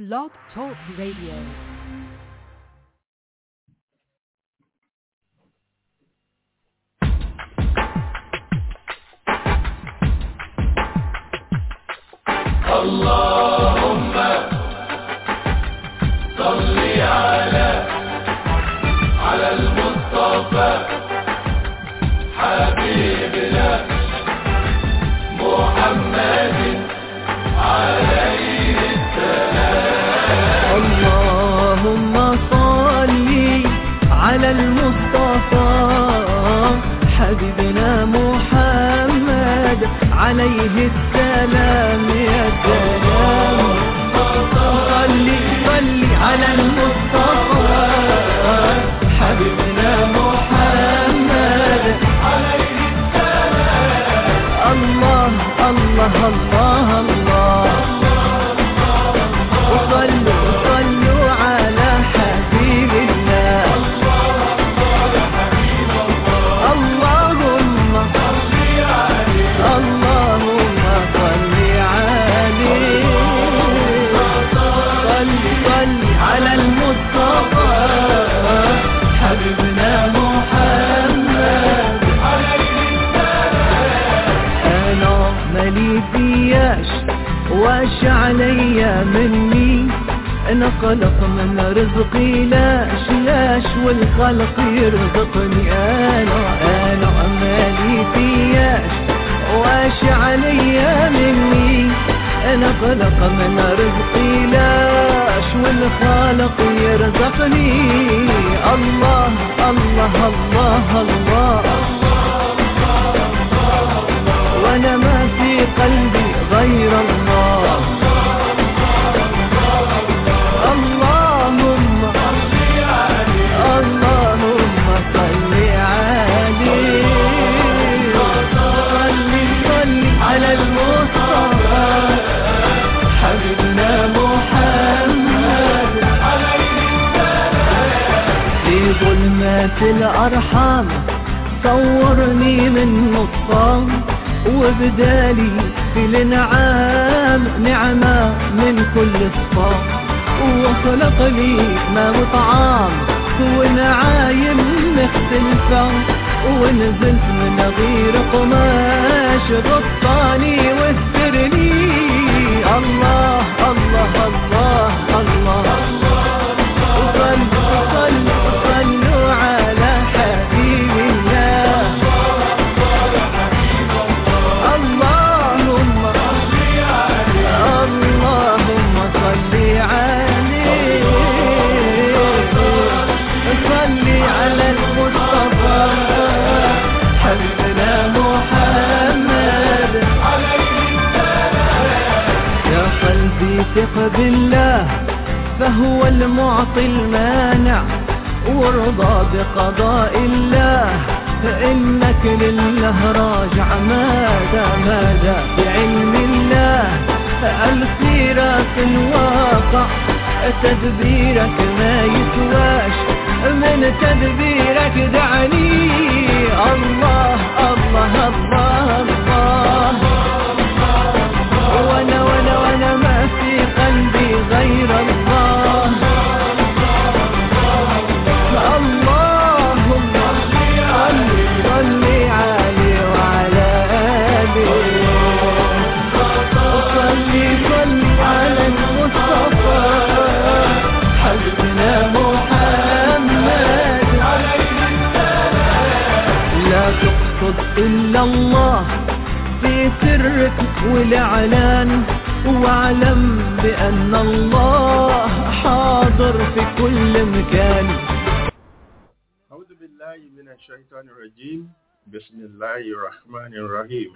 Blog Talk Radio. اللهم صل على على المصطفى حبيبنا محمد عليه اللهم صل على المصطفى حبيبنا محمد عليه السلام يا سلام صل صل على المصطفى حبيبنا محمد عليه السلام الله الله الله الله وصلوا صلوا على حبيب الله اللهم اللهم صل عليه صل صل على المصطفى حبيبنا محمد انا مالي فياش واش عليا مني انا خلق من رزقي لاش لاش والخلق يرزقني انا انا مالي فياش واش عليا مني انا خلق من رزقي لاش والخالق يرزقني الله الله الله, الله وانا ما في قلبي غير الله اللهم اللهم صل عليه صل صل على المصطفى حبيبنا محمد في ظلمات الأرحام صورني من نطفان وبدالي في الانعام نعمة من كل صفام وخلق لي ما وطعام ونعايم مختلفة ونزلت من غير قماش غطاني واسترني الله الله الله الله, وصلوا صلوا صلوا على حبيب الله اللهم اللهم صل عليه صل على المصطفى حبيبنا محمد يا قلبي ثق بالله فهو المعطي المانع وارضى بقضاء الله فإنك لله راجع ماذا ماذا بعلم الله السيرة الواقع تدبيرك ما يسواش من تدبيرك دعني الله الله الله الله وانا وانا وانا ما في قلبي غير الله اللهم صل صل عليه وعلى آله صل صل على المصطفى حبيبنا محمد لا تقصد إلا الله في سرك والإعلان واعلم بأن الله حاضر في كل مكان أعوذ بالله من الشيطان الرجيم بسم الله الرحمن الرحيم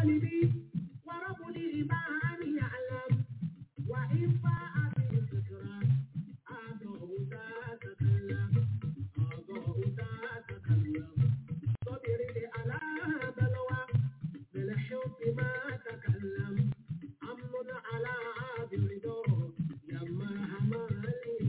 قلبي ورب الإيمان يعلم وإن فاء في فكرة أضاء تتكلم أضاء تتكلم صبر على بلوى بالحب ما تكلم أمن على برضا لما همل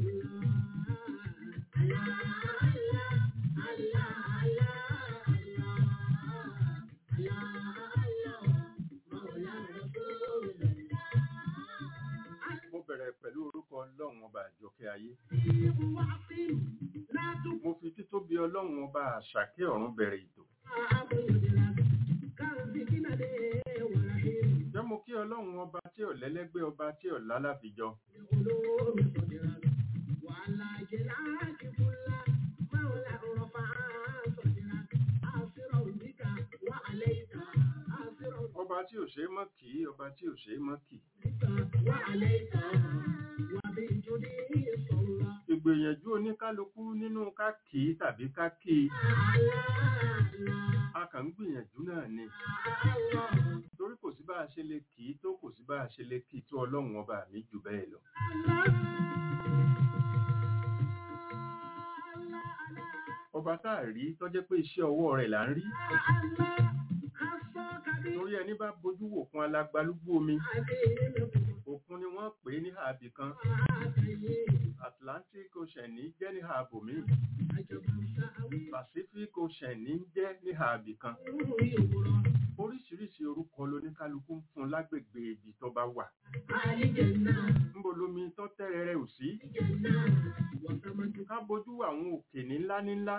mo bẹ̀rẹ̀ pẹ̀lú orúkọ ọlọ́run ọba àjọkẹ́ ayé واعصم لا mo fi títóbi ọlọ́run ọba àṣàkẹ́ ọ̀run bẹ̀rẹ̀ ètò jẹ́ mo kí ọlọ́run ọba tí ò lẹ́lẹ́gbẹ́ ọba tí ò lálàfijọ́ ọba tí ò ṣe é mọ́ kì í ọba tí ò ṣe é mọ́ kì ìgbìyànjú oníkálukú nínú ká kì í tàbí ká kì í a kàn ń gbìyànjú náà ni torí kò sí bá a ṣe lè kì í tó kò sí bá a ṣe lè kì í tó ọlọ́run ọba mi jù bẹ́ẹ̀ lọ ọba tá a rí tó jẹ́ pé iṣẹ́ ọwọ́ rẹ̀ là ń rí torí ẹni bá bojú wò fún alágbálúgbú omi òkun ni wọ́n pè é ní ààbì kan Atlantic Ocean ní jẹ́ ní ààbò míì Pacific Ocean ní jẹ́ ní ààbì kan oríṣiríṣi orúkọ lóníkálukú ń fún lágbègbè ibi tó bá wà níbo lomi tó tẹ́rẹ̀ẹ́rẹ́ ò sí ká bojú àwọn òkè ní ńlá ní ńlá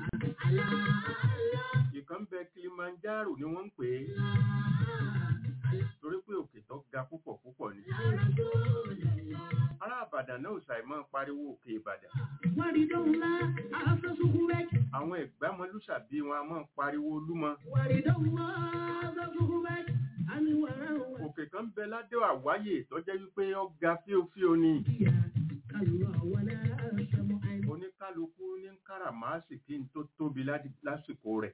ìkan bẹ Kilimanjaro ni wọ́n ń pè é torí pé òkè tó ga púpọ̀ púpọ̀ ni ará Ìbàdàn náà ò ṣàìmọ̀ pariwo òkè Ìbàdàn àwọn ẹ̀gbámọlúṣàbí wọn a máa pariwo Olúmọ òkè kan bẹ ládé àwáyè tó jẹ́ wípé ó ga fíofío ni oníkálukú ní káràmáàsì kí n tó tóbi ládi- lásìkò rẹ̀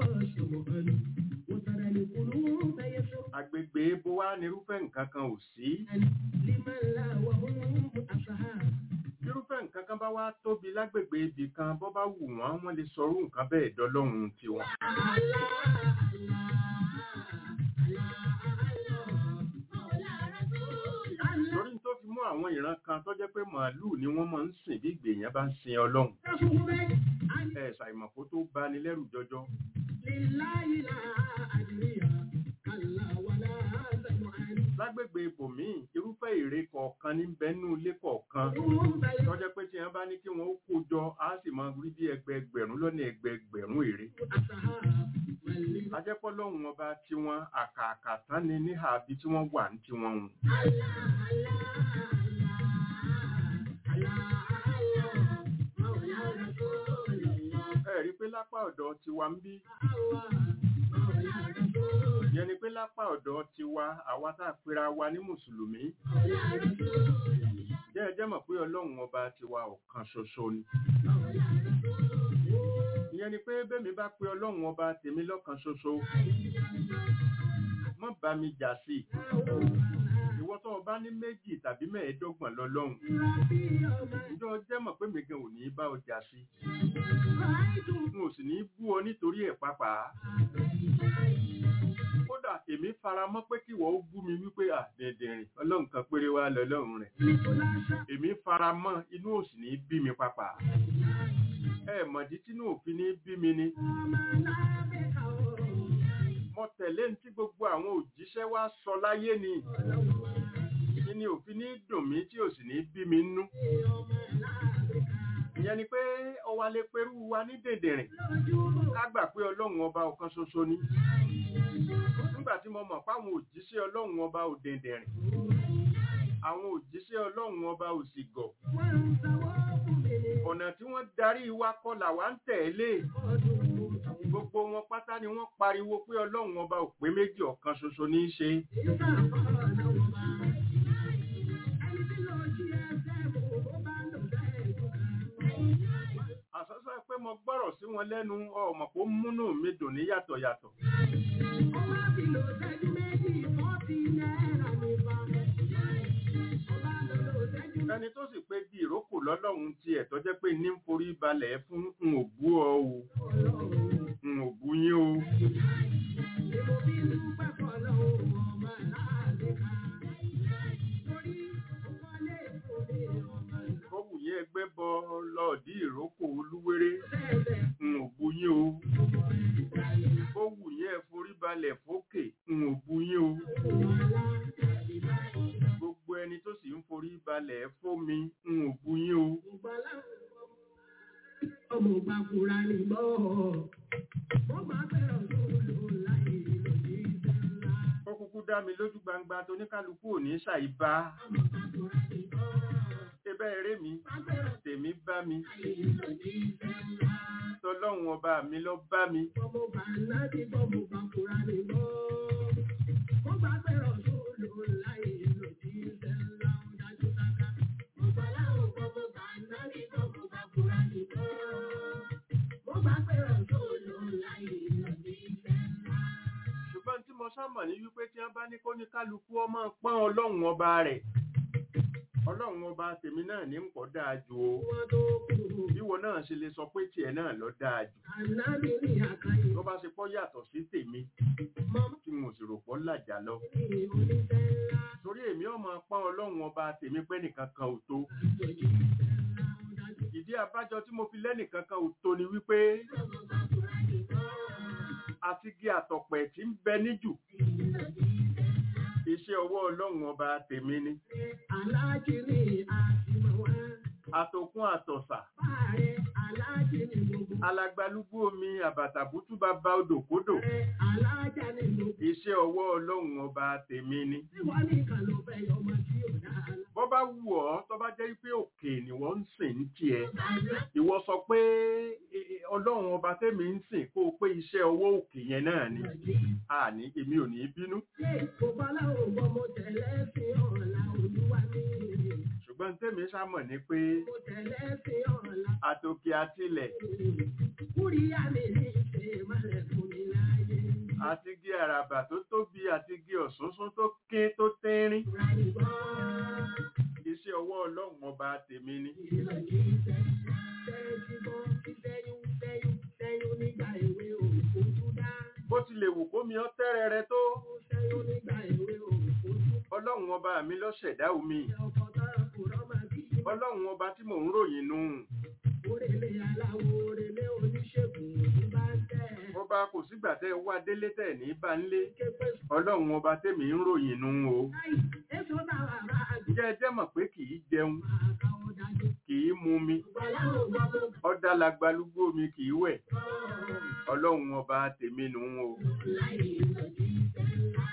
agbègbè bó wá nírúfẹ́ nǹkan kan ò sí irúfẹ́ nǹkan kan bá wá tóbi lágbègbè ibì kan bọ́ bá wù wọ́n wọ́n lè sọrú nǹkan bẹ́ẹ̀ dọ́lọ́run tiwọn lórí tó fi mú àwọn ìran kan tó jẹ́ pé màálùú ni wọ́n máa ń sìn bí ìgbèyàn bá ń sin ọlọ́run ẹ ṣàìmọ̀ kó tó bani lẹ́rù jọjọ lágbègbè ibòmíì irúfẹ́ ère kọ̀ọ̀kan ní bẹ́nú ilé kọ̀ọ̀kan tó jẹ́ pé tí wọ́n bá ní kí wọ́n ó kó jọ á sì máa rí bí ẹgbẹẹgbẹ̀rún lọ́nà ẹgbẹẹgbẹ̀rún ère ajẹ́pọ̀ lọ́hùn ọba tiwọn àkàkà tán ni níhà bí tí wọ́n wà ní tiwọn hùn ẹ rí pé lápá ọ̀dọ̀ tiwa ń bí yẹn ni pé lápá ọ̀dọ̀ tiwa àwa tá a pera wa ní mùsùlùmí jẹ́ ẹ jẹ́ mọ̀ pé ọlọ́run ọba tiwa ọ̀kan ṣoṣo ni ìyẹn ni pé bẹ́ẹ̀ mi bá pe ọlọ́run ọba tèmi lọ́kan ṣoṣo mọ́ bá mi jà sí i ìwọ tó o bá ní méjì tàbí mẹ́ẹ̀ẹ́dọ́gbọ̀n lọ́lọ́run ìjọ jẹ́ mọ̀ pé mi gan ò ní bá ọ jà sí n ò sì ní bú ọ nítorí ẹ̀ pàápàá kódà èmi fara mọ́ pé kí wọ́n ó bú mi wípé à dẹ̀dẹ̀rìn ọlọ́run kan péré wá lọ́lọ́run rẹ̀ èmi fara mọ́ inú ò sì ní bí mi pàápàá ẹ mọ̀dí tínú òfin ní bí mi ni mo tẹ̀lé ní tí gbogbo àwọn òjíṣẹ́ wá sọ láyé ni kí ni òfin ní dùn mí tí ò sì ní bí mi nú ìyẹn ni pé ọwa lè perú wa ní dèdèrìn ká gbà pé ọlọ́run ọba ọ̀kan ṣoṣo ni nígbà tí mo mọ̀ páwọn òjíṣẹ́ ọlọ́run ọba ò dèdèrìn àwọn òjíṣẹ́ ọlọ́run ọba ò sì gọ̀ ọ̀nà tí wọ́n darí wa kọ́ làwa ń tẹ̀lé gbogbo wọn pátá ni wọ́n pariwo pé ọlọ́run ọba ò pé méjì ọ̀kan ṣoṣo ní í ṣe àsọ́sọ́ pé mo gbọ́rọ̀ sí wọn lẹ́nu ọmọ kó múnú mi dùn ní yàtọ̀ yàtọ̀ ẹni tó sì pé bí ìrókò lọ́lọ́run tiẹ̀ tó jẹ́ pé ní ń forí balẹ̀ fún n ò bú ọ o n ò bú yín o ó wù yín ẹgbẹ́ bọ lọ́ọ̀dí ìrókò olúwéré n ò bú yín o ó wù yín ẹ forí balẹ̀ fókè n ò bú yín o gbogbo ẹni tó sì ń forí balẹ̀ fómi n ò bú yín o Ọmọ ògbà kúra ní gbọ́. Wọ́n máa fẹ́ràn tó lò láyé lòdì sẹ́ńlá. ó kúkú dá mi lójú gbangba tó ní kálukú ò ní ṣàìbá Ọmọ ògbà kúra ní gbọ́. ẹbẹ́ eré mi Máa fẹ́ràn tèmi bá mi láyé lòdì sẹ́ńlá. tọlọ́run ọba mi lọ bá mi Ọmọ ògbà náà ti gbọ́ ọmọ ògbà kúra ní gbọ́. Wọ́n máa fẹ́ràn tó lò láyé lòdì sẹ́ńlá. Ó dájú sáká. Ọ̀gbà láwọn ọmọ ògbà náà ti gbọ́ ọmọ ògbà kúra ní gbọ́. Wọ́n máa fẹ́ràn tó lò láyé lòdì sẹ́ńlá. ṣùgbọ́n tí mo sámọ̀ ní wípé tí wọ́n bá ní kó ní kálukú ọmọ pọ́n ọlọ́run ọba rẹ̀ ọlọ́run ọba tèmi náà ní pọ̀ dáa jù o Wọ́n tó kù. bíwọ náà ṣe lè sọ pé tiẹ̀ náà lọ dáa jù Ànábì ní àkàyè. tó bá ṣe pọ́ yàtọ̀ sí tèmi Mọ́mọ́ tí mo sì rò pọ́ làjà lọ ní oníṣẹ́ ńlá. torí èmi ọmọ pọ́n ọlọ́run ọba tèmi pé nìkan kan ò tó Àjòjì ìṣẹ́ ńlá ó dájú. ìdí abájọ tí mo fi lẹ́nìkan kan ò tó ni wípé Ọmọ bá kúrá ní gbọ́. àti gé àtọ̀pẹ̀ tí ń bẹ níjù iṣẹ́ ọwọ́ ọlọ́run ọba tèmi ni Aláàjì ní àtìmọ̀ wá. àtòkún àtọ̀sà Báàrẹ aláàjì ní gbogbo. alagbalúgbú omi àbàtàbútú bàbá odòkodò Rẹ aláàjà ní gbogbo. iṣẹ́ ọwọ́ ọlọ́run ọba tèmi ni Tí wọ́n ní kan ló fẹ́ yọ ọmọ tí ò dáa. bọ́ bá wù ọ́ tó bá jẹ́ pé òkè ni wọ́n ń sìn ní tiẹ̀ ìwọ sọ pé e, e, ọlọ́run ọba tèmi ń sìn kó o pé iṣẹ́ ọwọ́ òkè yẹn náà ni àní èmi ò ní bínú Ṣé kò bá láwọn ọmọ mo tẹ̀lé sí ọ̀la olúwa mi? ṣùgbọ́n tèmi sámọ̀ ni pé Mo tẹ̀lé sí ọ̀la. àtòkè àtilẹ̀ Kúríyá mi ní ṣe mọ́lẹ̀ fún mi láyé. àti gé àràbà tó tóbi àti gé ọ̀sánsán tó ké tó tẹ́rín Kúrá ní gbọ́. iṣẹ́ ọwọ́ ọlọ́run ọba tèmi ni Ìlòdì ìṣẹ́. Ṣẹ́yìn bọ́ sí sẹ́yún sẹ́yún sẹ́yún nígbà èwe òkú dá. bó ti lè wù kómi ọ́ tẹ́rẹrẹ tó Sẹ́yún nígbà èwe òkú ọlọ́run ọba mi ló ṣẹ̀dá omi ọkọ̀ tọ́rọ kò rọ́mà bí. ọlọ́run ọba tí mò ń ròyìn nù Orèlé aláwo orèlé oníṣègùn òní bá ń tẹ̀. ọba kò sígbà tẹ́ ẹ wá délé tẹ̀ ní bá ń lé Képe ọlọ́run ọba tèmi ń ròyìn nù o láì èso bá wà bá àgbẹ̀ ǹjẹ́ ẹ jẹ́ mọ̀ pé kì í jẹun máa ká ọ dájú. kì í mu mi Gbàláwo gbọ́dọ̀ ọ̀dà lagbalúgbó mi kì í wẹ̀ kọ́ ọlọ́run ọba tèmi nù o láì ìlòdì ìṣẹ́ ńlá.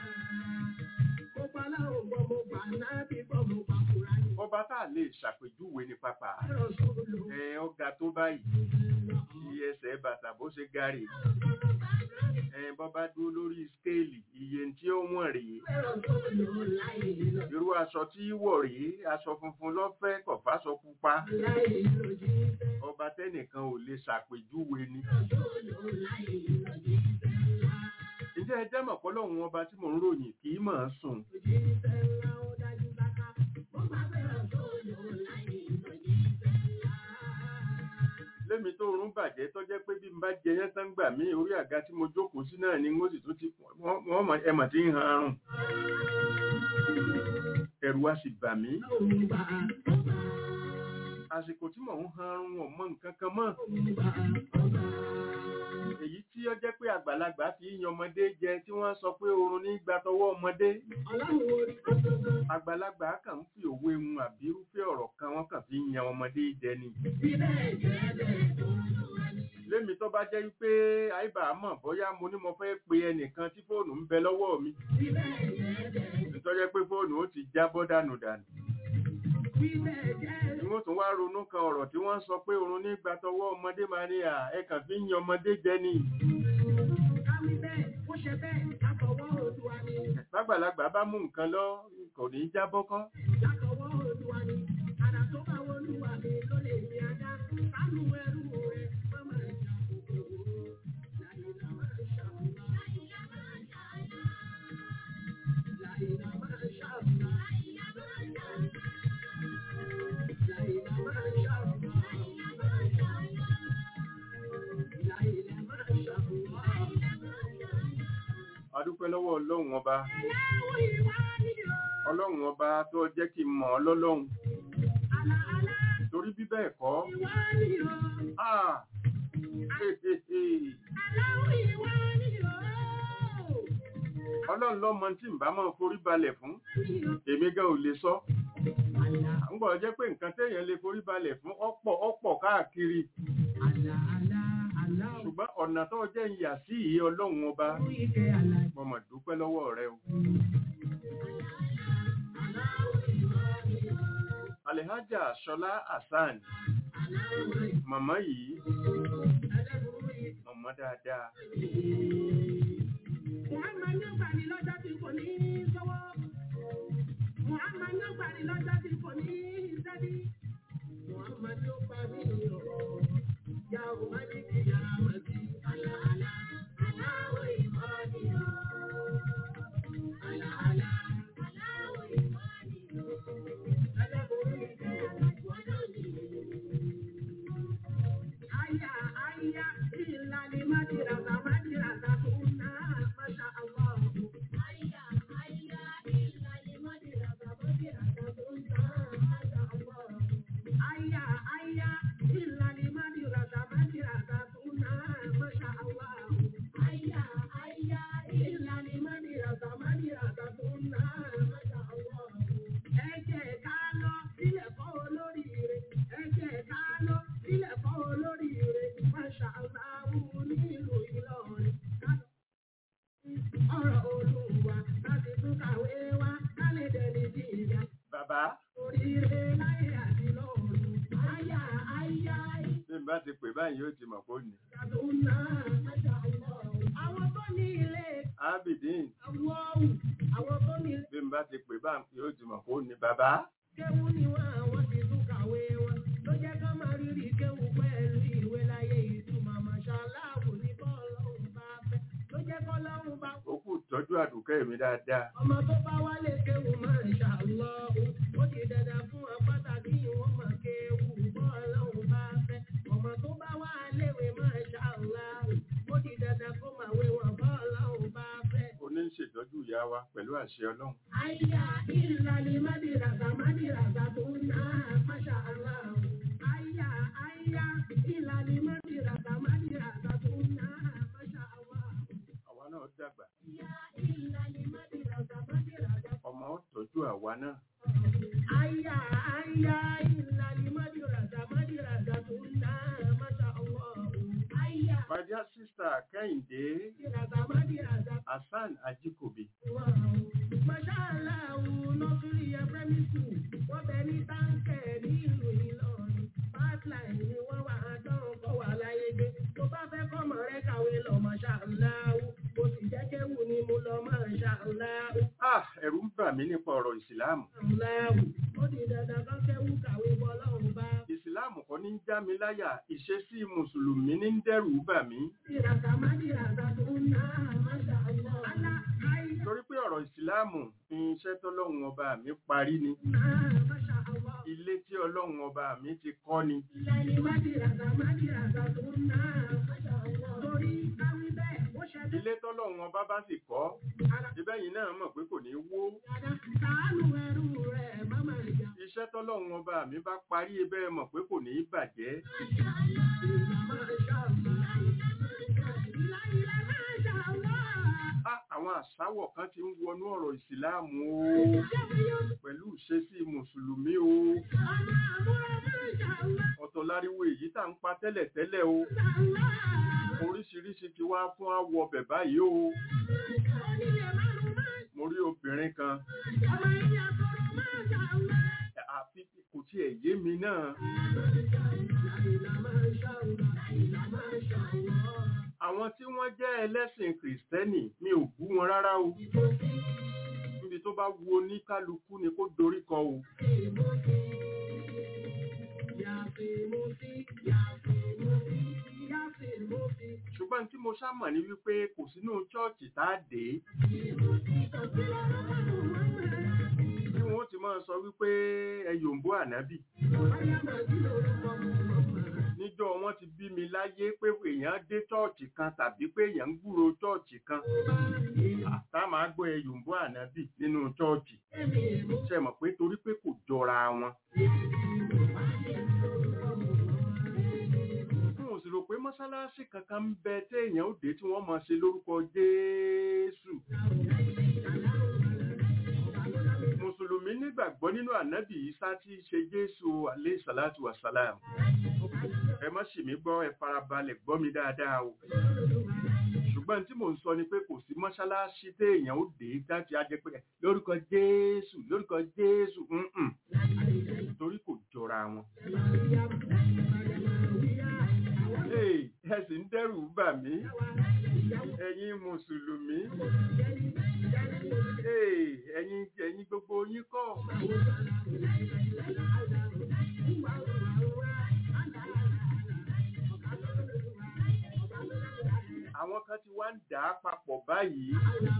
Mo gbàláwo gbọ́ mo gbà náà bí gbọ́ mo gbà kúrá ní. ọba tá a lè ṣàpèjúwe ní pápá Ẹ̀rọ sóòlù ẹ ọ̀gá tó báyìí iye ẹsẹ̀ bàtà bó ṣe gárì ẹ bọ́ bá dúró lórí skéèlì iye tí ó wọ̀n rèé ẹ̀rọ sóòlù láì ìlòdì irú aṣọ tí wọ̀ rèé aṣọ funfun lọ́fẹ́ kọ̀fáṣọ pupa láì ìlòdì ìṣẹ́. ọba tẹ́nìkan ò lè ṣàpèjúwe ni Sóòlù láì ìlòdì ìṣẹ́ ńlá. ǹjẹ́ ẹ jẹ́ mọ̀ pọ́lọ́hún ọba tí mò ń ròyìn kì í mọ̀ ọ́n sùn Ìlòdì ìṣẹ́ ńlá ó dájú sáká. Mo máa bẹ̀rẹ̀ sóòlù láì ìlòdì ìṣẹ́ ńlá. lémi tó rún bàjẹ́ tó jẹ́ pé bí n bá jẹ yẹn tán gbà mí orí àga tí mo jókòó sí náà ni mo sì tún ti wọ́n wọ́n mọ̀ ẹ̀mọ̀ tí ń han arùn ẹ̀rù á sì bà mí Òmùbà ọba. àsìkò tí mò ń han arùn wọn mọ nǹkan kan mọ́ Òmùbà ọba. èyí tí ó jẹ́ pé àgbàlagbà fi ń yan ọmọdé jẹ tí wọ́n sọ pé oorun ní gba tọwọ́ ọmọdé Ọlọ́run orí kótókó. àgbàlagbà kàn ń fi òwe mu àbí irúfẹ́ ọ̀rọ̀ kan wọ́n kàn fi ń yan ọmọdé jẹ ni Bíbẹ̀ jẹ́ bẹ́ẹ̀ tó ń lò wá ní. lémi tó bá jẹ́ wípé àìbá mọ̀ bóyá mo ní mo fẹ́ pe ẹnìkan tí fóònù ń bẹ lọ́wọ́ mi Bíbẹ̀ jẹ́ bẹ́ẹ̀. tó jẹ́ pé fóònù ó ti jábọ́ dànù dànù Bíbẹ̀ jẹ́ tí wọ́n tún wá ronú kan ọ̀rọ̀ tí wọ́n sọ pé oorun ní gba tọwọ́ ọmọdé máa ní à ẹ kàn fi ń yan ọmọdé jẹ ni káwí bẹ́ẹ̀ kó ṣe bẹ́ẹ̀ látọwọ́ Oòduà ni. lágbàlagbà bá mú nǹkan lọ kò ní í jábọ́ kọ́ Látọwọ́ Oòduà ni. Àrà tó bá wọlúwa mi ló lè ní ajá. Sánú ẹrú rẹ̀ má máa jà kòkòrò. Láìlà máa ṣàmùlá. Láìlà máa ṣàmùlá. Láìlà máa ṣàmùlá. Láìlà máa ṣàmùlá. adúpẹ́ lọ́wọ́ ọlọ́run ọba Aláwọ̀ ìwà ni o. ọlọ́run ọba tó jẹ́ kí n mọ̀ ọ́ lọ́lọ́run Àlà àlà torí bí bẹ́ẹ̀ kọ́ ìwà ni o. ah hehehe. Aláwọ̀ ìwà ni o. ọlọ́run lọ́mọ tí n bá máa forí balẹ̀ fún Ni o. èmi gan ò lè sọ Àlà à ń gbọ́ jẹ́ pé nǹkan téèyàn lè forí balẹ̀ fún ọ̀pọ̀ ọ̀pọ̀ káàkiri àlà àlà àlà ò. ṣùgbọ́n ọ̀nà tó jẹ́ ń yà sí ìyè ọlọ́run ọba Orí ike àlà. mo mọ̀ dúpẹ́ lọ́wọ́ rẹ o. Aláwọ̀ ìwà ni o. Alhaja Ṣọlá Hasan Aláwọ̀ ìwà màmá yìí ẹlẹ́bùrú yìí. màmá dáadáa Muhammad ní gbàdí lọ́jọ́ tí kò ní sọ́wọ́. Muhammad ní gbàdí lọ́jọ́ tí kò ní sẹ́bí. Muhammad ní gbàdí ọ̀rọ̀. Ya ò má ní kí ya má sí. Àlà àlà aláwọ̀ ìmọ̀ ni o. Àlà àlà aláwọ̀ ìmọ̀ ni o. Ẹlẹ́bùrú ni kẹ́ àlàjọ́dọ̀ ni. Aya aya ìlànà májìràgà májìràgà tó ń ná máṣá Allah. Aya aya ìlànà májìràgà májìràgà tó ń ná máṣá Allah. Aya aya ìlànà májìràgà májìràgà tó ń ná máṣá Allah. Aya aya ìlànà májìràgà májìràgà tó ń ná máṣá Allah. Ẹ jẹ́ ká lọ sílẹ̀ fọ́ olóríire. Ẹ jẹ́ ká lọ sílẹ̀ fọ́ olóríire. Máṣá Allahu nílùú Ìlọrin. Ọ̀rọ̀ Olúwa láti tún kàwé wá kálẹ̀ dẹni sí ìyá. bàbá Oríire láyé àti lọ́run. Àyà àyà bí n bá ti pè báyìí yóò ti mọ̀ pé ó ní. ìyàtúnná. Máṣá Allah. Àwọn tó ní ilé Abidin àwọ̀wù. Àwọn tó ní ilé bí n bá ti pè báyìí yóò ti mọ̀ pé ó ní. bàbá kéwú ni wọn àwọn ti tún kàwé wọn ló jẹ́ ká máa rírì kéwú pẹ̀lú ìwé láyé ìtumọ̀ màṣáláàbù ní bọ́ọ̀lọ́hún bá fẹ́ ló jẹ́ kọ́lọ́hún bá ó kù tọ́jú àdùkẹ́ mi dáadáa. ọmọ tó bá wálé kéwú máa ń ṣàlọ́hún ó ti dandan fún apáta kí wọ́n máa kéwú bọ́ọ̀lọ́hún bá fẹ́ ọmọ tó bá wá léwe máa ṣàlọ́hún ó ti dandan kó máa wé wọn bọ́ọ̀lọ́hún bá fẹ́. oní ń ṣètọ́jú ìyá wa pẹ̀lú àṣẹ ọlọ́run. Aya ìlàlí mádìràgà mádìràgà tó ń ná máṣá aláwọ̀. Aya aya ìlàlí mádìràgà mádìràgà tó ń ná máṣá aláwọ̀. àwa náà dàgbà Aya ìlàlí mádìràgà mádìràgà. ọmọ ó tọ́jú àwa náà. Aya aya ìlàlí mádìràgà mádìràgà tó ń ná máṣá aláwọ̀. Aya my dear sister kẹ́hìndé mádìràgà mádìràgà hasan ajikobi Masha Allah, nursery and primary school, wọ́n bẹ ní táǹkẹ̀ ní ìlú Ìlọrin. Pipeline ni wọ́n wà á dán kọ́ wà láyé gbé. Tó bá fẹ́ kọ́mọ rẹ kàwé lọ Masha Allah, mo sì jẹ́ kéwù ni mo lọ Masha Allah. ah ẹ̀rù ń bà mí nípa ọ̀rọ̀ ìsìláàmù. Allah, ó di dandan kán kéwù kàwé bọ́ lọ́run bá. ìsìláàmù kọ́ ní ń já mi láyà ìṣesí mùsùlùmí ní ń dẹ́rù bà mí. Ìràkà má dìràkà tó ń ná Masha Allah. Alá ayé torí pé ọ̀rọ̀ ìsìláàmù iṣẹ́ tọ́lọ́run ọba mi parí ni náà Masha Allah. ilé tí ọlọ́run ọba mi ti kọ́ ni Ìlànà mádìràgà mádìràgà tó ń ná torí káwí bẹ́ẹ̀ ó ṣe bí ilé tọ́lọ́run ọba bá sì kọ́ ara ibẹ̀ yìí náà mọ̀ pé kò ní wó dada sàánù ẹrú rẹ̀ máma ìjà. iṣẹ́ tọ́lọ́run ọba mi bá parí ibẹ̀ mọ̀ pé kò ní bàjẹ́ á àwọn àṣàwọ̀ kan ti ń wọnú ọ̀rọ̀ ìsìláàmù o pẹ̀lú ìṣesí mùsùlùmí o ọ̀tọ̀ láriwo èyí tá ń pa tẹ́lẹ̀tẹ́lẹ̀ o oríṣiríṣi ti wá fún àwọ̀ bẹ̀ báyìí o mo rí obìnrin kan àfi kò tiẹ̀ yé mi náà àwọn tí wọ́n jẹ́ ẹlẹ́sìn kìrìsìtẹ́nì mi ò bú wọn rárá o níbi tó bá wu oníkálukú ni kó dorí kọ o ṣùgbọ́n tí mo ṣá mọ̀ ní wípé kò sínú chọ́ọ̀chì tá a dé tí wọ́n ti máa sọ wípé ẹ yòǹbó ànábì ní níjọ́ wọn ti bí mi láyé pé èèyàn dé chọ́ọ̀chì kan tàbí pé èèyàn ń gbúrò chọ́ọ̀chì kan tá máa gbọ́ ẹyùnbó ànábì nínú chọ́ọ̀chì ṣe mọ̀ pé torí pé kò jọra wọn. n ò sì rò pé mọ́sálásí kankan ń bẹ téèyàn ó dé tí wọ́n máa ṣe lórúkọ Jésù. Mùsùlùmí nígbàgbọ́ nínú ànábì Ìsá tí í ṣe Jésù alayhi salatu wa salam. Ẹ má ṣì mí gbọ́ ẹ farabalẹ̀ gbọ́ mi dáadáa o. Ṣùgbọ́n tí mò ń sọ ni pé kò sí mọ́ṣáláṣí téèyàn ó dé láti á jẹ́ pé lórúkọ Jésù lórúkọ Jésù mm-mm. torí kò jọra wọn. Hey, ẹ sì ń dẹ́rù bà mí ẹ̀yin mùsùlùmí Hey, ẹ̀yin ẹ̀yin gbogbo yín kọ́ àwọn kan ti wá ń dà á papọ̀ báyìí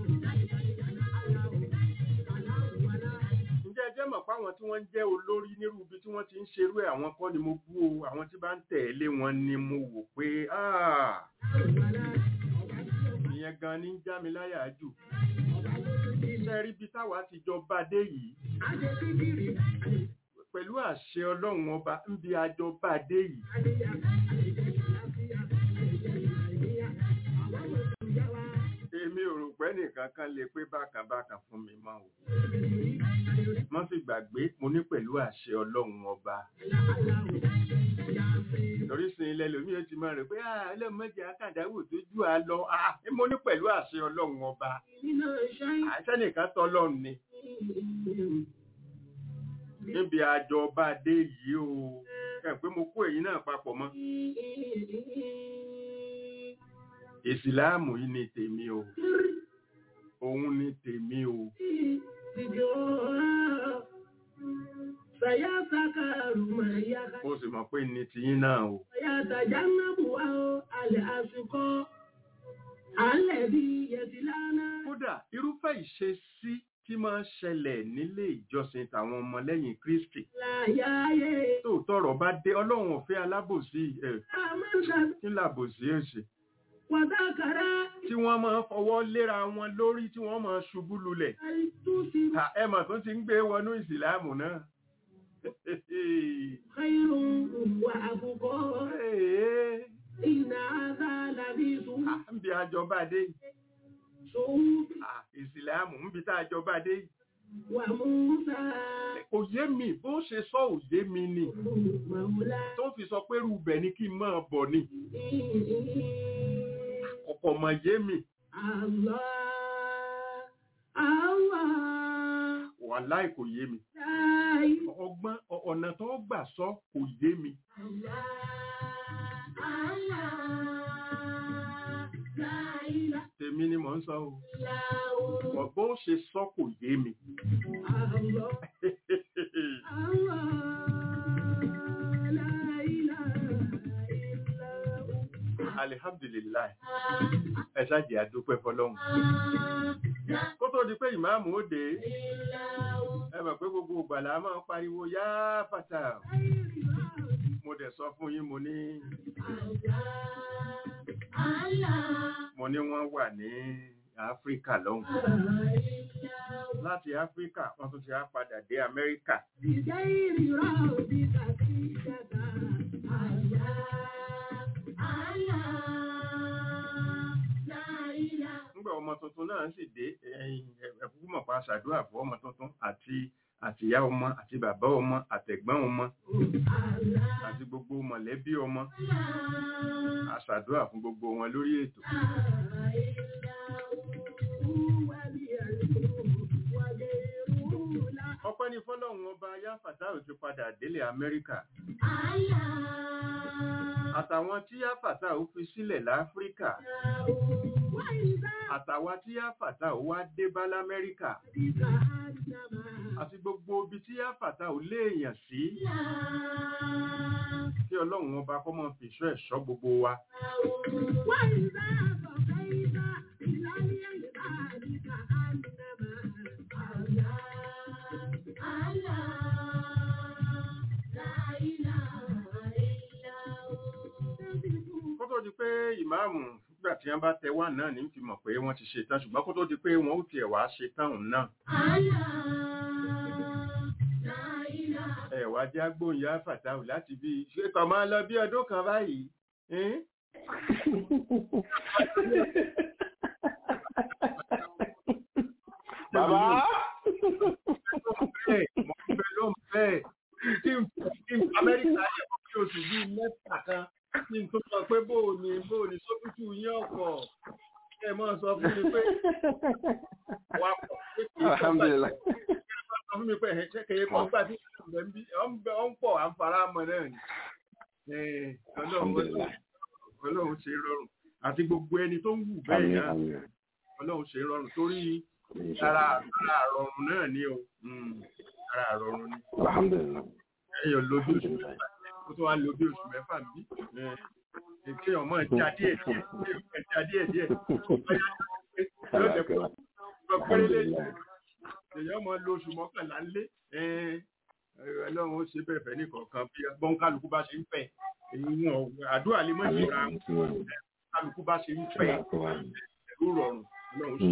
ǹjẹ́ ẹ jẹ́ mọ̀ pé àwọn tí wọ́n ń jẹ́ olórí nírú ibi tí wọ́n ti ń ṣerú ẹ̀ àwọn kọ́ ni mo bú o àwọn tí bá ń tẹ̀lé wọn ni mo wò pé ah ìyẹn gan ni ń já mi láyà jù iṣẹ́ rí bí táwa ti jọ bá dé yìí pẹ̀lú àṣẹ ọlọ́run ọba ń bí àjọ bá dé yìí èmi ò rò pé nìkan kan lè pé bákan bákan fún mi mọ́ o wọ́n sì gbàgbé mo ní pẹ̀lú àṣẹ ọlọ́run ọba torí sin ilẹ̀ lómi ó ti máa rẹ̀ pé ẹlẹ́mọ̀jẹ̀ akàdáwò tó jù á lọ mo ní pẹ̀lú àṣẹ ọlọ́run ọba àṣẹ nìkan tọ́lọ́run ni níbi àjọ ọba dé yìí o ẹ pé mo kó èyí náà papọ̀ mọ́ ìsìláàmù yìí ni tèmi o òun ni tèmi o Sayasakaru mayaka. mo sì mọ̀ pé ní tiyín náà o Sayatajannabu wa alẹ́ àsìkò. Alẹ́ bí yẹtìlánà. kódà irúfẹ́ ìṣesí tí máa ń ṣẹlẹ̀ nílé ìjọsìn tàwọn ọmọlẹ́yìn Kristi Láyáyé. tó tọrọ bá dé ọlọ́run ò fẹ́ alábòsí ẹ̀ Àmọ́ṣà kí làbòsí ẹ̀ ṣe wàtàkàrà. tí wọ́n máa ń fọwọ́ léra wọn lórí tí wọ́n máa ṣubú lulẹ̀ Àìtúsí Ta ẹ mà tún ti ń gbé wọnú ìsìláàmù náà khairun wa àbùkọ́. Ee, Ìnà àdá làbí sùn. à, ń bi àjọba dé yìí. Sùn À, ìsìláàmù ń bi tá àjọba dé yìí. wà Musa. kò yé mi bó ṣe sọ ò yé mi ni Màwùlá. tó fi sọ pé rúbẹ̀ ni kí n máa bọ̀ ni ọ̀pọ̀ mọ̀ yé mi Allah. Allah. wàláì kò yé mi Láì. ọgbọ́n ọ- ọ̀nà tó gbà sọ kò yé mi Allah. Allah. Láìlá. tèmi ni mò ń sọ o Láò. Bọ̀ bó ṣe sọ kò yé mi Allah. Allah. Láìlá. Ìlà. alihamdulilayi ẹ ṣáàjì àdúpẹ́ fọlọ́hún kó tó di pé ìmáàmù ó dé ẹ mọ̀ pé gbogbo ìgbàlá máa ń pariwo yá fàtà mo dẹ̀ sọ fún yín mo ní mo ní wọ́n wà ní áfíríkà lọ́hùn láti áfíríkà wọ́n tún ti á padà dé amẹ́ríkà nígbà ọmọ tuntun náà sì dé ẹ̀yìn ẹ̀kúkú mọ̀ pa ṣàdúrà fún ọmọ tuntun àti àtìyá ọmọ àti bàbá ọmọ àtẹ̀gbọ́n ọmọ àti gbogbo mọ̀lẹ́bí ọmọ àṣàdúrà fún gbogbo wọn lórí ètò ọpẹ́ ní fọ́lọ́run ọba yá fàtáù ti padà délé amẹ́ríkà àtàwọn tí yá fàtáù fi sílẹ̀ láfíríkà àtàwọn tí yá fàtáù wá dé bá lamẹ́ríkà àti gbogbo ibi tí yá fàtáù léèyàn sí kí ọlọ́run ọba kó máa fi ìṣọ́ ẹ̀ṣọ́ gbogbo wa prógráàmù nígbà tí wọ́n bá tẹ wá náà ní fi mọ̀ pé wọ́n ti ṣe tán ṣùgbọ́n kó tó di pé wọ́n ó tiẹ̀ wá ṣe tán òun náà ẹ wá já gbóhùnyá fàtàwù láti bí ṣe kàn máa lọ bí ọdún kan báyìí ẹ́n? bàbá bẹ́ẹ̀ mọ̀ ń bẹ ló ń bẹ́ẹ̀ kí n kí n amẹ́ríkà yẹ kó kí oṣù bíi mẹ́ta kan kí n tó sọ pé bóò ni bóò ni sókútù yín ọ̀pọ̀ ẹ mọ̀ sọ fún mi pé wà pọ̀ pé kí n sọ alhamdulilayi sọ fún mi pé ẹ̀ ṣe kèye kan gbà tí ìṣẹ̀lẹ̀ ń bí ọ̀ ń bẹ ọ̀ ń pọ̀ à ń fara mọ́ náà ni Ẹ̀, Ọlọ́run alhamdulilayi Ọlọ́run ṣe rọrùn àti gbogbo ẹni tó ń wù bẹ́ẹ̀ àmín náà àmín Ọlọ́run ṣe rọrùn torí àmín ara ara àrọ̀rùn náà ni o Mm, ara àrọ̀rùn ni alhamdulilayi ẹyọ lóbi oṣù mẹ́fà kó tó wá lóbi oṣù mẹ́fà bí èké ọmọ ẹja díẹ̀ díẹ̀ ẹja díẹ̀ díẹ̀ yóò jẹ pé ọgbọ péré lẹ́yìn èyàn ọmọ lo oṣù mọ́kànlá ńlé Ọlọ́run ó ṣe bẹ́ẹ̀ fẹ́ nìkọ̀ọ̀kan bí bọ́n kálukú bá ṣe ń fẹ́ èyí wọn àdúrà lè mọ ìṣòra kálukú bá ṣe ń fẹ́ ẹ̀rú rọrùn Ọlọ́run ṣe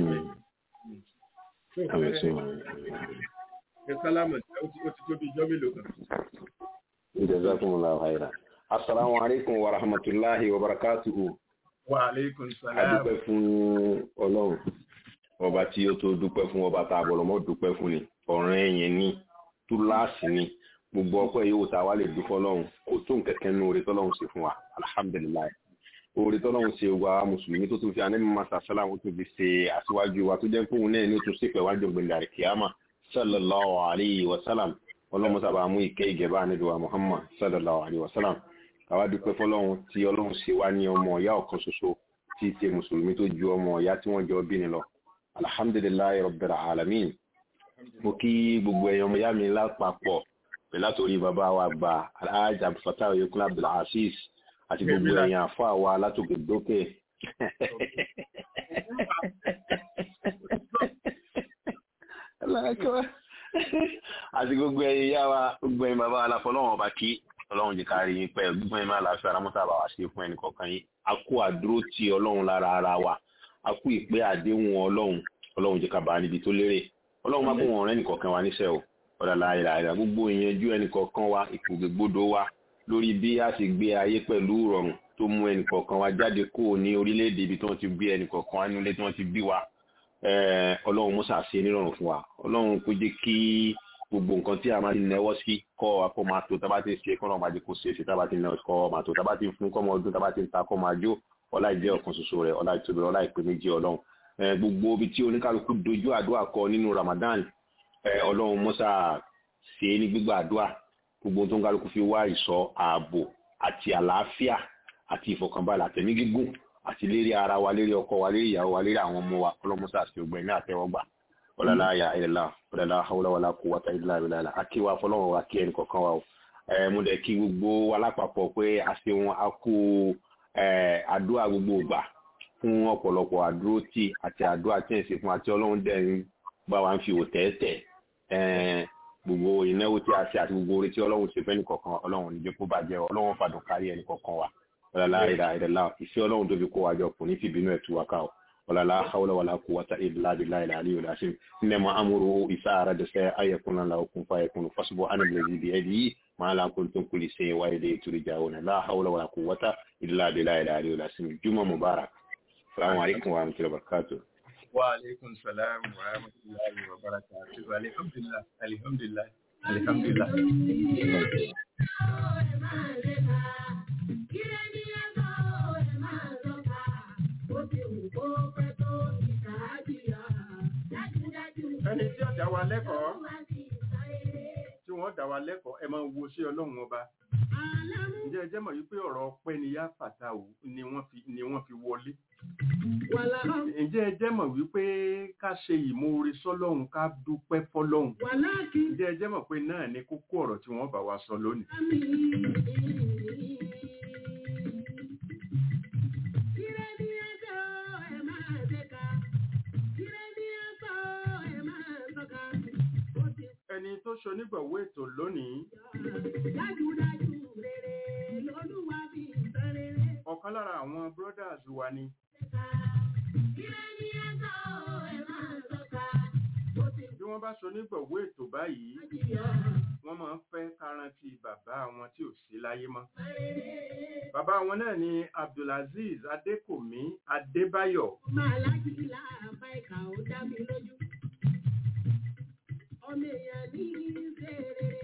bẹ́ẹ̀ ẹ sálámù ó ti ó ti tó bí ijọ́ mélòó kan. jazakumullahu khairan assalamu alaikum wa rahmatullahi wa barakatuhu wa aleykum a salaam. dúpẹ́ fún ọlọ́run ọba tí ó tó dúpẹ́ fún ọba tá a bọ̀rọ̀ mọ́ dúpẹ́ fún ni ọ̀ràn ẹ̀yìn ní túláàsì ni gbogbo ọpẹ́ yóò tá a wá lè dúpẹ́ ọlọ́run kò tó nkẹ́kẹ́ nínú oore tọ́lọ́run ṣe fún wa alhamdulilayi oore tọ́lọ́run ṣe wa mùsùlùmí tó tún fi anẹ́mí masa sálàmù tó fi ṣe aṣíwájú wa tó jẹ́ fóun náà ní o tún ṣe pẹ̀ wájú gbẹ̀ndẹ̀ àríkìyàmà sallallahu alayhi wa sallam ọlọ́run sábà mú ìkẹ́ ìgẹ̀bá nílùú muhammad sallallahu alayhi wa sallam káwá dúpẹ́ fọlọ́run tí ọlọ́run ṣe wá ní ọmọ ìyá ọ̀kan ṣoṣo tí í ṣe mùsùlùmí tó ju ọmọ ìyá tí wọ́n jọ bí ni lọ alhamdulilayi rabbil alamin mo kí gbogbo ẹ̀yàn ọmọ ìyá mi lápapọ̀ pẹ̀lú àtòrí bàbá wa gba alhaji abdulfatah oyekun abdulaziz àti gbogbo ẹ̀yàn àfọ àwa látòkè dókè àti gbogbo ẹ̀yìn ìyá wa gbogbo ẹ̀yìn bàbá wa láfọ ọlọ́run ọba kí ọlọ́run jẹ́ ká rí yín pẹ́ gbogbo ẹ̀yìn máa láfi ara mọ́tà bá wa ṣe fún ẹnì kọ̀ọ̀kan yín a kú àdúró ti ọlọ́run lára ara wa a kú ìpè àdéhùn ọlọ́run ọlọ́run jẹ́ ká bá a níbi tó lérè ọlọ́run má bọ̀ wọ́n rẹ́ nìkọ̀ọ̀kan wa níṣẹ́ o ọ̀dà láìra àìrà gbogbo ìyẹnjú ẹnìkọ̀ọ̀kan wa ìkùgbègbodò wa lórí bí a sì gbé ayé pẹ̀lú ìrọ̀rùn tó mú ẹnìkọ̀ọ̀kan wa jáde kó ní orílẹ̀-èdè ibi tí wọ́n ti gbé ẹnìkọ̀ọ̀kan wa nílé tí wọ́n ti bí wa Eh, ọlọ́run musa ṣe nírọ̀rùn fún wa ọlọ́run kó jẹ́ kí gbogbo nǹkan tí a máa ti nẹwọ́ sí kọ́ akọ́ máa tó tábà ti ṣe kọ́ náà máa jẹ́ kó ṣe é ṣe tábà ti nẹwọ́ kọ́ máa tó tábà ti fún kọ́ máa ọdún tábà ti ń ta kọ́ máa jó ọlá ìjẹ́ ọ̀kan ṣoṣo rẹ̀ ọlá ìtóbi ọlá ìpè méjì ọlọ́run Eh, gbogbo ibi tí oníkálukú dojú àdúrà kọ nínú Ramadan eh, ọlọ́run musa ṣe é ní gbígbà àdúrà gbogbo tó ń kálukú fi wá ìṣọ́ ààbò àti àlàáfíà àti ìfọ̀kànbalẹ̀ àtẹ̀mí gígùn àti lérí ara wa lérí ọkọ wa lérí ìyàwó wa lérí àwọn ọmọ wa ọlọmọsá àti ògbẹ ní àtẹ́wọ́gbà ọlọlá ayà ìlẹlá ọlọlá haúlá wàlá kó wàtá ìlà ìlà àkí wa fọlọ́wọ́ wa kí ẹnì kọ̀ọ̀kan wa o ẹ mo dẹ̀ kí gbogbo wa lápapọ̀ pé a ṣe wọn a kú ẹ àdúrà gbogbo ìgbà fún ọ̀pọ̀lọpọ̀ àdúró tí àti àdúrà tí ẹ̀ ṣe fún àti ọlọ́run dẹ̀ ń bá wa ń fi òtẹ́ẹ̀tẹ̀ ẹ gbogbo ìnáwó tí a ṣe àti gbogbo orí tí ọlọ́run ṣe fẹ́ nìkọ̀ọ̀kan ọlọ́run níjẹ́ kó bàjẹ́ ọlọ́run fàdùn kárí ẹnì kọ̀ọ̀kan wa wàlá ìlà ìlà ìfẹ́ ọlọ́run tó fi kó wájọ kò ní fi bínú ẹ̀ tú wa ká o wàlá haúlá wàlá kó wata ìlà ìlà ìlà àlẹ́ ìlà ṣe ní ma amúrú ìsá ara dẹsẹ ayẹkùn náà okùn fa ẹkùn fásibọ ánàbìlẹ ibi ẹbí yìí máa la kó tó ń kulì ṣe wáyé lè torí jà wọn la haúlá wàlá kó wata ìlà ìlà ìlà àlẹ́ ìlà ṣe juma mubarak salamu alaykum wa rahmatulahi wa barakatuh. wa aleykum salaam wa rahmatulahi wa barakatuh alihamdulilah alihamdulilah alihamdulilah. ẹni tí ó dá wa lẹ́kọ̀ọ́ tí wọ́n dá wa lẹ́kọ̀ọ́ ẹ máa wo ṣé ọlọ́run ọba ǹjẹ́ ẹ jẹ́ mọ̀ wípé ọ̀rọ̀ ọpẹ́ ni yá fàtàwù ni wọ́n fi ni wọ́n fi wọlé ǹjẹ́ ẹ jẹ́ mọ̀ wípé ká ṣe ìmoore sọ́lọ́run ká dúpẹ́ fọ́lọ́run ǹjẹ́ ẹ jẹ́ mọ̀ pé náà ni kókó ọ̀rọ̀ tí wọ́n bá wa sọ lónìí. ẹni tó ṣonígbọ̀wọ́ ètò lónìí ọ̀kan ọ̀kan lára àwọn brothers wa ni Ire ni ẹ̀ka o, ẹ máa tọ́ka. Mo ti bí wọ́n bá so nígbọ̀wọ́ ètò báyìí jìyà. wọ́n máa ń fẹ́ kárántì bàbá wọn tí ò sí láyé mọ́ Rere. bàbá wọn náà ni abdulaziz adékòmí adébáyọ̀ máa láti ilá àbá ìkà ó dá mi lójú. ọmọ èèyàn ní í ṣe rere.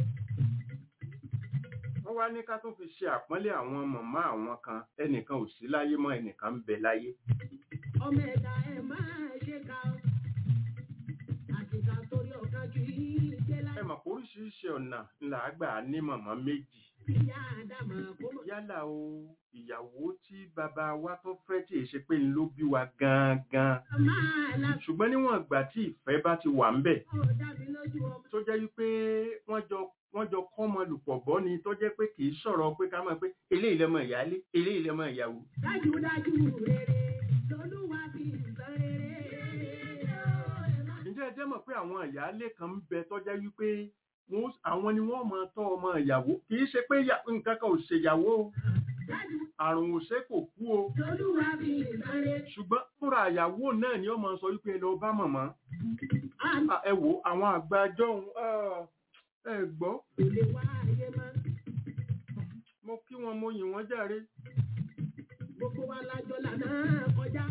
wọ́n wá ní ká tún fi ṣe àpọ́nlé àwọn màmá àwọn kan ẹnìkan ò sí láyé mọ́ ẹnìkan ń bẹ láyé ọmọ ẹ̀dá ẹ̀ máa ṣe ká o. àtìkà torí ọ̀kan kì í ṣe ẹ láì. mọ̀ pé oríṣiríṣi ọ̀nà ńlá àgbà ní màmá méjì ìyá àdàmà kó mọ̀. yálà o ìyàwó tí bàbá wa tó fẹ́ tí èṣe pé ń ló bí wa gangan máa la ṣùgbọ́n níwọ̀n ìgbà tí ìfẹ́ bá ti wà ń bẹ̀ kó dá mi lójú ọmọ. tó jẹ́ wípé wọ́n jọ wọ́n jọ kọ́ ọmọ lùpọ̀ bọ́ ni tó jẹ́ pé kì í sọ̀rọ̀ pé ká mọ̀ pé eléyìí lọ́mọ ìyálé eléyìí lọ́mọ ìyàwó dájúdájú rere lolúwa fi sọ rere. ǹjẹ́ ẹ jẹ́ mọ̀ pé àwọn ìyáálé kan ń bẹ tó jẹ́ wípé wọ́n- àwọn ni wọ́n máa tọ́ ọmọ ìyàwó kì í ṣe pé ìyá- nǹkan kan ò ṣèyàwó o, dájú àrùn ò ṣe kò kú o lolúwa fi sọ rere. ṣùgbọ́n fúnra ìyàwó náà ni ó máa sọ wípé ẹ lọ bá màmá àmì Ah, ẹ wo àwọn àgbàjọ ẹ gbọ́ kò lè wá ayé mọ́. mo kí wọn mo yìn wọ́n jàre gbogbo wa lájọ lànà kọjá.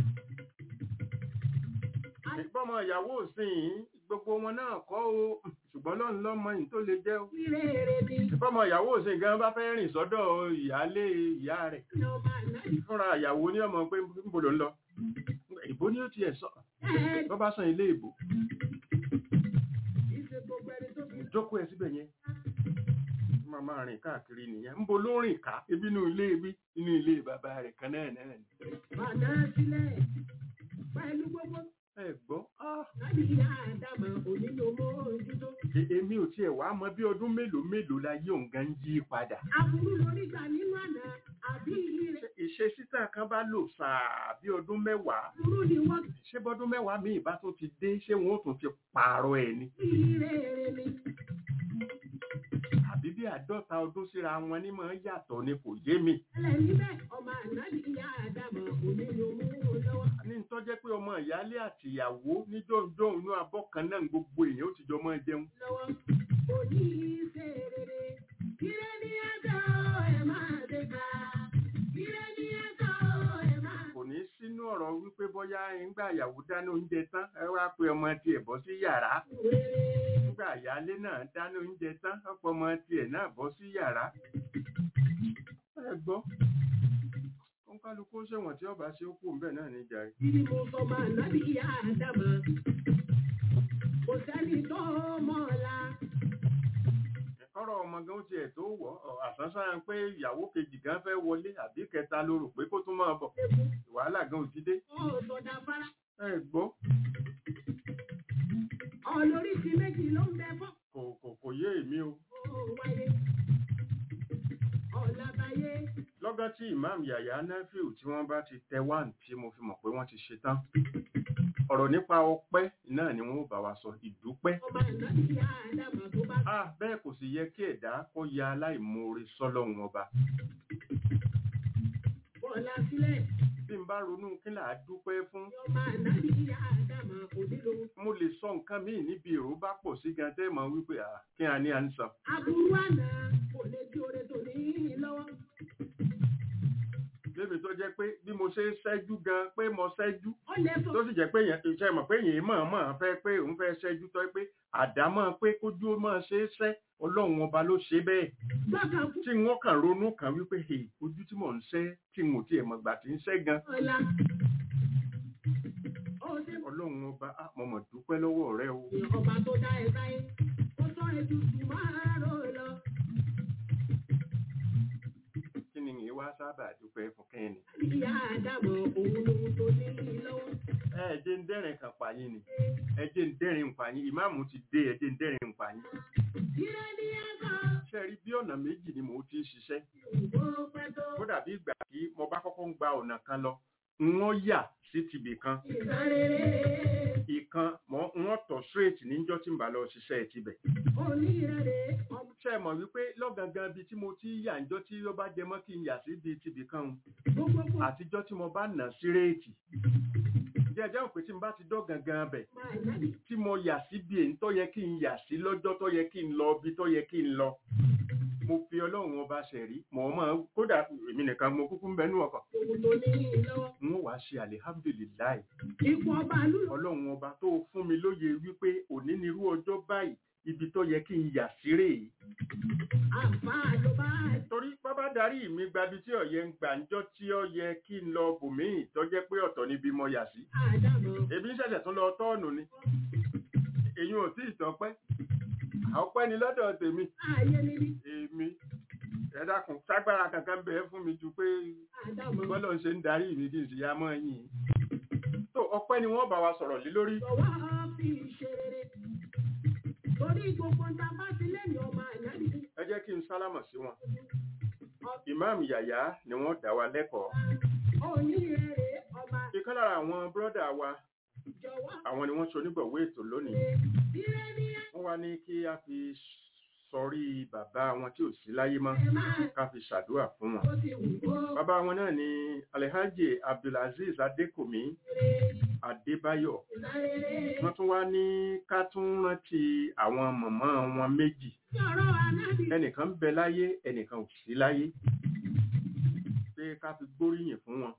ìgbọ́mọ ìyàwó òsìn gbogbo wọn náà kọ́ o ṣùgbọ́n lọ́nà lọ́mọ yìí tó lè jẹ́ o rere ni ìgbọ́mọ ìyàwó òsìn gan bá fẹ́ rìn sọ́dọ̀ ìyáálé ìyá rẹ̀ ní ọmọ àná fúnra ìyàwó ní ọmọ pé níbo ló ń lọ ìbò ni ó tiẹ̀ sọ ẹ̀ bọ́ bá san ilé ìbò ìṣe gbogbo ẹni tó fi jókòó ẹ síbẹ̀ yẹn máa máa rìn káàkiri nìyẹn ń bo ló rìn ká ebi inú ilé ibi inú ilé bàbá rẹ̀ kan náà náà ni bàdá sílẹ̀ pẹ̀lú gbogbo ẹ gbọ́ ah, láti ìyá àdàmà onílò mọ́ ojútó. e- èmi ò tiẹ̀ wá mọ bí ọdún mélòó mélòó la yóò gan yí padà aburú lórí gbà nínú àná àbí ire Ṣé ìṣesítà kan bá lò sáà bí ọdún mẹ́wàá aburú ni wọ́n ṣé bọ́dún mẹ́wàá míì bá tún ti dé ṣé wọn ó tún ti pààrọ̀ ẹ̀ ni fi rere ni. àbí bí àádọ́ta ọdún síra wọn ní máa ń yàtọ̀ ni kò yé mi ẹlẹ́ níbẹ̀ ọmọ àná ní ìyá àdàmà onílò mọ́ lọ́wọ́. ní tó jẹ́ pé ọmọ ìyálé àti ìyàwó ní jọ̀ǹjọ̀ǹ inú abọ́ kan náà gbogbo èèyàn ó ti jọ máa jẹun lọ́wọ́ òní ṣe rere. Ire ni ẹ̀ka ẹ̀ máa ṣe ká. Ire ni ẹ̀ka ẹ̀ máa kò ní sínú ọ̀rọ̀ wípé bóyá ńgbà ìyàwó dáná oúnjẹ tán ẹ wá pé ọmọ tiẹ̀ bọ́ sí yàrá rere. nígbà ìyálé náà dáná oúnjẹ tán ọ̀pọ̀ ọmọ tiẹ̀ náà bọ́ sí yàrá ẹ gbọ́ ó ń kálukú ṣẹ̀wọ̀n tí ọba ṣe ó kú ńbẹ̀ náà níjà rẹ̀ Ibi mo sọ máa nábì ìyá àdàmà. Kò sẹ́ni tó mọ̀ ọ́la. ọ̀rọ̀ ọmọ gan ó tiẹ̀ tó wọ̀ ọ́ àsánsán pé ìyàwó kejì gan fẹ́ wọlé àbí kẹta ló rò pé kó tún máa bọ̀ wàhálà gan ò ti dé Ó sọdá fara. ẹ gbọ́ Ọlóríṣi méjì ló ń bẹ fọ́. kò kò kò yé èmi o Ó wáyé. Ọ̀làbáyé. lọ́gán tí imam yàyà nafiu tí wọ́n bá ti tẹ wán tí mo fi mọ̀ pé wọ́n ti ṣe tán ọ̀rọ̀ nípa ọpẹ́ náà ni wọ́n ó bá wa sọ ìdúpẹ́ Ọba nábì ìyá àdàmà tó bá ah bẹ́ẹ̀ kò sì yẹ kí ẹ̀dá kó ya aláìmoore sọ́lọ́run ọba bọ̀lá sílẹ̀. bí n bá ronú kí là á dúpẹ́ fún Ọba nábì ìyá àdàmà onílò. mo lè sọ nǹkan míì níbi èrò bá pọ̀ sí gan tẹ́ mọ̀ wípé à kí a ní à ń sọ Aburú àná kò lè di oore tó ní lọ́wọ́. lébi tó jẹ́ pé bí mo ṣe ń ṣẹ́jú gan pé mo ṣẹ́jú Ó lè sọ tó sì jẹ́ pé yẹn iṣẹ́ mọ̀ pé yẹn mọ̀ mọ̀ fẹ́ pé òun fẹ́ ṣẹ́jú tó pé àdámọ́ pé kójú ó máa ṣe é ṣẹ́ ọlọ́run ọba ló ṣe bẹ́ẹ̀ gbọ́kàn fún tí wọ́n kàn ronú kan wípé "Hey, ojú tí mò ń ṣẹ́ tí mo tiẹ̀ mọ̀ gbà tí ń ṣẹ́ gan ọ̀la. Ó ṣe ọlọ́run ọba á mo mọ̀ dúpẹ́ lọ́wọ́ rẹ o ọba tó dá ẹ sáyé. Ó sọ ètùtù máa rò lọ. kí ni ìyẹn wá sábà dúpẹ́ fún kẹ́ni. Ìyá àdàmọ̀ òun lòun tó ní lọ́wọ́. ẹ ẹ jẹ́ ń dẹ́rìn kan pààyàn ni ẹ jẹ́ ń dẹ́rìn pààyàn ìmáàmù ti dé ẹ jẹ́ ń dẹ́rìn pààyàn. Ire ni ẹ̀ka ṣe rí bí ọ̀nà méjì ni mò ń ti ń ṣiṣẹ́ òwò pẹ́ tó. ó dàbí ìgbà tí mo bá kọ́kọ́ ń gba ọ̀nà kan lọ wọ́n yà sí tibì kan Ìsáréré ìkan mọ́ wọ́n tọ̀ straight níjọ́ tí ń bá lọ ṣiṣẹ́ ẹ̀ tibẹ̀ onírẹ̀rẹ̀ ọmọ ṣe mọ̀ wípé lọ́gangan bíi tí mo ti yà ńjọ́ tí ó bá jẹ mọ́ kí n yà sí bíi tibì kan un, gbogbo àtijọ́ tí mo bá nà sí réètì jẹ́ ẹjẹ́ òpin tí mo bá ti dọ́ gangan bẹ̀ máa nábì tí mo yà sí bí èyí tó yẹ kí n yà sí lọ́jọ́ tó yẹ kí n lọ bí tó yẹ kí n lọ mo fi ọlọ́run ọba ṣẹ̀rí mọ̀ ọ́ mọ̀ kódà èmi nìkan mo kúkú ń bẹnu ọkọ̀ òun tó ní lọ́wọ́ n ó wàá ṣe alihamdulilayi ipò ọba lùlọ ọlọ́run ọba tó fún mi lóye wípé òní nírú ọjọ́ báyìí ibi tó yẹ kí n yà sí rèé àǹfà ló bá torí bábá darí mi gbabi tí ọ̀yẹ́ ń gbà ńjọ́ tí ó yẹ kí n lọ bòmíì tó jẹ́ pé ọ̀tọ̀ níbi mo yà sí àdàmọ̀ ebi ń ṣẹ̀ṣẹ̀ tún lọ tọ́ọ̀nù ni èyí ò tí ì tọ́pẹ́ ọpẹ́ ni lọ́dọ̀ tèmi ààyè níbi èmi ẹ dákun ságbára kankan bẹ́ẹ̀ fún mi ju pé àdàmọ̀ bọ́lọ̀ ń ṣe ń darí mi kí n sì yá mọ́ yín tó ọpẹ́ ni wọ́n bá wa sọ̀rọ̀ lé lórí lọ́wọ́ fi ṣe rere torí gbogbo ń ta bá ti lẹ́yìn ọmọ ànábì ẹ jẹ́ kí n sálámọ̀ sí wọn ìmáàmù yàyà ni wọ́n dá wa lẹ́kọ̀ọ́ onírẹ̀rẹ̀ ọba ìkan lára àwọn bírọ́dà wa jọ̀wọ́ àwọn ni wọ́n ṣe onígbọ̀wé ètò lónìí ire ní wọ́n wá ní kí a fi sọrí bàbá wọn tí ò sí láyé mọ́ ẹ máa ká fi ṣàdúrà fún wọn ó ti wù kó bàbá wọn náà ni alhaji abdulaziz adékòmí adébáyọ̀ rere wọ́n tún wá ní ká tún rántí àwọn mọ̀mọ́ wọn méjì sọ̀rọ̀ ànábì ẹnìkan ń bẹ láyé ẹnìkan ò sí láyé pé ká fi gbóríyìn fún wọn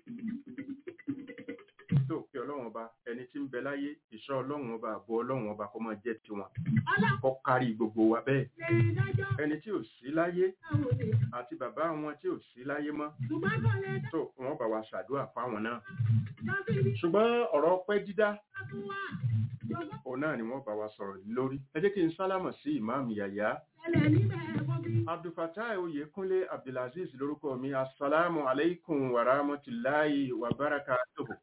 tó kí ọlọ́run ọba ẹni tí ń bẹ láyé ìṣọ́ ọlọ́run ọba àbọ̀ ọlọ́run ọba kó máa jẹ́ tiwọn ọlọ́run kó kárí gbogbo wa bẹ́ẹ̀ lè dájọ́ ẹni tí ò sí láyé àwọn òde àti bàbá wọn tí ò sí láyé mọ́ ṣùgbọ́n kò lè tó wọn bá wa ṣàdúrà fáwọn náà dábì ní ṣùgbọ́n ọ̀rọ̀ pẹ́ dídá fún wa jọ̀wọ́ òun náà ni wọ́n bá wa sọ̀rọ̀ lórí ẹ jẹ́ kí n sálámọ̀ sí ìmáàmù yàyà ẹlẹ́ níbẹ̀ ẹ̀kọ́ bí abdulfatai oyèkúnlé abdulaziz lórúkọ mi asalaamu aleykum wa rahmatulahi wa barakatuhu.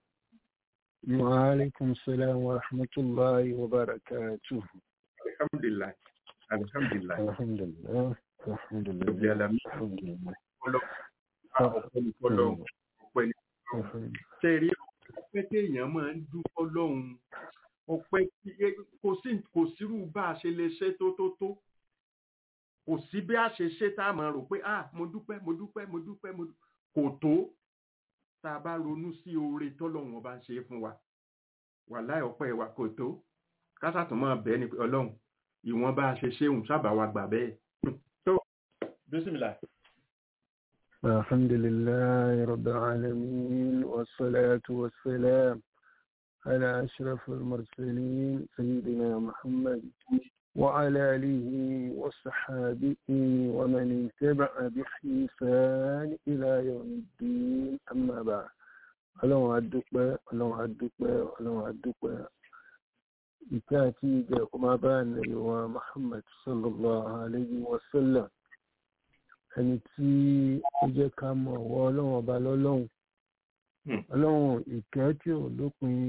وعليكم السلام ورحمة الله وبركاته alhamdulilayi alhamdulilayi الحمد لله الحمد rabbil لله alamin الحمد لله ọlọ ọpẹ́ ní fọ́lọ́run ọpẹ́ ní الحمد ṣe rí ọpẹ́ téèyàn máa ń dúpọ́ lọ́hùn ọpẹ́ tí kò sí kò sírú bá a ṣe lè ṣe tó tó tó kò sí bí a ṣe ṣe tá a máa rò pé ah mo dúpẹ́ mo dúpẹ́ mo dúpẹ́ mo dú-" kò tó tá a bá ronú sí oore tọ́lọ́run ọba ń ṣe é fún wa wàláì ọpẹ́ wa kò tó kásà tó máa bẹ́ẹ̀ ni pé ọlọ́run ìwọ̀n bá a ṣe ṣéhùn sábà wa gbà bẹ́ẹ̀ tó bísímìlà الحمد لله رب العالمين والصلاة والسلام على أشرف المرسلين سيدنا محمد وعلى آله وصحابه ومن اتبع بإحسان إلى يوم الدين أما بعد ọlọ́run adúpẹ́ ọlọ́run adúpẹ́ ọlọ́run adúpẹ́ ìkẹ́ àti ìjẹ́ kó máa bá ànábì wa muhammad sallallahu alayhi wa sallam ẹni tí ó jẹ́ ká mọ̀ ọ̀wọ́ ọlọ́run ọba lọ́lọ́run Hmm. ọlọ́run ìkẹ́ tí ò lópin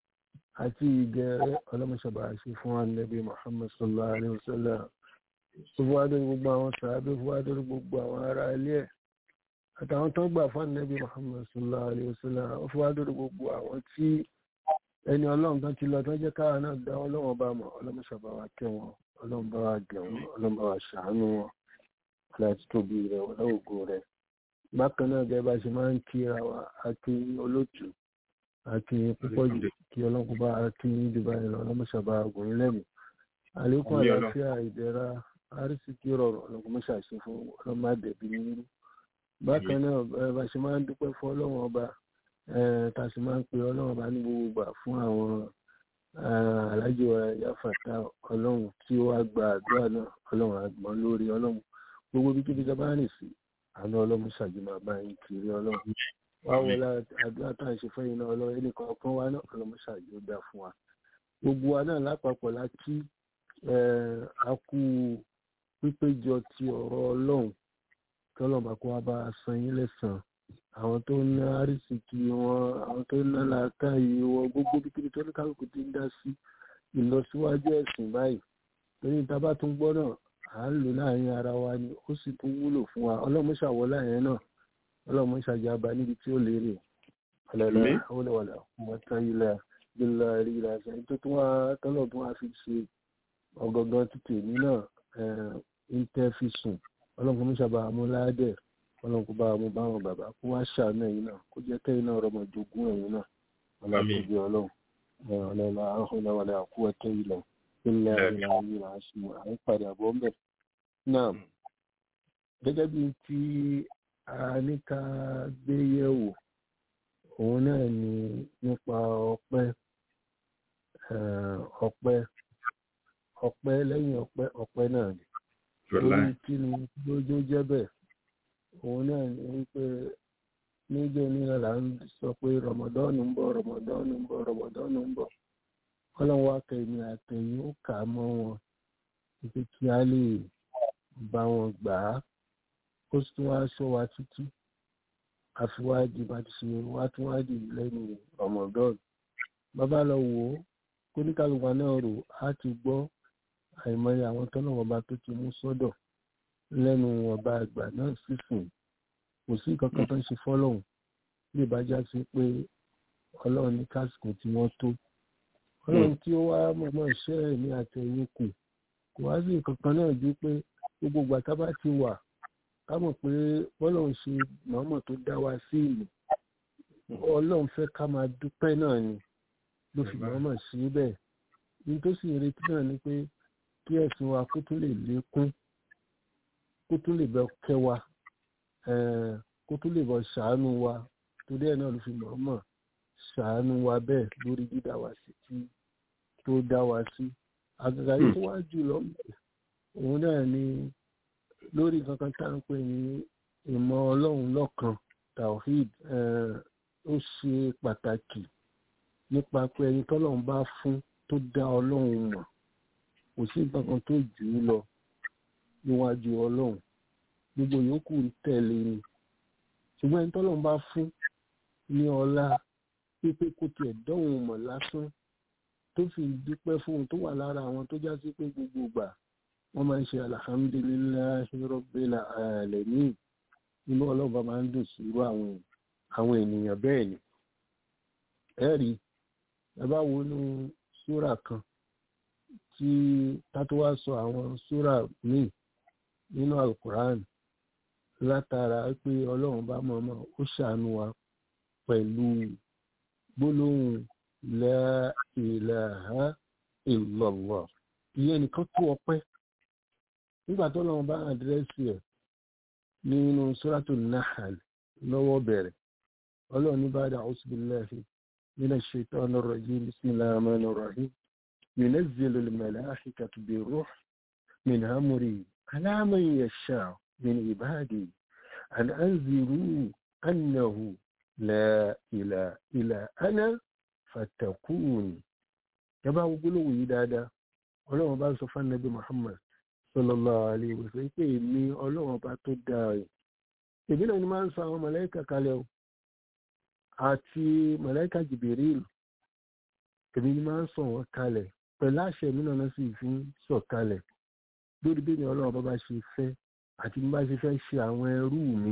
àti ìgẹ̀rẹ́ ọlọ́mọṣàbà ṣe fún ànábì muhammad sallallahu alayhi wa sallam ó fún wa lórí gbogbo àwọn sàábé fún wa lórí gbogbo àwọn ará ilé ẹ̀ àtàwọn tó gbà fún ànábì muhammad sallallahu alayhi wa sallam ó fún wa lórí gbogbo àwọn tí ẹni ọlọ́run kan ti lọ tó jẹ́ káwa náà dá ọlọ́run ọba mọ̀ ọlọ́mọṣàbà wa kẹ́ wọn ọlọ́run bá wa gẹ̀ wọn ọlọ́run bá wa ṣàánú wọn láti tóbi rẹ̀ ọlọ́ògo rẹ̀ bákan náà gẹ́gẹ́ bá ṣe máa ń kíra wa àti olóòtú àti púpọ̀ jù kí ọlọ́run kó bá kí dubai lọ ọlọ́mọṣàbà ọgùnrin lẹ́nu àlékún Àmín Ọlọ́run. àlàáfíà ìdẹ̀ra àrísìkí rọrùn ọlọ́mọṣàṣe fún ọlọ́mọdẹ̀bí nínú bákan náà ẹ bá ṣe máa ń dúpẹ́ fún ọlọ́run ọba ẹ tá a sì máa ń pe ọlọ́run ọba ní gbogbo ìgbà fún àwọn eh, alájọ yáfàtà ọlọ́run tí ó wá gba àdúrà náà ọlọ́run àgbọ̀n lórí ọlọ́run gbogbo bí kíbi sábà rìn sí àánú ọlọ́run ṣàjù máa bá yín kiri ọlọ́run wá wọlé àdúrà tá à ń ṣe fẹ́yìn náà ọlọ́run ẹnì kọ̀ọ̀kan wá náà ọlọ́run ṣàjù ó dá fún wa gbogbo wa náà lápapọ̀ la kí eh, a kú pípéjọ ti ọ̀rọ̀ ọlọ́run kí ọlọ́run bá kó wá bá a san yín lẹ́sàn-án àwọn tó ń ná àrísìkí wọn àwọn tó ń ná làákàyè wọn gbogbo bí kíbi tó ní kálukú ti ń dá sí ìlọsíwájú ẹ̀sìn báyìí torí tá a bá tún gbọ́ náà à ń lò láàrin ara wa ni ó sì tún wúlò fún wa ọlọ́run ṣàwọ́ láàrin náà ọlọ́run ṣàjàbá níbi tí ó lérè ọ̀lẹ́lẹ́ Àmín. ọ̀lẹ́wọ̀lẹ́ wọ́tá ilẹ̀ gbẹlẹ rí ìlàsẹ tó tún wá tọ́lọ̀ tún wá fi ṣe ọ̀gọ̀ngàn títì èmi náà ń tẹ́ fi sùn ọlọ́run kò ní sábà mú ládẹ̀ ọlọ́run kò bá mú báwọn bàbá kó wá ṣàánú ẹ̀yin náà kó jẹ́ kẹ́yìn náà rọmọ jogún ẹ̀yin náà ọlọ́run kò bí ọlọ́run ọlọ́run àhùnà wàlẹ̀ àkú ẹ̀tẹ́ ilẹ̀ ilẹ̀ ilẹ̀ ayé là ń ṣe àwọn ìpàdé àbọ̀ ńbẹ̀. náà gẹ́gẹ́ bí tí a ní ká gbé yẹ̀wò òun náà ni nípa ọpẹ́ ọpẹ́ ọpẹ́ lẹ́yìn ọpẹ́ ọpẹ́ náà ni lórí kí ni lójó jẹ́ bẹ́ẹ̀ òun náà ni wípé níjẹ́ nílà là ń sọ pé rọmọdọ́ọ̀nù ń bọ̀ rọmọdọ́ọ̀nù ń bọ̀ rọmọdọ́ọ̀nù ń bọ̀ ọlọ́run wá kẹ́yìn àtẹ̀yìn ó kà á mọ́ wọn wípé kí á lè bá wọn gbà á kó sì tún wá sọ wa títí àfiwádìí bá ti ṣe wá tún wádìí lẹ́nu rọmọdọ́ọ̀nù bàbá lọ wò ó kóníkàlùwà náà rò á ti gbọ́ àìmọye àwọn tọ́nà ọba tó ti mú sọ́dọ̀ lẹ́nu ọba àgbà náà sísìn kò sí nǹkan kan tó ń ṣe fọ́lọ́hún bí ìbájá sí pé ọlọ́run ní kásìkò tí wọ́n tó ọlọ́run tí ó wá mọ̀mọ́ iṣẹ́ ẹ̀ ní àtẹ̀yìn kù kò wá sí nǹkan kan náà ju pé gbogbo ìgbà tá bá ti wà ká mọ̀ pé bọ́lọ́run ṣe mọ̀ọ́mọ̀ tó dá wa sí ìlú ọlọ́run fẹ́ ká máa dúpẹ́ náà ni ló fi mọ̀ọ́mọ̀ sí bẹ́ẹ̀ ní tó sì retí náà ni pé kí ẹ̀sìn wa kó tún lè lékún kó tún lè bẹ kẹ́ wa kó tún lè bọ ṣàánú wa torí ẹ̀ náà ló fi mọ̀ọ́mọ̀ ṣàánú wa bẹ́ẹ̀ lórí dídá wa sí tí tó dá wa sí àgàgà yìí tó wá jù lọ òun náà ni lórí kankan tá à ń pè ní ìmọ̀ ọlọ́run lọ́kan tawhid ó ṣe pàtàkì nípa pé ẹni tọ́lọ́run bá fún tó dá ọlọ́run mọ̀ kò sí nǹkan kan tó jù ú lọ níwájú ọlọ́run gbogbo yòókù ń tẹ̀lé ni ṣùgbọ́n ẹni tọ́lọ́run bá fún ní ọlá pípé kó tiẹ̀ dọ́hùn mọ̀ lásán tó fi dúpẹ́ fóun tó wà lára àwọn tó já sí pé gbogbo ìgbà wọ́n máa ń ṣe alhamdulillahi rabbil alamin inú ọlọ́ba máa ń dùn sí irú àwọn àwọn ènìyàn bẹ́ẹ̀ ni ẹ̀rí ẹ bá wo inú súrà kan tí tátó wá sọ àwọn súrà míì nínú alukuran látara pé ọlọ́run bá mọ̀ọ́mọ̀ ó ṣàánú wa pẹ̀lú gbólóhùn la ilaha illallah ìyẹn nìkan tó ọpẹ́ nígbà tó lọ́wọ́ bá àdírẹ́sì ẹ̀ nínú suratu nahal lọ́wọ́ bẹ̀rẹ̀ ọlọ́run ní ba'da a'udhu billahi minash shaitanir rajim bismillahir rahmanir rahim yunazzilu al-mala'ikatu bir-ruh min amrihi ala man yasha'u min ibadihi an anziru annahu la ilaha illa ana fatakuni yaba gbólóhùn yìí dáadáa ọlọ́run bá sọ fún anabi muhammad sallallahu alaihi wasallam pé èmi ọlọ́run bá tó dáa rẹ̀ èmi náà ni máa ń sọ àwọn mọ̀lẹ́kà kalẹ̀ o àti mọ̀lẹ́kà jìbìrìlù èmi ni máa ń sọ wọn kalẹ̀ pẹ̀lú àṣẹ mi náà sì fi ń sọ kalẹ̀ lórí bí mi ọlọ́run bá bá ṣe fẹ́ àti bí bá ṣe fẹ́ ṣe àwọn ẹrú mi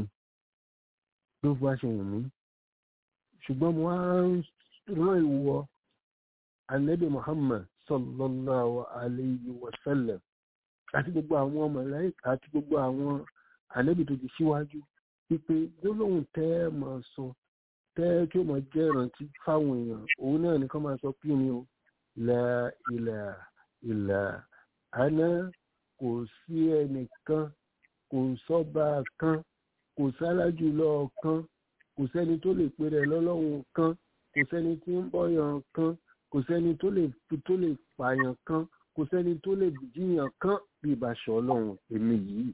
ló fi wá ṣe wù mí ṣùgbọ́n mo wá ń rán ìwọ anabi muhammad sallallahu alayhi wa sallam àti gbogbo àwọn màláíkà àti gbogbo àwọn anabi tó ti síwájú wípé gbólóhùn tẹ́ ẹ máa sọ tẹ́ kí ó máa jẹ́ ìrántí fáwọn èèyàn òun náà nìkan máa sọ pé mi ò la ilaha illa ana kò sí ẹnìkan kò sọ́ba kan kò sálájú lọ́ọ̀ kan kò sẹ́ni tó lè pe rẹ̀ lọ́lọ́run kan kò sẹ́ni tí ń bọ́yàn kan kò sẹ́ni tó lè tó lè pààyàn kan kò sẹ́ni tó lè jíyàn kan bí ìbáṣọ ọlọ́run èmi yìí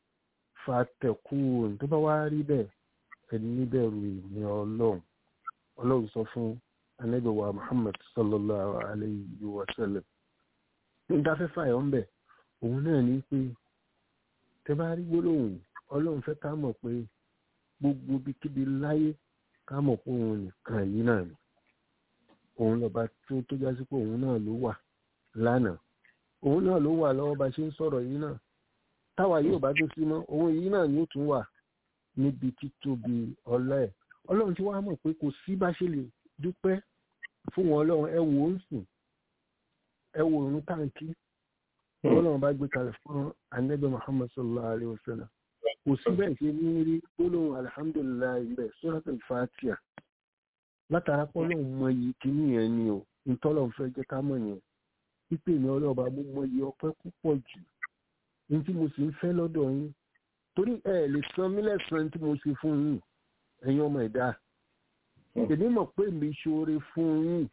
fàtẹ̀kùn tó bá wá rí bẹ́ẹ̀ ẹni níbẹ̀rù ìní ọlọ́run ọlọ́run sọ fún anábẹ̀wà muhammad sallallahu alayhi wa sallam ní dáfẹ́fà ẹ̀ ń bẹ̀ òun náà ní pé tẹ bá rí gbólóhùn ọlọ́run fẹ́ ká mọ̀ pé gbogbo bíkíbi láyé ká mọ̀ pé òun nìkan yìí náà ni òun lọ́ba tó tó já sí pé òun náà ló wà lánàá òun náà ló wà lọ́wọ́ bá ṣe ń sọ̀rọ̀ yìí náà táwa yóò bá tó sí mọ́ òun yìí náà ni ó tún wà níbi títóbi ọlá ẹ̀ ọlọ́run tí wàá mọ̀ pé kò sí bá ṣe lè dúpẹ́ fún wọn ọlọ́run ẹ wò ó ń sìn ẹ wò òun táǹkì ọlọ́run bá gbé kalẹ̀ fún anabi muhammad sallallahu alayhi wa sallam kò sí bẹ́ẹ̀ ṣe ní rí gbólóhùn alihamudulilayi bẹ́ẹ̀ surat al-fatiha látara pé ọlọ́run mọ iyì kíní yẹn ni o ntọ́lọ́run fẹ́ jẹ́ ká mọ̀ yẹn pípé mi ọlọ́run bá mú mọ iyì ọpẹ́ púpọ̀ jù ní tí mo sì ń fẹ́ lọ́dọ̀ yín torí ẹ lè san mí lẹ́sàn-án tí mo ṣe fún yín ẹ̀yin ọmọ ẹ̀dá èmi mọ̀ pé mi ṣoore fún yín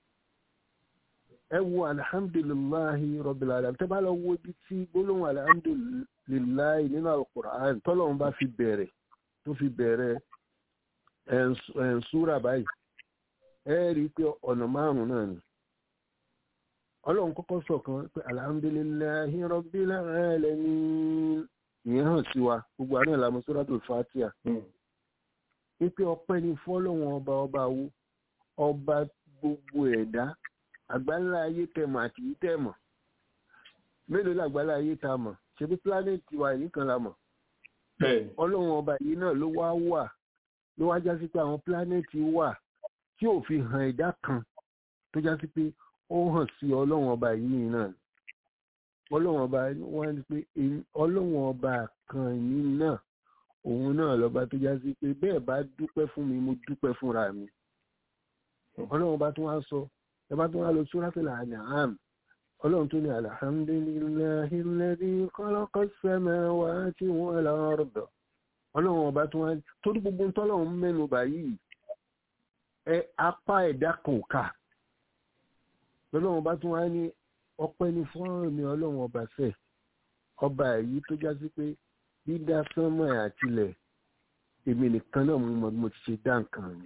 ẹ wo alihamdulilayi rọbìlà àdàm tẹ́ bá lọ wo ibi tí gbólóhùn alihamdulilayi nínú alukur'an tọ́lọ́run bá fi bẹ̀rẹ̀ tó fi bẹ̀rẹ̀ ẹ̀ǹsúra báyìí ẹ rí i pé ọ̀nà márùn-ún náà ni ọlọ́run kọ́kọ́ sọ̀kan pé alihamdulilayi rọbìlà ẹlẹ́ni ìyẹn hàn sí wa gbogbo àná ìlànà suratul fatiha wípé ọpẹ́ ni fọ́lọ́run ọba ọba wo ọba gbogbo ẹ̀dá àgbáńlá ayé tẹmọ àti yìí tẹmọ mélòó làgbáńlá ayé tá a mọ̀ ṣebí pílánẹẹtì wa yìí kan la mọ̀ ọlọ́run ọba yìí náà ló wá wà ló wá já sí pé àwọn pílánẹẹtì wà tí ò fi hàn ẹ̀dá kan tó já sí pé ó hàn sí ọlọ́run ọba yìí nìyí náà ọlọ́run ọba wọn ni pé ọlọ́run ọba kan yìí náà òun náà lọ́ba tó já sí pé bẹ́ẹ̀ bá dúpẹ́ fún mi mo dúpẹ́ fúnra mi ọlọ́run ọba tó wá sọ ẹbá tó wá lọ suratul An'am ọlọ́run tó ní alhamdulillahi alladhi khalaqa as-samawati wal arda ọlọ́run ọba tó wá torí gbogbo tọ́lọ́run mẹ́nu báyìí ẹ apá ẹ̀dá kan ká ọlọ́run ọba tó wá ní ọpẹ́ ní fún mi ọlọ́run ọba fẹ́ ọba èyí tó já sí pé dídá sánmọ̀ àtilẹ̀ èmi nìkan náà mo mọ bí mo ti ṣe dá nǹkan mi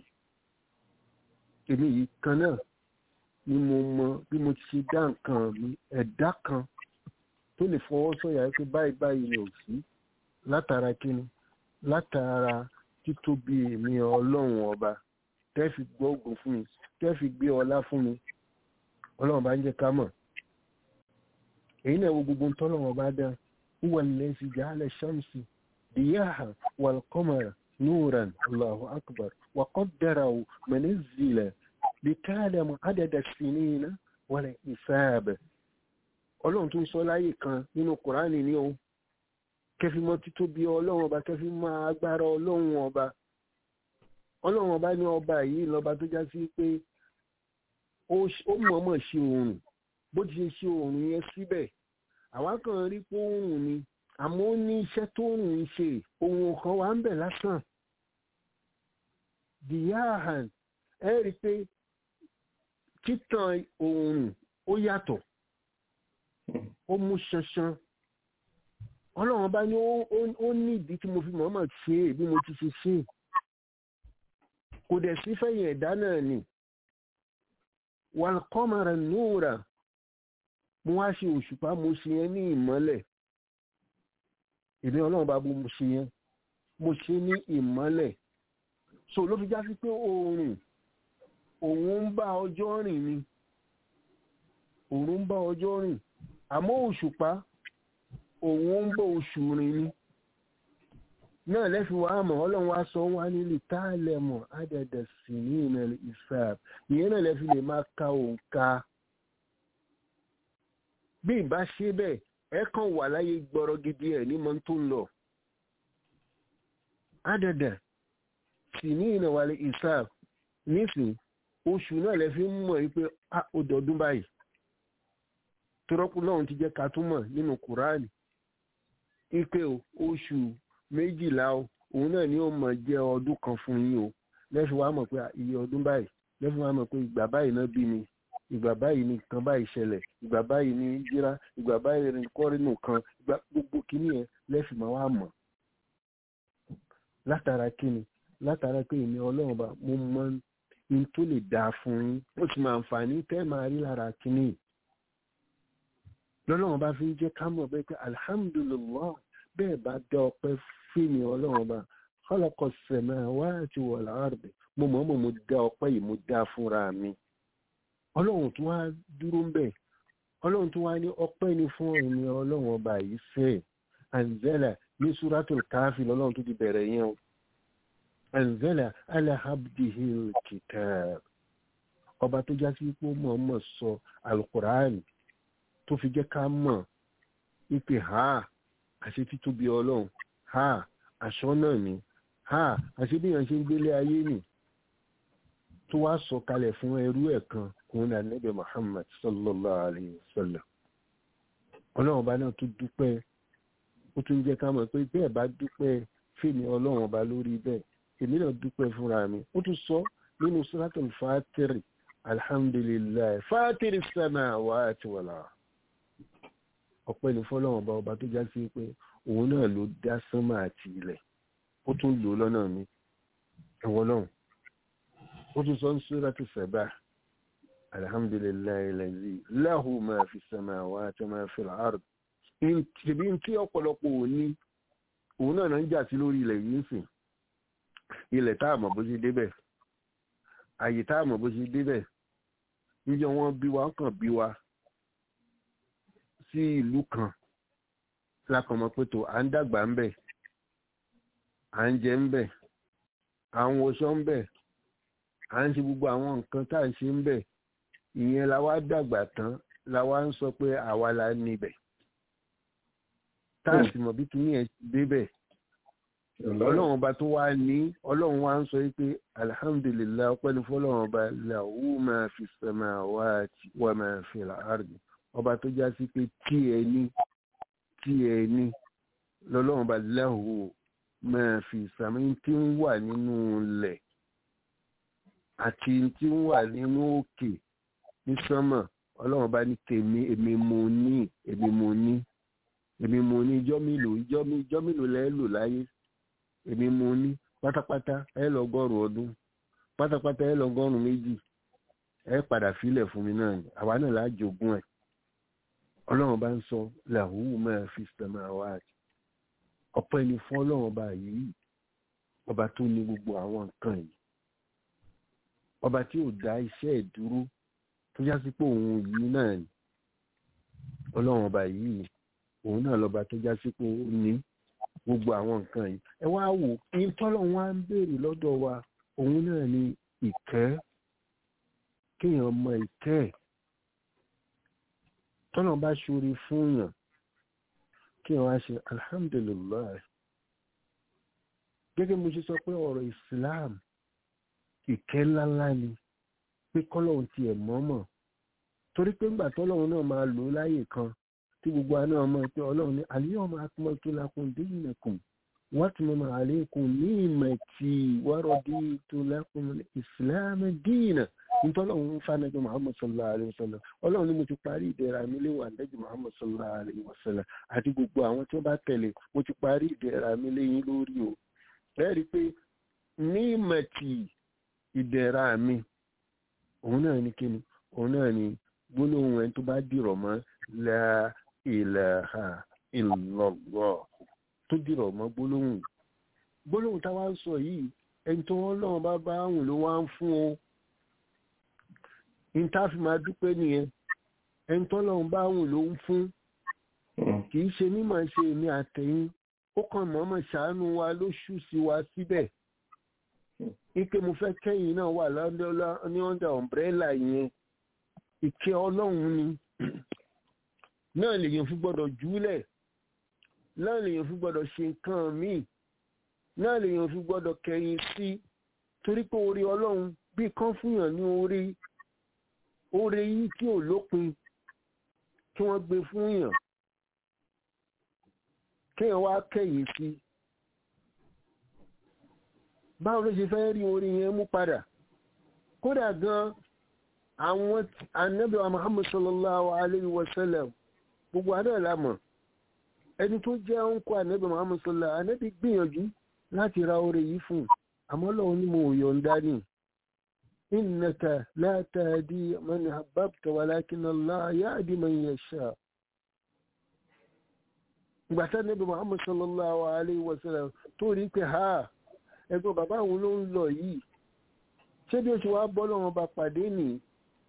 èmi yìí kan náà ni mo mọ bí mo ti ṣe dá nǹkan mi ẹ̀dá kan tó lè fọwọ́ sọ̀yà pé báyìí báyìí ni ò sí látara kíni látara títóbi èmi ọlọ́run ọba tẹ́ fi gbọ́ ògùn fún mi tẹ́ fi gbé ọlá fún mi ọlọ́run bá ń jẹ́ ká mọ̀ èyí náà wo gbogbo tọ́lọ́run ọba dá huwa allazi ja'ala shamsi diyaha wal qamara nuran allahu akbar wa qaddarahu manazila likalamu adada sinina wala isab ọlọ́run tó ń sọ láyè kan nínú kùránì ní o kẹfí mọ títóbi ọlọ́run ọba kẹfí mọ agbára ọlọ́run ọba ọlọ́run ọba ní ọba yìí lọ́ba tó já sí pé ó mọ̀ọ́mọ̀ ṣe oòrùn bó ti ṣe ṣe oòrùn yẹn síbẹ̀ àwa kan rí pé oòrùn ni àmọ́ ó ní iṣẹ́ tó oòrùn ń ṣe ohun kan wà ń bẹ̀ lásán diyahan ẹ rí i pé títàn oòrùn ó yàtọ̀ ó mú ṣanṣan ọlọ́run bá ní ó ní ìdí tí mo fi mọ̀ọ́mọ̀ ṣe é bí mo ti ṣe ṣe é kò dẹ̀ sí fẹ̀yìn ẹ̀dá náà ni wàlkọ́mọ̀rà núùrà mo wá ṣe òṣùpá mo ṣe yẹn ní ìmọ́lẹ̀ ìdí ọlọ́run bá mo ṣe yẹn mo ṣe ní ìmọ́lẹ̀ so ló fi já sí pé oòrùn òun ń bá ọjọ́ rìn ni òun ń bá ọjọ́ rìn àmọ́ òṣùpá òun ń bá oṣù rìn ni náà lẹ́fi wá mọ̀ ọlọ́run wá sọ wá nílé táàlẹ̀mọ̀ àdẹ̀dẹ̀ sí ní ìmẹ̀lẹ̀ ìfẹ́ ìyẹn náà lẹ́fi lè máa ka òǹkà bí ìbá ṣe bẹ́ẹ̀ ẹ kàn wà láyé gbọ́rọ̀ gidi ẹ̀ ní mọ́ tó ń lọ àdẹ̀dẹ̀ sí ní ìnàwálẹ̀ ìfẹ́ nísìn oṣù náà lẹ́fi ń mọ̀ wípé ó dọ̀dún báyìí tọ́rọ́kù náà ti jẹ́ ká túmọ̀ nínú kùránì ipe oṣù méjìlá o òun náà ni ó mọ̀ jẹ́ ọdún kan fún yín o lẹ́fi wá mọ̀ pé iye ọdún báyìí lẹ́fi wá mọ̀ pé ìgbà báyìí náà bí mi ìgbà báyìí ni kan báyìí ṣẹlẹ̀ ìgbà báyìí ni jíra ìgbà báyìí ni kọ́rínù kan ìgbà gbogbo kìíní yẹn lẹ́fi máa wá mọ̀ látara kíni látara pé èmi ọlọ́run bá mo mọ ní tó lè dáa fún yín ó sì máa àǹfààní tẹ́ máa rí lára kíní yìí lọ́lọ́run bá fi ń jẹ́ ká mọ̀ bẹ́ẹ̀ pé alhamdulillah bẹ́ẹ̀ bá dá ọpẹ́ fíìmì ọlọ́run bá khalaqa samawati wal ardi mo mọ̀ mọ̀ mo dá ọpẹ́ yìí mo dá fúnra mi ọlọ́run tó wá dúró ń bẹ̀ ọlọ́run tó wá ní ọpẹ́ ni fún ẹ̀mí ọlọ́run ọba yìí fẹ́ anzala ní suratul káfí lọ́lọ́run tó ti bẹ̀rẹ̀ yẹn o anzala ala abdihil kitab ọba tó já sí pé ó mọ̀ọ́mọ̀ sọ alukur'an tó fi jẹ́ ká mọ̀ wípé ha àṣẹ títóbi ọlọ́run ha aṣọ náà ni ha àṣẹ bí èèyàn ṣe ń gbélé ayé nì tó wá sọ kalẹ̀ fún ẹrú ẹ̀ kan òun náà nẹ́bẹ̀ Muhammad sallallahu alayhi wa sallam ọlọ́run ọba náà tún dúpẹ́ ó tún jẹ́ ká mọ̀ pé bẹ́ẹ̀ bá dúpẹ́ fèmí ọlọ́run ọba lórí bẹ́ẹ̀ èmi náà dúpẹ́ fúnra mi ó tún sọ nínú suratul Fatiri alhamdulilayi Fatiri samawati wal ard ọpẹ́ ní fọ́lọ́run ọba ọba tó já sí pé òun náà ló dá sánmà àti ilẹ̀ ó tún lò lọ́nà mi ẹ̀wọ̀n náà ó tún sọ ń súrátù sẹ̀bà alhamdulilayi lẹ́yìn lahu ma fi samawati ma fi al-ard ìbí tí ọ̀pọ̀lọpọ̀ òní òun náà náà ń jà sí lórí ilẹ̀ yìí sìn ilẹ̀ tá a mọ̀ bó ṣe débẹ̀ àyè tá a mọ̀ bó ṣe débẹ̀ níjọ́ wọn bí wa kàn bí wa sí ìlú kan lákọ̀ọ́mọ pé tó à ń dàgbà ń bẹ̀ à ń jẹ ń bẹ̀ à ń wọṣọ ń bẹ̀ à ń ṣe gbogbo àwọn nǹkan tá à ń ṣe ń bẹ̀ ìyẹn la wá dàgbà tán la wá ń sọ pé àwa la níbẹ̀ tá a sì mọ̀ bí kìíní ẹ̀ débẹ̀ ọlọ́run ọba tó wá ní ọlọ́run wá ń sọ pé alihamudulilayi ọpẹ́ ní fọlọ́run ọba làwù máa fi samawati wa máa fi al-ardi ọba tó já sí pé tí ẹ ní tí ẹ ní lọ́lọ́run ọba làwù máa fi sàmì tí ń wà nínú ilẹ̀ àti tí ń wà nínú òkè ní sánmà ọlọ́run bá ní tèmi èmi mo ní èmi mo ní èmi mo ní ijọ́ mélòó ijọ́ mélòó lẹ́ lò láyé èmi mo ní pátápátá ẹ lọ́gọ́rùn ọdún pátápátá ẹ lọ́gọ́rùn méjì ẹ padà filẹ̀ fún mi náà ni àwa náà lájogún ẹ̀ ọlọ́run bá ń sọ làwùú máa fi sàmà wá àti ọpẹ́ ni fún ọlọ́run ọba yìí ọba tó ní gbogbo àwọn nǹkan yìí ọba tí ò dá iṣẹ́ ìdúró tó já sí pé òun yìí náà ni ọlọ́run ọba yìí òun náà lọ́ba tó já sí pé ó ní gbogbo àwọn nǹkan yìí ẹ wá wò ní tọ́lọ́run wá ń béèrè lọ́dọ̀ wa òun náà ni ìkẹ́ kéèyàn mọ ìkẹ́ ẹ̀ tọ́lọ́run bá ṣoore fún yàn kéèyàn wá ṣe alhamdulilayi gẹ́gẹ́ mo ṣe sọ pé ọ̀rọ̀ Islam ìkẹ́ ńláńlá ni pé kọ́lọ́hún tiẹ̀ mọ́mọ́ torí pé ńgbà tọ́lọ́hún náà máa lò ó láyè kan tí gbogbo àná ọmọ pé ọlọ́run ní àlíyàn máa pọ́n tó lakùn dínìkùn wọ́n ti mọ̀ àlékún ní ìmọ̀ tí wọ́rọ̀ dí tó lakùn ìsìláàmù dínà nítọ́lọ́hún fánàjọ Muhammad sallallahu alayhi wa sallam ọlọ́run ní mo ti parí ìdẹ̀ra mi léwà lẹ́jọ́ Muhammad sallallahu alayhi wa sallam àti gbogbo àwọn tí wọ́n bá tẹ̀lé mo ti parí ìdẹ̀ra mi léyìn lórí o lẹ́rìí pé ní ìmọ̀ tí ìdẹ̀ra mi òun náà ní kíni òun náà ní gbólóhùn ẹni tó bá dìrọ̀ mọ́ la ilaha illallah tó dìrọ̀ mọ́ gbólóhùn gbólóhùn táwa ń sọ yìí ẹni tó wọ́n lọ́wọ́ bá bá àwùn ló wá ń fún o ìntàfi máa dúpẹ́ nìyẹn ẹni tó lọ́wọ́ bá àwùn ló ń fún kì í ṣe mímọ̀ ṣe èmi àtẹ̀yìn ó kàn mọ́mọ́ ṣàánú wa ló ṣú sí wa síbẹ̀ ike mo fẹ́ kẹ́yìn náà wà ní under umbrella yẹn ìkẹ́ ọlọ́run ni náà lèyàn fi gbọ́dọ̀ júlẹ̀ náà lèyàn fi gbọ́dọ̀ ṣe nǹkan míì náà lèyàn fi gbọ́dọ̀ kẹ́yìn sí torí pé orí ọlọ́run bí kan fúnyàn ní orí orí yìí tí ò lópin kí wọ́n gbé fúnyàn kéèyàn wá kẹ́yìn sí báwo ló ṣe fẹ́ rí orí yẹn mú padà kódà gan àwọn ànábì wa Muhammad sallallahu alayhi wa sallam gbogbo àná lámọ̀ ẹni tó jẹ́ òǹkọ ànábì Muhammad sallallahu ànábì gbìyànjú láti ra orí yìí fún àmọ́ lọ́wọ́ ní mo yọ̀ǹda ní innaka la tahdi man ahbabta walakin Allah yahdi man yasha ìgbàtà ànábì Muhammad sallallahu alayhi wa sallam tó rí pé ha ẹgbẹ́ bàbá òun ló ń lọ yìí ṣé bí ó ṣe wá bọ́ lọ́wọ́ bá pàdé nì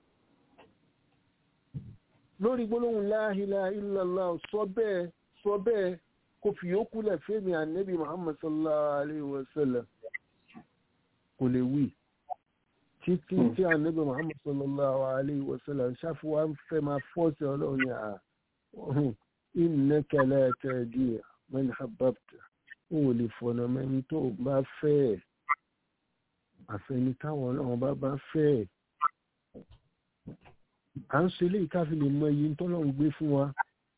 lórí gbólóhùn la ilaha illallah sọ bẹ́ẹ̀ sọ bẹ́ẹ̀ kò fi yókù lẹ̀ fẹ́mi ànẹ́bí Muhammad sallallahu alayhi wa sallam kò lè wí títí tí ànábì muhammad sallallahu alayhi wa sallam ṣáfùwá ń fẹ́ máa fọ́ọ̀sì ọlọ́run ní à innaka la tahdi man ahbabta ó lè fọ̀nà mẹ́ni tó bá fẹ́ àfẹni táwọn ọlọ́run bá bá fẹ́ à ń ṣe eléyìí ká fi lè mọ iye tọ́lọ́run gbé fún wa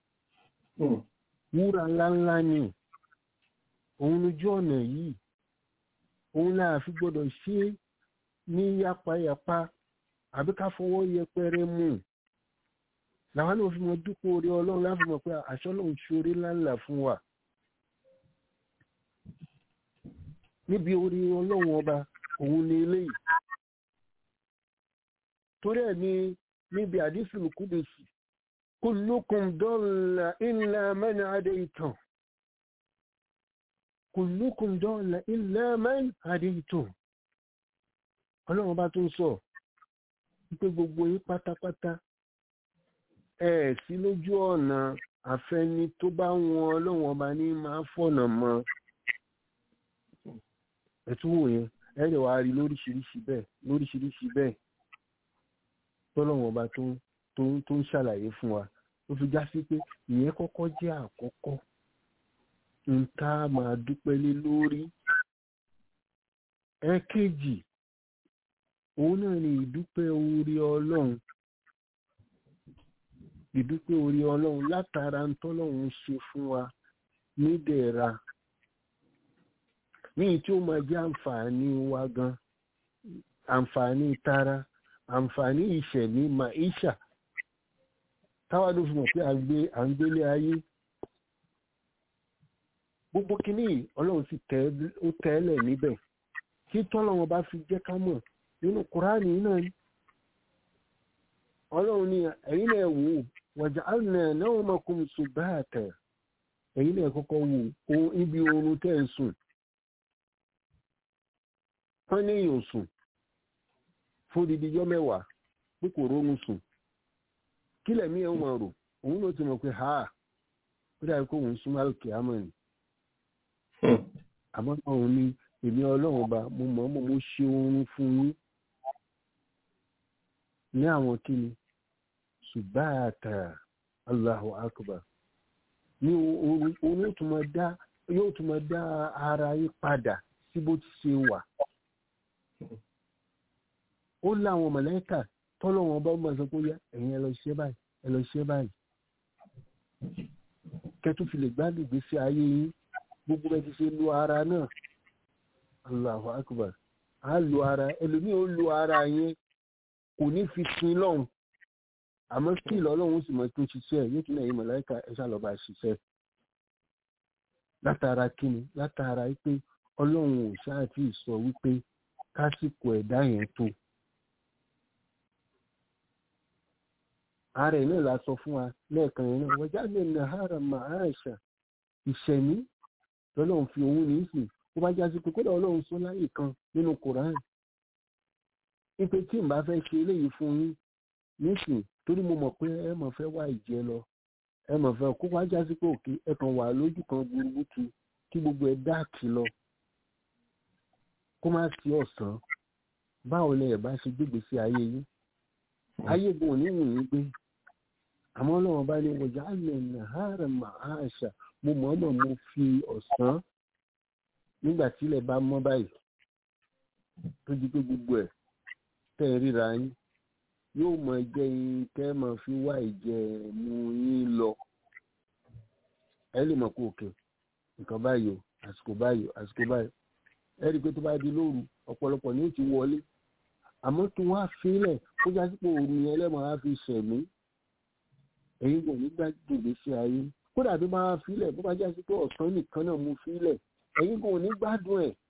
wúrà ńláńlá ni òun lójú ọ̀nà yìí òun náà fi gbọ́dọ̀ ṣe é ní yapayapa àbí ká fọwọ́ yẹpẹrẹ mú làwọn náà fi mọ dúpọ̀ orí ọlọ́run láti mọ̀ pé àṣọ lòun ṣe orí ńláńlá fún wa níbi orí ọlọ́run ọba òun ni eléyìí torí ẹ̀ ní níbi àdísùlù kúdùsì kullukum dọ́ọ̀lá illa man adaytum kullukum dọ́ọ̀lá illa man adaytum ọlọ́run bá tún sọ wípé gbogbo yín pátápátá ẹ sí lójú ọ̀nà àfẹni tó bá wọn ọlọ́run ọba ní máa fọ̀nà mọ́ ẹ̀tún wò yẹn ẹ lè wá rí lóríṣiríṣi bẹ́ẹ̀ lóríṣiríṣi bẹ́ẹ̀ tọ́lọ́run ọba tó tó tó ń ṣàlàyé fún wa ó fi já sí pé ìyẹn kọ́kọ́ jẹ́ àkọ́kọ́ ń tá a máa dúpẹ́ lé lórí ẹ̀kejì òun náà ni ìdúpẹ́ orí ọlọ́run ìdúpẹ́ orí ọlọ́run látara ń tọ́lọ́run ṣe fún wa nídẹ̀ẹ̀ra ní tí ó máa jẹ́ àǹfààní wa gan àǹfààní tara àǹfààní ìṣẹ̀mí maisha táwa ló fi mọ̀ pé à ń gbélé ayé gbogbo kínní ọlọ́run sì tẹ́lẹ̀ níbẹ̀ tí tọ́lọ́run bá fi jẹ́ ká mọ̀ nínú kùránì náà ni ọlọ́run ní ẹ̀yin náà wò wàjà àná náà mọ̀kún subata ẹ̀yin náà kọ́kọ́ wò ohun ibi oorun tẹ́ ń sùn wọ́n ní èèyàn sùn fún dídíjọ́ mẹ́wàá pé kò rórun sùn kí lẹ̀mí ẹ̀ ń mọ̀ rò òun ló ti mọ̀ pé ha ó dàbí kó òun súnmọ́ àlùkè àmọ́ ni àmọ́ òun ní èmi ọlọ́run ọba mo mọ̀ mọ̀ mo ṣe oorun fún yín ní àwọn kíni ṣùgbáàtà Allahu akbar ní oorun yóò tún máa dá yóò tún máa dá ara yín padà sí bó ti ṣe wà ó láwọn mọ̀lẹ́kà tọ́lọ́wọ́n ọba máa sọ pé yá ẹ̀yin ẹ lọ ṣe báyìí ẹ lọ ṣe báyìí kẹtù fi lè gbádùn ìgbésí ayé yín gbogbo ẹ ti ṣe lu ara náà Allahu akbar a lu ara ẹlòmíì ó lu ara yẹn kò ní fi sin lọ́hùn àmọ́ skill ọlọ́run sì mọ̀ tó ṣiṣẹ́ yóò tún ẹ̀yin mọ̀láìka ẹ ṣàlọ́ba ṣiṣẹ́ látara kíni látara pé ọlọ́run ò ṣáà tí ì sọ wípé kásìkò ẹ̀dá yẹn tó ààrẹ náà la sọ fún wa lẹ́ẹ̀kan yẹn náà wọ́n jáde nàhárà màáṣà ìṣẹ̀mí lọ́lọ́run fi òun ní ìsìn ó bá jásí pé kódà ọlọ́run sọ láyè kan nínú koran ipe tí n bá fẹ́ ṣe eléyìí fún yín nísìn torí mo mọ̀ pé ẹ mọ̀ fẹ́ wá ìjẹ lọ ẹ mọ̀ fẹ́ kó wá jásí pé òkè ẹ kàn wà lójú kan gbúrúgbútu kí gbogbo ẹ dáàkì lọ kó má sí ọ̀sán báwo lẹ ẹ̀ bá ṣe gbégbé sí ayé yín ayé gan ní wù yín gbé àmọ́ ọlọ́run bá ní wọ̀jà àlẹ́ nàhárà màáṣà mo mọ̀ọ́mọ̀ mo fi ọ̀sán nígbà tílẹ̀ bá mọ́ báyìí tó di pé gbogbo ẹ̀ tẹ́ ẹ ríra yín yóò mọ jẹ́ yín tẹ́ mọ̀ fi wá ìjẹ mu yín lọ ẹ lè mọ̀ pé òkè nǹkan báyìí o àsìkò báyìí o àsìkò báyìí ẹ rí i pé tó bá di lóru ọ̀pọ̀lọpọ̀ ní ó ti wọlé àmọ́ tó wá fílẹ̀ kó jásí pé òru yẹn lẹ́mọ̀ á fi ṣẹ̀mí ẹ̀yin kò ní gbàgbé sí ayé kódà tó bá fílẹ̀ bó bá jásí pé ọ̀sán nìkan náà mú fílẹ̀ ẹ̀yin kò ní gbádùn ẹ̀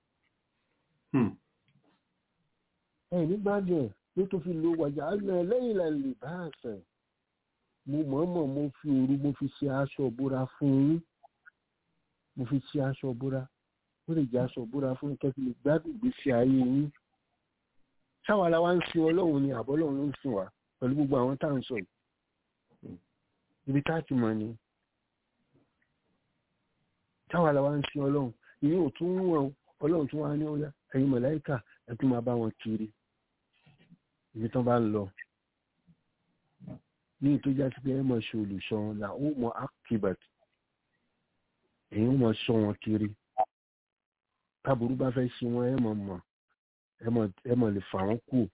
ẹ̀ ní gbádùn ẹ̀ ló tó fi lo wàjà alẹ́ lẹ́yìn lẹ́yìn bá àṣẹ mo mọ̀ọ́mọ̀ mo fi òru mo fi ṣe aṣọ ìbora fún yín mo fi ṣe aṣọ ìbora ó lè jẹ́ aṣọ ìbora fún kẹ́kẹ́ lè gbádùn ìgbésí ayé yín ṣáwa la wá ń sin ọlọ́run ni àbọ̀ ọlọ́run ló ń sìn wá pẹ̀lú gbogbo àwọn tá à ń sọ yìí ibi tá a ti mọ̀ ni ṣáwa la wá ń sin ọlọ́run ìyẹn ò tún wọ̀n ọlọ́run tún wá ní ọ̀yá ẹ̀yin mọ̀láìkà ẹ̀ tún máa bá wọn kiri ibi tán bá ń lọ ní ìtọ́já sí pé ẹ mọ̀ ṣe olùṣọ́ wọn là ó mọ akibat èyí ó mọ̀ ṣọ́ wọn kiri táburú bá fẹ́ ṣe wọn ẹ mọ̀ mọ̀ ẹ mọ̀ lè fà wọ́n kù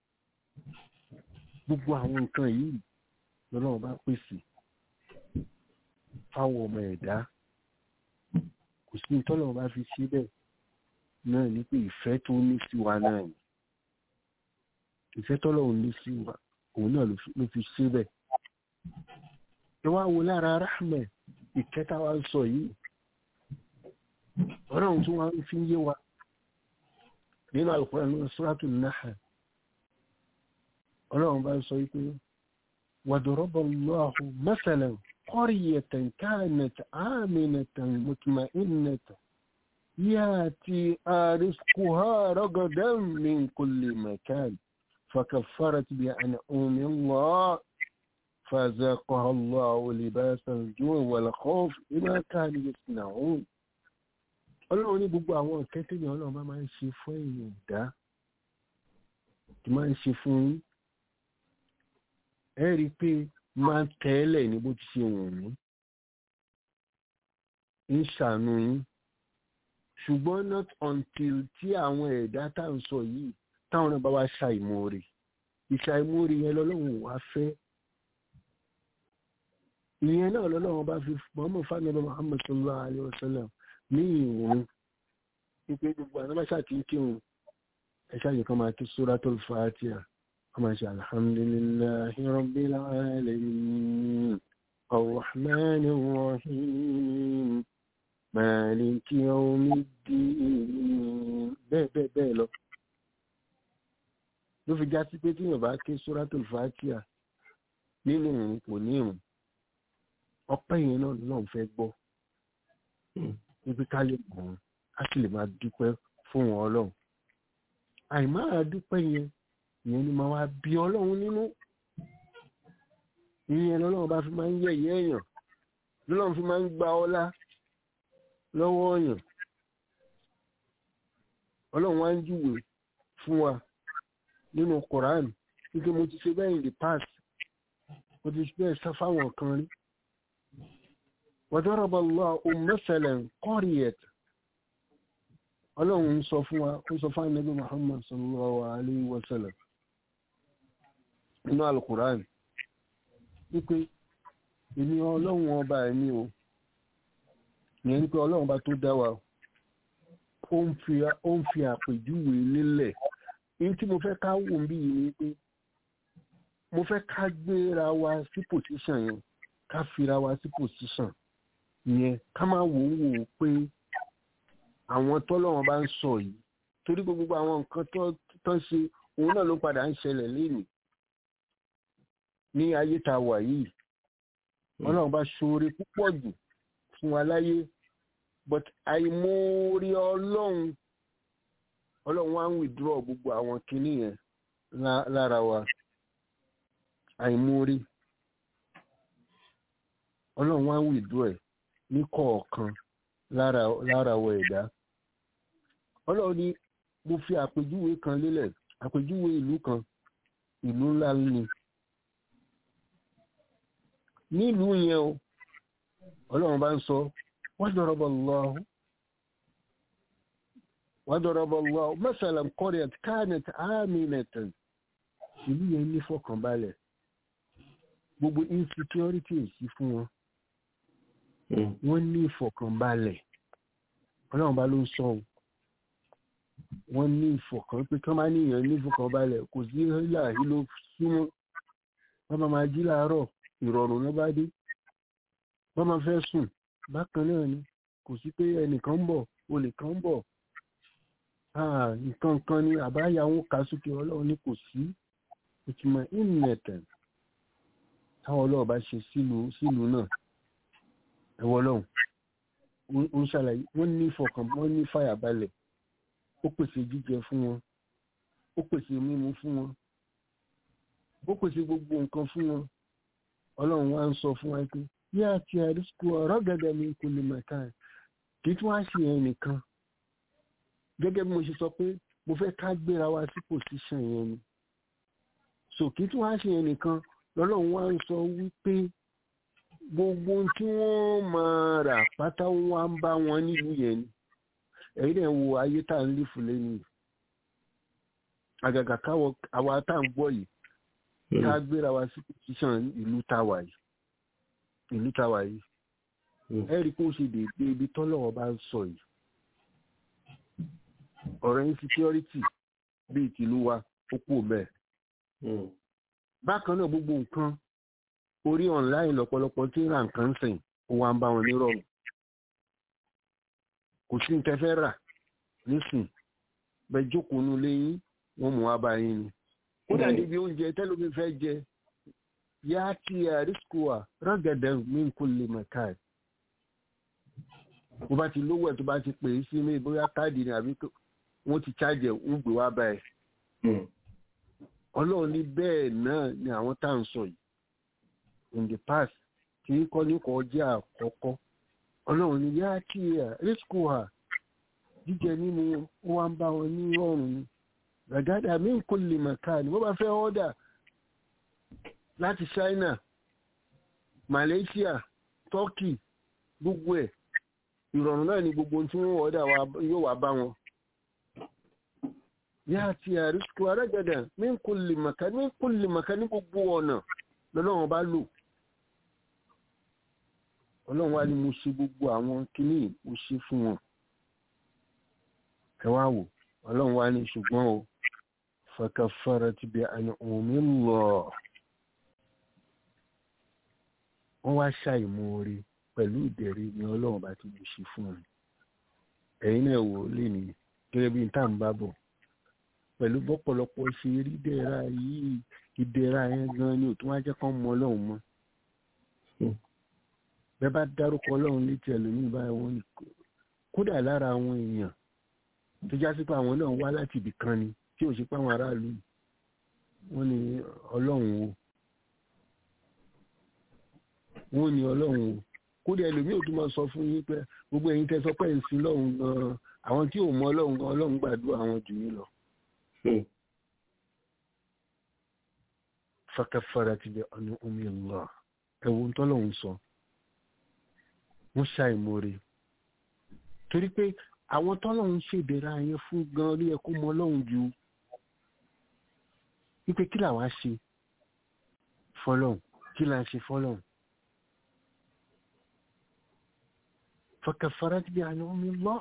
gbogbo àwọn nǹkan yìí lọ́lọ́run bá pèsè fáwọn ọmọ ẹ̀dá kò sí tọ́lọ́run bá fi ṣe bẹ́ẹ̀ náà ní pé ìfẹ́ tó ní sí wa náà ni ìfẹ́ tọ́lọ́run ní sí wa òun náà ló fi ṣe bẹ́ẹ̀ ẹ wá wo lára rahman ìkẹta wa ń sọ yìí ọlọ́run tí wọ́n fi ń yé wa nínú Al-Qur'an nínú Suratul Nahl ọlọ́run bá ń sọ wípé وضرب الله مثلا قرية كانت آمنة مطمئنة ياتي رزقها رغدا من كل مكان فكفرت بأنعم الله فذاقها الله لباس الجوع والخوف بما كانوا يصنعون ọlọ́run ní gbogbo àwọn ìkẹ́tẹ́ ni ọlọ́run bá máa ń ṣe fún èèyàn dá tí máa ń ṣe fún yín ẹ rí i pé máa ń tẹ́lẹ̀ ní bó ti ṣe wọ̀n mí ń ṣàánú yín ṣùgbọ́n not until tí àwọn ẹ̀dá tá à ń sọ yìí táwọn náà bá wá ṣàìmoore ìṣàìmoore yẹn lọ́lọ́run wá fẹ́ ìyẹn náà lọ́lọ́run bá fi mọ́mọ́ fáńdọ́lọ́ Muhammad sallallahu alayhi wa sallam ní ìrún wípé gbogbo àwọn amáṣà tí ń kírun ẹ̀ṣá yìí kan máa kí Suratul Fatiha كما شاء الحمد لله رب العالمين الرحمن الرحيم مالك يوم الدين bẹ́ẹ̀ bẹ́ẹ̀ bẹ́ẹ̀ lọ ló fi já sí pé tí yóò bá ké suratul Fatiha nínú òun kò ní ìrùn ọpẹ́ yẹn náà náà fẹ́ gbọ́ ibi ká lè gùn á sì lè máa dúpẹ́ fún wọn Ọlọ́run àìmáa dúpẹ́ yẹn ìyẹn ni máa wá bí ọlọ́run nínú ìyẹn lọ́lọ́run bá fi máa ń yẹ̀yẹ́ èèyàn lọ́lọ́run fi máa ń gba ọlá lọ́wọ́ èèyàn ọlọ́run wá ń júwe fún wa nínú Quran wípé mo ti ṣe bẹ́ẹ̀ in the past mo ti ṣe bẹ́ẹ̀ sá fáwọn kan rí وضرب الله مثلا قرية ọlọ́run ń sọ fún wa ó sọ fún ànábì Muhammad sallallahu alayhi wa sallam inú alukuran wípé èmi ọlọ́run ọba ẹ̀mí o ìyẹn ní pé ọlọ́run ọba tó dá wa ó ń fi àpèjúwe nílẹ̀ ní tí mo fẹ́ ká wò ń bí yìí ni pé mo fẹ́ ká gbéra wa sí pòsíṣàn yẹn ká fira wa sí pòsíṣàn yẹn ká má wò ó wò ó pé àwọn tọ́lọ́wọ́n bá ń sọ yìí torí gbogbo àwọn nǹkan tó ń ṣe òun náà ló padà ń ṣẹlẹ̀ lénìí ní ayé tá a wà yìí ọlọ́run bá ṣoore púpọ̀ jù fún wa láyé but àìmoore ọlọ́run ọlọ́run wá ń withdraw gbogbo àwọn kinní yẹn lára wa àìmoore ọlọ́run wá ń withdraw ẹ̀ ní kọ̀ọ̀kan lára wa ẹ̀dá ọlọ́run ní mo fi àpèjúwe kan lélẹ̀ àpèjúwe ìlú kan ìlú ńlá ni nílùú yẹn o ọlọ́run bá ń sọ وضرب الله وضرب الله مثلا قرية كانت آمنة ìlú yẹn ní fọkànbalẹ̀ gbogbo insecurity ò sí fún wọn wọ́n ní ìfọ̀kànbalẹ̀ ọlọ́run bá ló ń sọ ọ́ wọ́n ní ìfọ̀kàn pé kí wọ́n máa níyàn ní ìfọ̀kànbalẹ̀ kò sí hílà hílò súnmọ́ wọ́n máa máa jí láàárọ̀ ìrọ̀rùn ló bá dé wọ́n máa fẹ́ sùn bákan náà ni kò sí pé ẹnìkan ń bọ̀ olè kan ń bọ̀ nǹkan kan ni àbáyà wọn kà sókè ọlọ́run ní kò sí ìtumọ̀ ìnẹ̀tẹ̀ táwọn ọlọ́run bá ṣe sílùú náà ẹ̀wọ̀ lọ́hùn ó ń ṣàlàyé wọ́n ní ìfọkàn wọ́n ní fàyàbalẹ̀ ó pèsè jíjẹ fún wọn ó pèsè mímu fún wọn ó pèsè gbogbo nǹkan fún wọn ọlọ́run wá ń sọ fún wa pé bí a ti àrísìkò ọ̀rọ̀ gẹ́gẹ́ mi kò lè mẹ́ta ẹ̀ kì í tún wá sí ẹ̀ nìkan gẹ́gẹ́ bí mo ṣe sọ pé mo fẹ́ ká gbéra wa sí pòsíṣàn yẹn ni sòkè tí wọ́n á ṣe yẹn nìkan lọ́lọ́run wá ń sọ wípé gbogbo ohun tí wọ́n máa rà pátá wá ń bá wọn nílùú yẹn ni ẹ̀yin náà wo ayé tá à ń lè fún lẹ́nu yìí àgàgà káwọ àwa tá à ń gbọ́ yìí ká gbéra wa sí pòsíṣàn ìlú táwa yìí ìlú táwa yìí ẹ rí i kó ṣe déédé ibi tọ́lọ́wọ́ bá ń sọ yìí ọ̀rọ̀ insecurity bíi tìlú wa ó pò mẹ́ẹ̀ bákan náà gbogbo nǹkan orí online lọ́pọ̀lọpọ̀ tí ń ra nǹkan sìn ó wá ń bá wọn nírọ̀rùn kò sí ní tẹ́fẹ́ rà nísìn bẹ́ẹ̀ jókòó nu léyìn wọ́n mú wá bá yín ni kódà níbi oúnjẹ tẹ́lómi fẹ́ jẹ yá tí àrísíkùwà rọ́gẹ̀dẹ̀ min kulli makan bó bá ti lówó ẹ̀ tó bá ti pè é sí mi bóyá káàdì ni àbí wọ́n ti ṣáàjẹ̀ ń gbé wá báyìí ọlọ́run ní bẹ́ẹ̀ náà ni àwọn tá à ń sọ yìí in the past kì í kọ́ ní kọ́ jẹ́ àkọ́kọ́ ọlọ́run ní yá kí ẹ̀ rísíkù hà jíjẹ nínú ó wá ń bá wọn ní ọrùn ni gàgádà min kulli makan bó bá fẹ́ ọ́dà láti China Malaysia Turkey gbogbo ẹ̀ ìrọ̀rùn náà ni gbogbo tí wọ́n ọ̀dà yóò wá bá wọn yáàtì àrísíkò arágàdà min kulli makan min kulli makan ní gbogbo ọ̀nà lọ́lọ́run bá lò ọlọ́run wá ní mo ṣe gbogbo àwọn kìíní mo ṣe fún wọn ẹ wá wò ọlọ́run wá ní ṣùgbọ́n o fakafarat bi an'umillah wọ́n wá ṣàìmoore pẹ̀lú ìdẹ̀rẹ̀ ni ọlọ́run bá ti mo ṣe fún wọn ẹ̀yin náà wò ó lè ní gẹ́gẹ́ bí n tá à ń bá bọ̀ pẹ̀lú bọ́pọ̀lọpọ̀ ṣe rí dẹ́ra yìí ìdẹ̀ra yẹn gan ni òtún wá jẹ́ kán mọ ọlọ́run mọ́ bẹ́ẹ̀ bá dárúkọ ọlọ́run létí ẹlòmíì báyìí wọ́n ní kódà lára àwọn èèyàn tó já sí pé àwọn náà wá láti ibì kan ni tí ò ṣe pé àwọn aráàlú wọ́n ní ọlọ́run o wọ́n ní ọlọ́run o kódà ẹlòmíì ò tún máa sọ fún yín pé gbogbo ẹ̀yin tẹ́ sọ pé ń sin lọ́run gan-an àwọn tí ò mọ ọlọ́run gan ọlọ́run gbàdúrà àwọn jù yín lọ. fakafarat bi an'umillah ẹ̀wọ̀n tọ́lọ́run sọ wọ́n ṣàìmoore torí pé àwọn tọ́lọ́run ṣèdèrà yẹn fún gan rí ẹkú mọ ọlọ́run ju wípé kí làwa ṣe fọlọ́run kí là ń ṣe fọlọ́run fakafarat bi an'umillah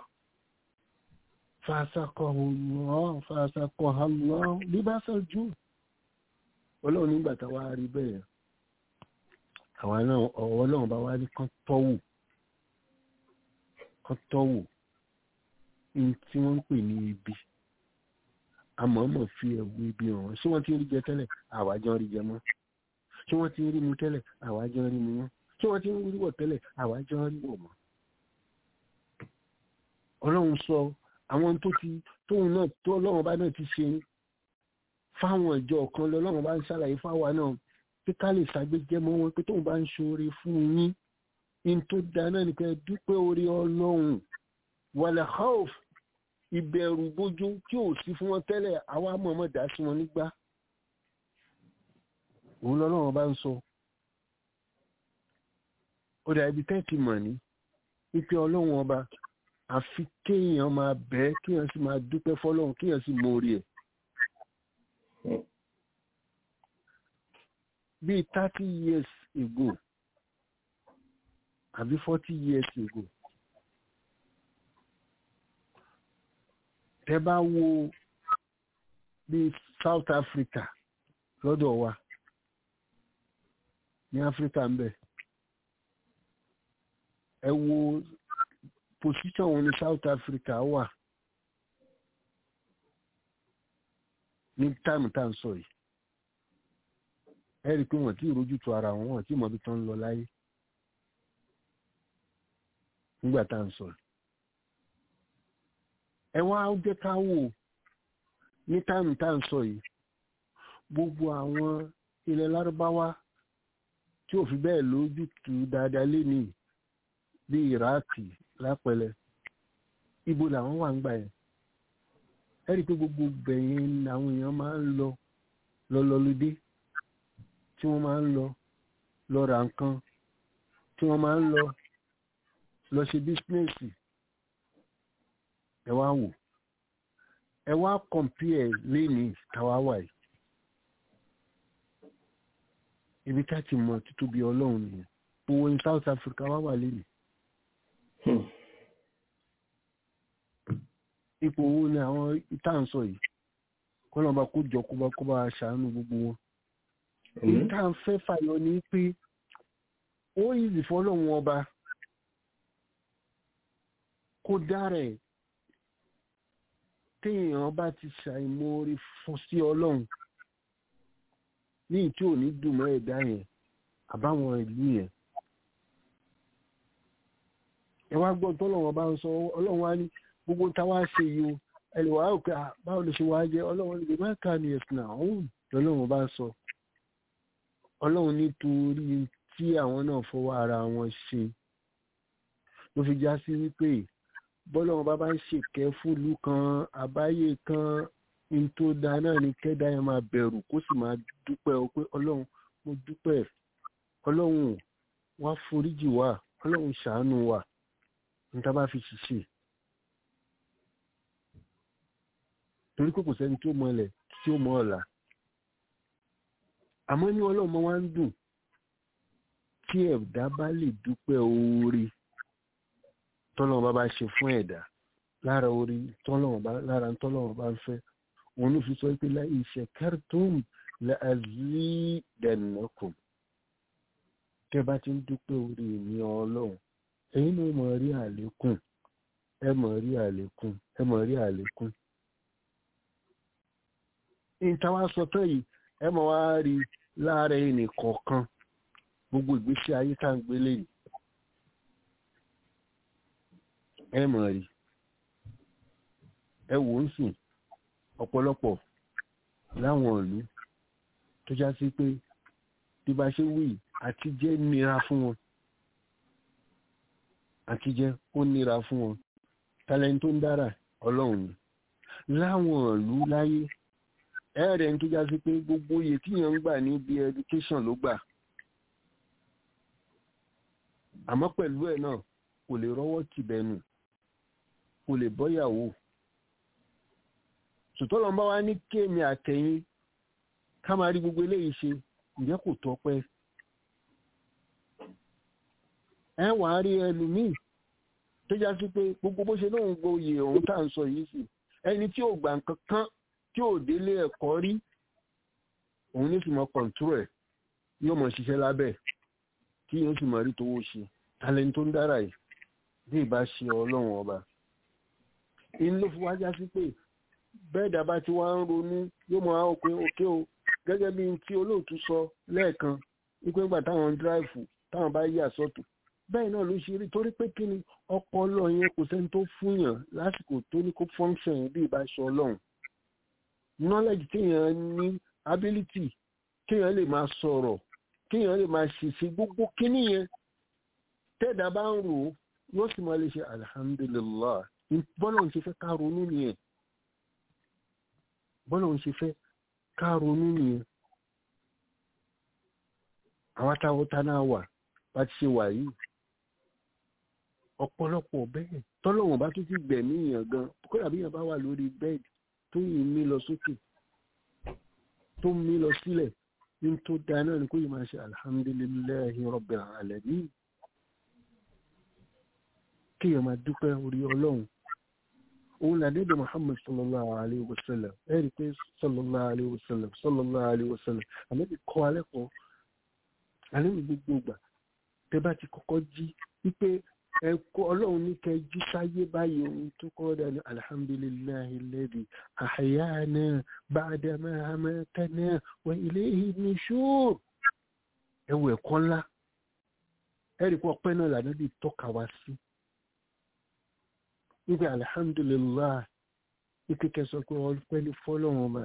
fàṣàkọ̀ọ́ fàṣàkọ̀ọ́ libasal jù ọlọ́run nígbà táwa rí bẹ́ẹ̀ àwa náà ọ̀wọ́ náà bá wá ní kán tọ́wò kán tọ́wò ní tí wọ́n ń pè ní ibi àmọ́mọ́ fi ẹ̀wù ibi hàn ṣé wọ́n ti rí jẹ tẹ́lẹ̀ àwájọ́ rí jẹ mọ́ ṣé wọ́n ti rí mu tẹ́lẹ̀ àwájọ́ rí mu mọ́ ṣé wọ́n ti rí wọ̀ tẹ́lẹ̀ àwájọ́ rí wọ̀ mọ́ ọlọ́run sọ àwọn tó ti tóun náà tó ọlọ́run bá náà ti ṣe fáwọn ìjọ kan lọ́lọ́run bá ń ṣàlàyé fáwa náà pé ká lè ṣàgbéjẹ́ mọ́ wọn pé tóun bá ń ṣoore fún yín in tó da náà ni pé dúpẹ́ orí ọlọ́run wàlẹ̀ hauf ìbẹ̀rù bójú tí ò sí fún wọn tẹ́lẹ̀ àwa mọ̀ọ́mọ̀ dá sí wọn nígbà òun lọ́lọ́run bá ń sọ ó dà ibi tẹ́ẹ̀tì mọ̀ ní wípé ọlọ́run ọba àfi kéèyàn máa bẹ́ẹ̀ kéèyàn sì máa dúpẹ́ fọlọ́run kéèyàn sì mọ orí ẹ̀. bíi thirty years ago àbí forty years ago tẹ́ bá wo bíi South Africa lọ́dọ̀ wa ní Africa ń bẹ ẹ wo position wọn ní South Africa wà ní táìmù tá à ń sọ yìí ẹ rí i pé wọ́n ti rojú tu ara wọn wọ́n ti mọ ibi tó ń lọ láyé nígbà tá à ń sọ yìí ẹ wá jẹ́ ká wò ní táìmù tá à ń sọ yìí gbogbo àwọn ilẹ̀ lárúbáwá tí ò fi bẹ́ẹ̀ lójú tu dáadáa lénìí bí Iraki lápẹlẹ ibo làwọn wà ń gbà yẹn ẹ rí i pé gbogbo bẹ̀yẹn làwọn èèyàn máa ń lọ lọ́lọ́lódé tí wọ́n máa ń lọ lọ ra nǹkan tí wọ́n máa ń lọ lọ ṣe bísínẹ́sì ẹ wá wò ẹ wá kọ̀mpíẹ̀ lénìí táwa wà yìí ibi ká ti mọ títóbi ọlọ́run nìyẹn owó ní South Africa wá wà lénìí ipò owó ni àwọn ìtànsọ yìí kọ́lọ́mọba kó jọ kó bá kó bá ṣàánú gbogbo wọn èyí tá à ń fẹ́ fàyọ ni pé ó yìí fọlọ́run ọba kó dára ẹ̀ téèyàn bá ti ṣàìmoore fún sí ọlọ́run ní tí ò ní dùn mọ́ ẹ̀dá yẹn àbáwọn ìlú yẹn ẹ wá gbọ́ tọ́lọ́run ọba ń sọ ọlọ́run wá ní gbogbo táwa ṣe yìí o ẹ lè wá òkè báwo lè ṣe wá jẹ ọlọ́run lè má kà ní ẹ̀sìn àwọn lọ́lọ́run bá sọ ọlọ́run nítorí tí àwọn náà fọwọ́ ara wọn ṣe ló fi já sí wípé bọ́lọ́run bá bá ń ṣèkẹ́ fúlù kan àbáyé kan ní tó da náà ní kẹ́dá yẹn máa bẹ̀rù kó sì máa dúpẹ́ o pé ọlọ́run mo dúpẹ́ ọlọ́run wá foríjì wá ọlọ́run ṣàánú wa ní tá bá fi ṣiṣẹ́ torí kò kò sẹ́ni tí ó mọ ilẹ̀ tí ó mọ ọ̀la àmọ́ ní ọlọ́mọ wa ń dùn tí ẹ̀dá bá lè dúpẹ́ oore tọ́lọ́mọ bá bá ṣe fún ẹ̀dá lára orí tọ́lọ́mọ bá lára tọ́lọ́mọ bá ń fẹ́ òun ló fi sọ pé la ìṣẹ̀kẹ́rìtùm la azidannakum tẹ́ bá ti ń dúpẹ́ oore ní ọlọ́run ẹ̀yin ló mọ̀ rí àlékún ẹ mọ̀ rí àlékún ẹ mọ̀ rí àlékún ìtawà sọ tán yìí ẹ mọ̀ wá rí láàárẹ̀ ẹnì kọ̀ọ̀kan gbogbo ìgbésí ayé tá ń gbélé yìí ẹ mọ̀ rí ẹ wò ń sìn ọ̀pọ̀lọpọ̀ láwọn ìlú tó já sí pé bí bá ṣe wí àtijẹ́ nira fún wọn àtijẹ́ ó nira fún wọn tálẹ́ni tó ń dára ọlọ́run ni láwọn ìlú láyé ẹ̀rẹ̀ ń tó já sí pé gbogbo iye tí yẹn ń gbà níbi education ló gbà àmọ́ pẹ̀lú ẹ̀ náà kò lè rọ́wọ́ tìbẹ̀nù kò lè bọ́yàwó sòtọ́lọ́ bá wá ní kéèmì àtẹ̀yìn ká máa rí gbogbo eléyìí ṣe ǹjẹ́ kò tọ́pẹ́ ẹ wà á rí ẹlòmíì tó já sí pé gbogbo bó ṣe lóun gboyè òun tá à ń sọ yìí sí ẹni tí ò gbà nǹkan kan tí ò délé ẹ̀kọ́ rí òun ní sì mọ kọ̀ǹtúrò ẹ̀ yóò mọ̀ ṣiṣẹ́ lábẹ́ tí yóò sì mọ̀ rí tówó ṣe talent tó ń dára yìí bí ìbá ṣe ọlọ́run ọba inú ló fi wá já sí pé bẹ́ẹ̀ dábà tí wọ́n ń ronú yóò mọ̀ àwọn òpin òkè o gẹ́gẹ́ bí tí olóòtú sọ lẹ́ẹ̀kan wípé nígbà táwọn ń dráìfù táwọn bá yà sọ́tò bẹ́ẹ̀ náà ló ṣe rí torí pé kí ni ọpọlọ yẹn kò sẹ́ni tó fúnyàn lásìkò tó ní kó function bí ìbá ṣe ọlọ́run knowledge téèyàn ní ability téèyàn lè máa sọ̀rọ̀ téèyàn lè máa ṣèṣe gbogbo kíní yẹn tẹ́ẹ̀dá bá ń rò ó yóò sì máa lè ṣe alhamdulillah bọ́lá ń ṣe fẹ́ ká ronú nìyẹn bọ́lá ń ṣe fẹ́ ká ronú nìyẹn àwọn táwọn tá náà wà bá ti ṣe wà yìí ọ̀pọ̀lọpọ̀ bẹ́ẹ̀ tọ́lọ́wọ̀n bá tún ti gbẹ̀mí èèyàn gan kódà bí èèyàn bá wà lórí bẹ́ẹ̀dì tó yìí mí lọ sókè tó mí lọ sílẹ̀ ní tó dáa náà ni kó yìí máa ṣe alhamdulillahi rabbil alamin kí èèyàn máa dúpẹ́ orí ọlọ́run òun là dédé muhammad sallallahu alayhi wa sallam ẹ̀rí pé sallallahu alayhi wa sallam sallallahu alayhi wa sallam àmẹ́bí kọ́ alẹ́ kọ́ alẹ́ mi gbogbo ìgbà tẹ́ bá ti kọ́kọ́ jí wípé ẹ̀kọ́ ọlọ́run ní kẹ́ jí sáyé báyìí ohun tó kọ́ dání alhamdulillahi alladhi ahyana ba'da ma amatana wa ilayhi nushur ẹ̀wọ̀ ẹ̀kọ́ ńlá ẹ̀rí pé ọpẹ́ náà lànà bí tọ́ka wá sí wípé alhamdulillah wípé kẹsọ pé ọpẹ́ ní fọ́lọ́run ọba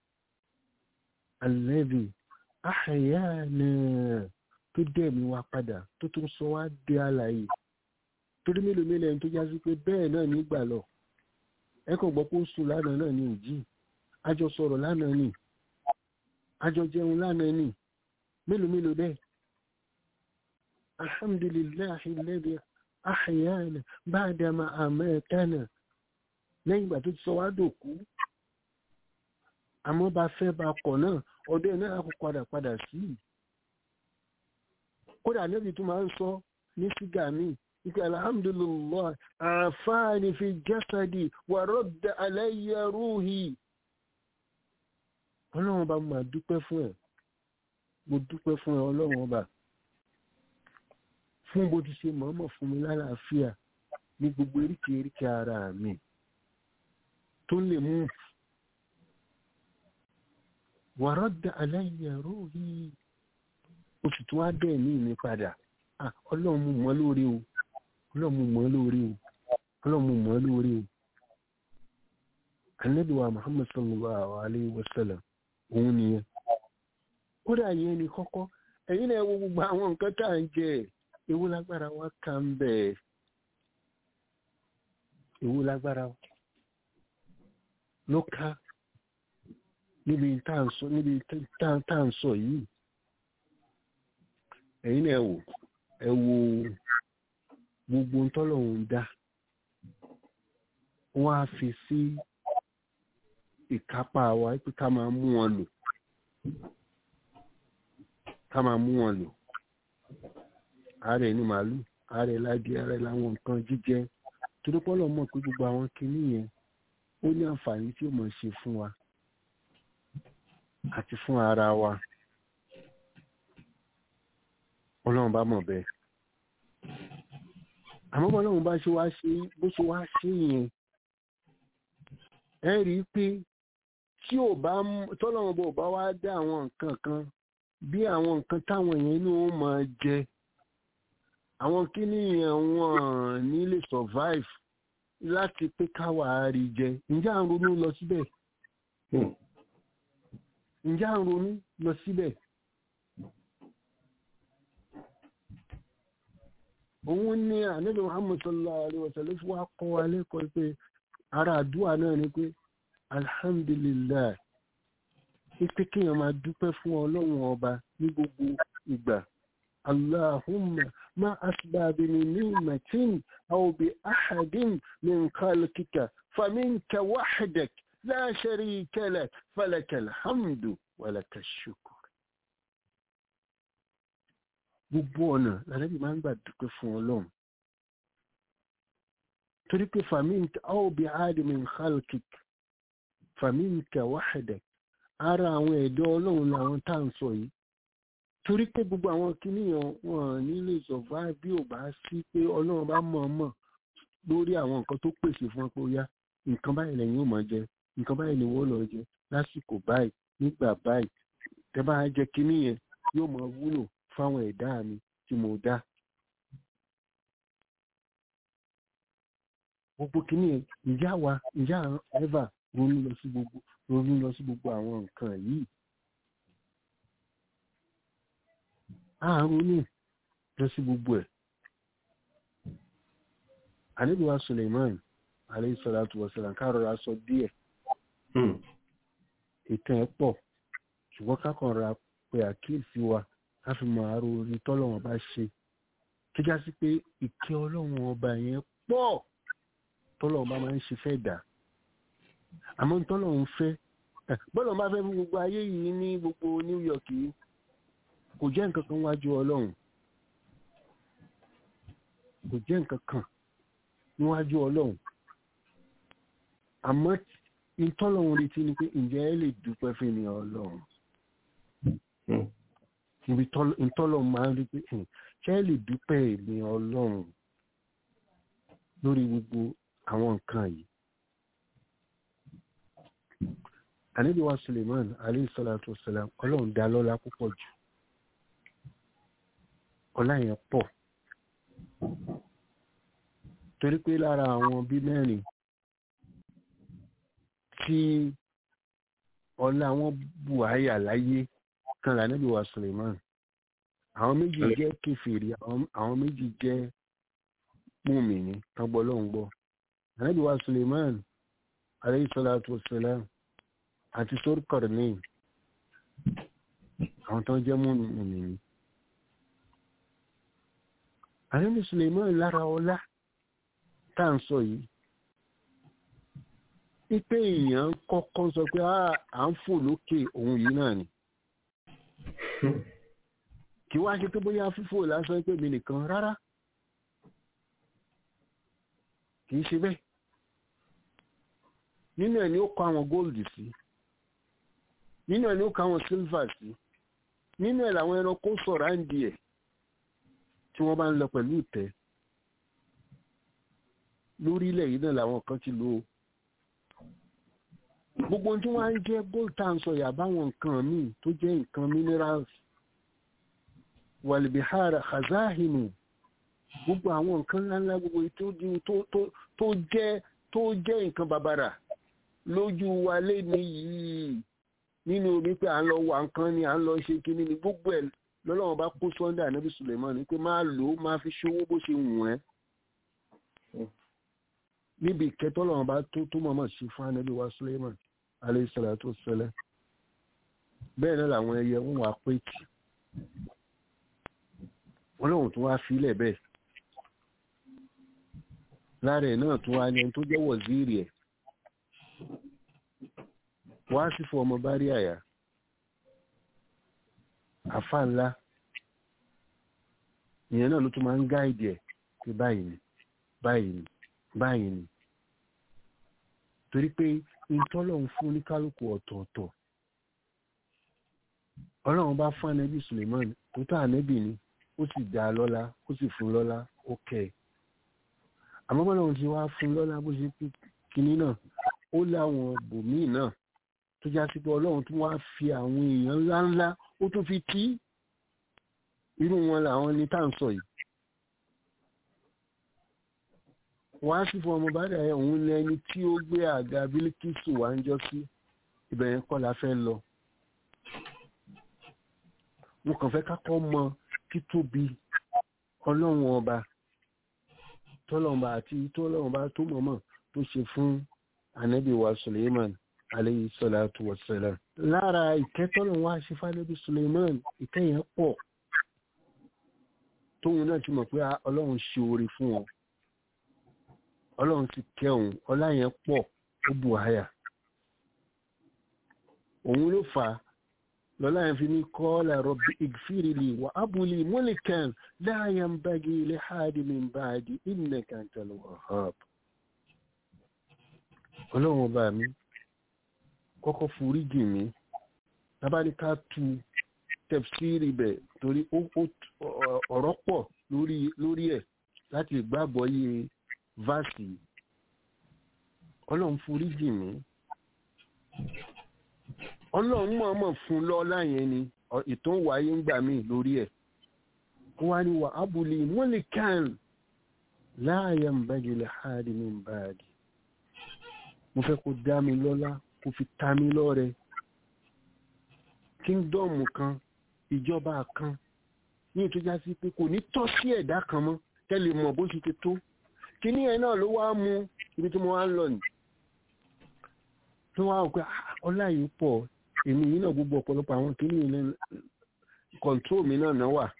alladhi ahyana tó dẹ̀mí wa padà tó tún sọ wá dé àlàyé torí mélòó mélòó ẹni tó já sí pé bẹ́ẹ̀ náà nígbà lọ ẹ kàn gbọ́ pé ó sùn lánàá náà ní òjì àjọ sọ̀rọ̀ lánàá nì àjọ jẹun lánàá nì mélòó mélòó bẹ́ẹ̀ alhamdulillahi alladhi ahyana ba'da ma amatana lẹ́yìn ìgbà tó ti sọ wá dòkú àmọ́ bá fẹ́ bá kọ̀ náà ọdẹ náà kò padà padà sí kódà lẹ́bi tó máa ń sọ ní sígà míì ike alhamdulillah àfáàní fi jasadi wà radda alayya ruhi ọlọ́run bá máa dúpẹ́ fún ẹ̀ mo dúpẹ́ fún ẹ ọlọ́run ọba fún bó ti ṣe mọ̀ọ́mọ̀ fún mi lálàáfíà ní gbogbo eríkèé eríkèé ara mi tó lè mú wà radda alayya ruhi oṣù tó wá bẹ́ẹ̀ ní ìní padà ọlọ́run mú mọ́ lórí o ọlọ́run mú mọ́ lórí o ọlọ́run mú mọ́ lórí o anabiwa muhammad sallallahu alayhi wa sallam òun nìyẹn kódà yẹn ni kọ́kọ́ ẹ̀yin náà wo gbogbo àwọn nǹkan tá à ń jẹ ewu lágbára wa kà ń bẹ̀ ewu lágbára ló ká níbi tá à ń sọ níbi tá à ń sọ yìí ẹ̀yin náà wò ẹ wo gbogbo ntọ́lọ́hún dá wọ́n á fi sí ìkápá wa pé ká máa mú wọn lò ká máa mú wọn lò ààrẹ ní màálù ààrẹ ládìí ààrẹ láwọn nǹkan jíjẹ torí pọ́lọ́ mọ̀ pé gbogbo àwọn kinní yẹn ó ní àǹfààní tí ó mọ̀ ṣe fún wa àti fún ara wa ọlọ́run bá mọ̀ bẹ́ẹ̀ àmọ́ bọ́lọ́run bá ṣe wá ṣe bó ṣe wá ṣe yẹn ẹ rí i pé tí ò bá tọ́lọ́run bò bá wá dá àwọn nǹkan kan bí àwọn nǹkan táwọn èèyàn inú wọn máa jẹ àwọn kíní yẹn wọn ní lè survive láti pé káwa rí jẹ ǹjẹ́ à ń ronú lọ síbẹ̀ ǹjẹ́ à ń ronú lọ síbẹ̀. òun ní ànábì muhammad sallallahu alaihi wa sallam fún wa kọ́ wa lẹ́kọ̀ọ́ pé ara àdúrà náà ni pé alhamdulillah ipe kéèyàn máa dúpẹ́ fún ọlọ́run ọba ní gbogbo ìgbà allahumma ma asbabi min ni'matin aw bi ahadin min khalqika faminka wahdak la sharika lak falakal hamdu wa lakash shukr gbogbo ọ̀nà lànàbí máa ń gbà dúpẹ́ fún ọlọ́run torí pé fàmíǹkà áwòbí áàdìmí khalkik fàmíǹkà wáhẹ̀dẹ̀ ara àwọn ẹ̀dọ́ ọlọ́run làwọn tá à ń sọ yìí torí pé gbogbo àwọn kìnìyàn wọn ní lè survive bí ò bá sí pé ọlọ́run bá mọ̀ mọ̀ lórí àwọn nǹkan tó pèsè fún pé ó yá nǹkan báyìí lẹ́yìn ò mọ̀ jẹ nǹkan báyìí ni wọ́n lọ jẹ lásìkò báyìí nígbà báyìí tẹ́ bá jẹ kìnìyàn yóò máa wúlò fáwọn ẹ̀dá mi tí mo dá. gbogbo kìíní ìjà wa ìjà ẹ̀fà ronú lọ sí gbogbo ronú lọ sí gbogbo àwọn nǹkan yìí. a ronú lọ sí gbogbo ẹ̀. àníbíwá Suleiman alayhi salatu wa salam ká rọra sọ díẹ̀. ìtàn ẹ̀ pọ̀ ṣùgbọ́n ká kàn ra pé àkíyèsí wa ká fi mọ àárò orin tọ́lọ́wọ́n bá ṣe tó já sí pé ìkẹ́ ọlọ́run ọba yẹn pọ̀ tọ́lọ́wọ́n bá máa ń ṣe fẹ́ dà àmọ́ tọ́lọ́wọ́n fẹ́ bọ́lọ̀ bá fẹ́ fún gbogbo ayé yìí ní gbogbo New York yìí kò jẹ́ nǹkan kan wájú ọlọ́run kò jẹ́ nǹkan kan níwájú ọlọ́run àmọ́ ìtọ́lọ́run retí ni pé ǹjẹ́ ẹ lè dúpẹ́ fún mi ọlọ́run níbi tọ́lọ̀ máa ń rí pé ṣé ẹ lè dúpẹ́ èmi ọlọ́run lórí gbogbo àwọn nǹkan yìí. àníbi wa Suleiman alayhi salatu wasalam ọlọ́run dá lọ́lá púpọ̀ jù ọlá yẹn pọ̀ torí pé lára àwọn bí mẹ́rin tí ọlá wọn bù àyà láyé kan lànàbí wa Suleiman àwọn méjì jẹ́ kèfèrí àwọn méjì jẹ́ mùmìnì tọgbọ lọhùn gbọ́ lànàbí wa Suleiman alayhi salatu wassalam àti Surqarnain àwọn tó ń jẹ́ múnú nìyí àrẹ́bí Suleiman lára ọlá tá à ń sọ yìí wípé èèyàn kọ́kọ́ sọ pé à ń fò lókè òun yìí náà ni kí wá ṣe pé bóyá fífò lásán pé mi nìkan rárá kì í ṣe bẹ́ẹ̀ nínú ẹ̀ ni ó kọ àwọn góòlù sí nínú ẹ̀ ni ó kọ àwọn sílvà sí nínú ẹ̀ làwọn ẹranko sọ̀rọ̀ à ń di ẹ̀ tí wọ́n bá ń lọ pẹ̀lú ìtẹ́ lórílẹ̀ yìí náà làwọn kan ti lò ó gbogbo tí wọ́n á ń jẹ́ gold tan sọ yà báwọn nǹkan míì tó jẹ́ nǹkan minerals wàlìbíhàrà khazahinu gbogbo àwọn nǹkan ńláńlá gbogbo tó jẹ́ tó jẹ́ nǹkan bàbàrà lójú wa lé ní yìí nínú omi pé à ń lọ wà nǹkan ni à ń lọ ṣe kíní ni gbogbo ẹ̀ lọ́lọ́wọ́n bá kó sunday anabi suleiman ni pé máa lò ó máa fi ṣòwò bó ṣe wù ẹ́ níbi ìkẹtọ́lọ́wọ́n bá tó tó mọ̀mọ́ sí fún anabi wa suleiman alayhi salatu wassalam bẹ́ẹ̀ náà làwọn ẹyẹ ń wà pé tì wọ́n lóun tó wá filẹ̀ bẹ́ẹ̀ lára ẹ̀ náà tó wá ní ẹni tó jẹ́ wọ̀zírì ẹ̀ wá sí fún ọmọ bá rí àyà àfa ńlá ìyẹn náà ló tún máa ń gáìdì ẹ̀ pé báyìí ni báyìí ni báyìí ni torí pé ìtọ́lọ́run fún oníkálukú ọ̀tọ̀ọ̀tọ̀ ọlọ́run bá fún anabi suleiman tó tà anabi ni ó sì dá a lọ́lá ó sì fún lọ́lá ó kẹ́ ẹ̀ àmọ́ bọ́lá òun ti wá fún lọ́lá bó ṣe pé kinní náà ó láwọn bòmíì náà tó já sí pé ọlọ́run tún wá fi àwọn èèyàn ńláńlá ó tún fi tí irú wọn làwọn ní tá à ń sọ yìí wá sí fún ọmọ bàdà ẹ òun lẹni tí ó gbé àga bílíkìsù wá ń jọ sí ibẹ̀ yẹn kọ́ la fẹ́ lọ mo kàn fẹ́ kákọ́ mọ títóbi ọlọ́run ọba tọ́lọ́mọba àti tọ́lọ́mọba tó mọ̀mọ́ tó ṣe fún anabi wa suleiman aleyhi salatu wa salam lára ìkẹ́tọ́lọ́run wá ṣe fánẹ́bí suleiman ìkẹyìn pọ̀ tóun náà ti mọ̀ pé ọlọ́run ṣe oore fún wọn ọlọ́run ti kẹun ọlá yẹn pọ̀ ó bù háyà òun ló fà á lọ́lá yẹn fi ní kọ́ọ́lá rọ̀bì ìgfìrìlì wà ábúlì múlìkàn láàyè ń bági ilé háàdì mi ń báàdì ìnà kàńtàlù ọ̀háp. ọlọ́run ọba mi kọ́kọ́ foríjì mi tábàlíkà tu tẹ̀fsírì bẹ̀ torí ọ̀rọ̀ pọ̀ lórí ẹ̀ láti gbàgbọ́ yé vaasi ọlọ́run foríjì mi ọlọ́run mọ̀ọ́mọ̀ fún lọ́lá yẹn ni ìtàn wáyé ń gbà mí lórí ẹ̀ wá ní wà ábúlé wọ́n lè kàn láàyè ń bá jùlọ háàdì mi ń bá a dì mo fẹ́ kó dá mi lọ́lá kó fi ta mi lọ́rẹ kíngdọ́ọ̀mù kan ìjọba kan ní ìtújá sí pé kò ní tọ́ sí ẹ̀dá kan mọ́ tẹ́lẹ̀ mọ̀ bó ṣe ti tó kíní ẹ̀ náà ló wá mú ibi tí mo wá ń lọ nì tó wá wò pé ọlá yìí pọ̀ èmi yìí náà gbogbo ọ̀pọ̀lọpọ̀ àwọn kíní ilẹ̀ kọ̀ǹtró mi náà náà wà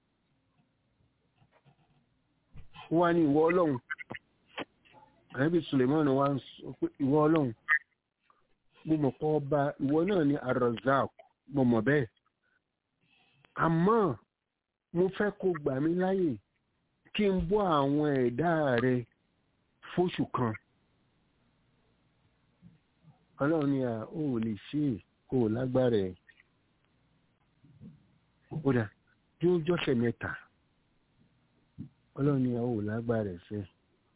wá ní ìwọ ọlọ́run àyẹ̀bí Suleiman wá ń sọ pé ìwọ ọlọ́run mo mọ̀ pé ọba ìwọ náà ní Ar-Razzaq mo mọ̀ bẹ́ẹ̀ àmọ́ mo fẹ́ kó gbà mí láyè kí n bọ́ àwọn ẹ̀dá rẹ fóṣù kan ọlọ́run ni à ó lè ṣe é kó o lágbára ẹ̀ ó dà bí ó jọ́sẹ̀ mẹ́ta ọlọ́run ni à ó lágbára ẹ̀ fẹ́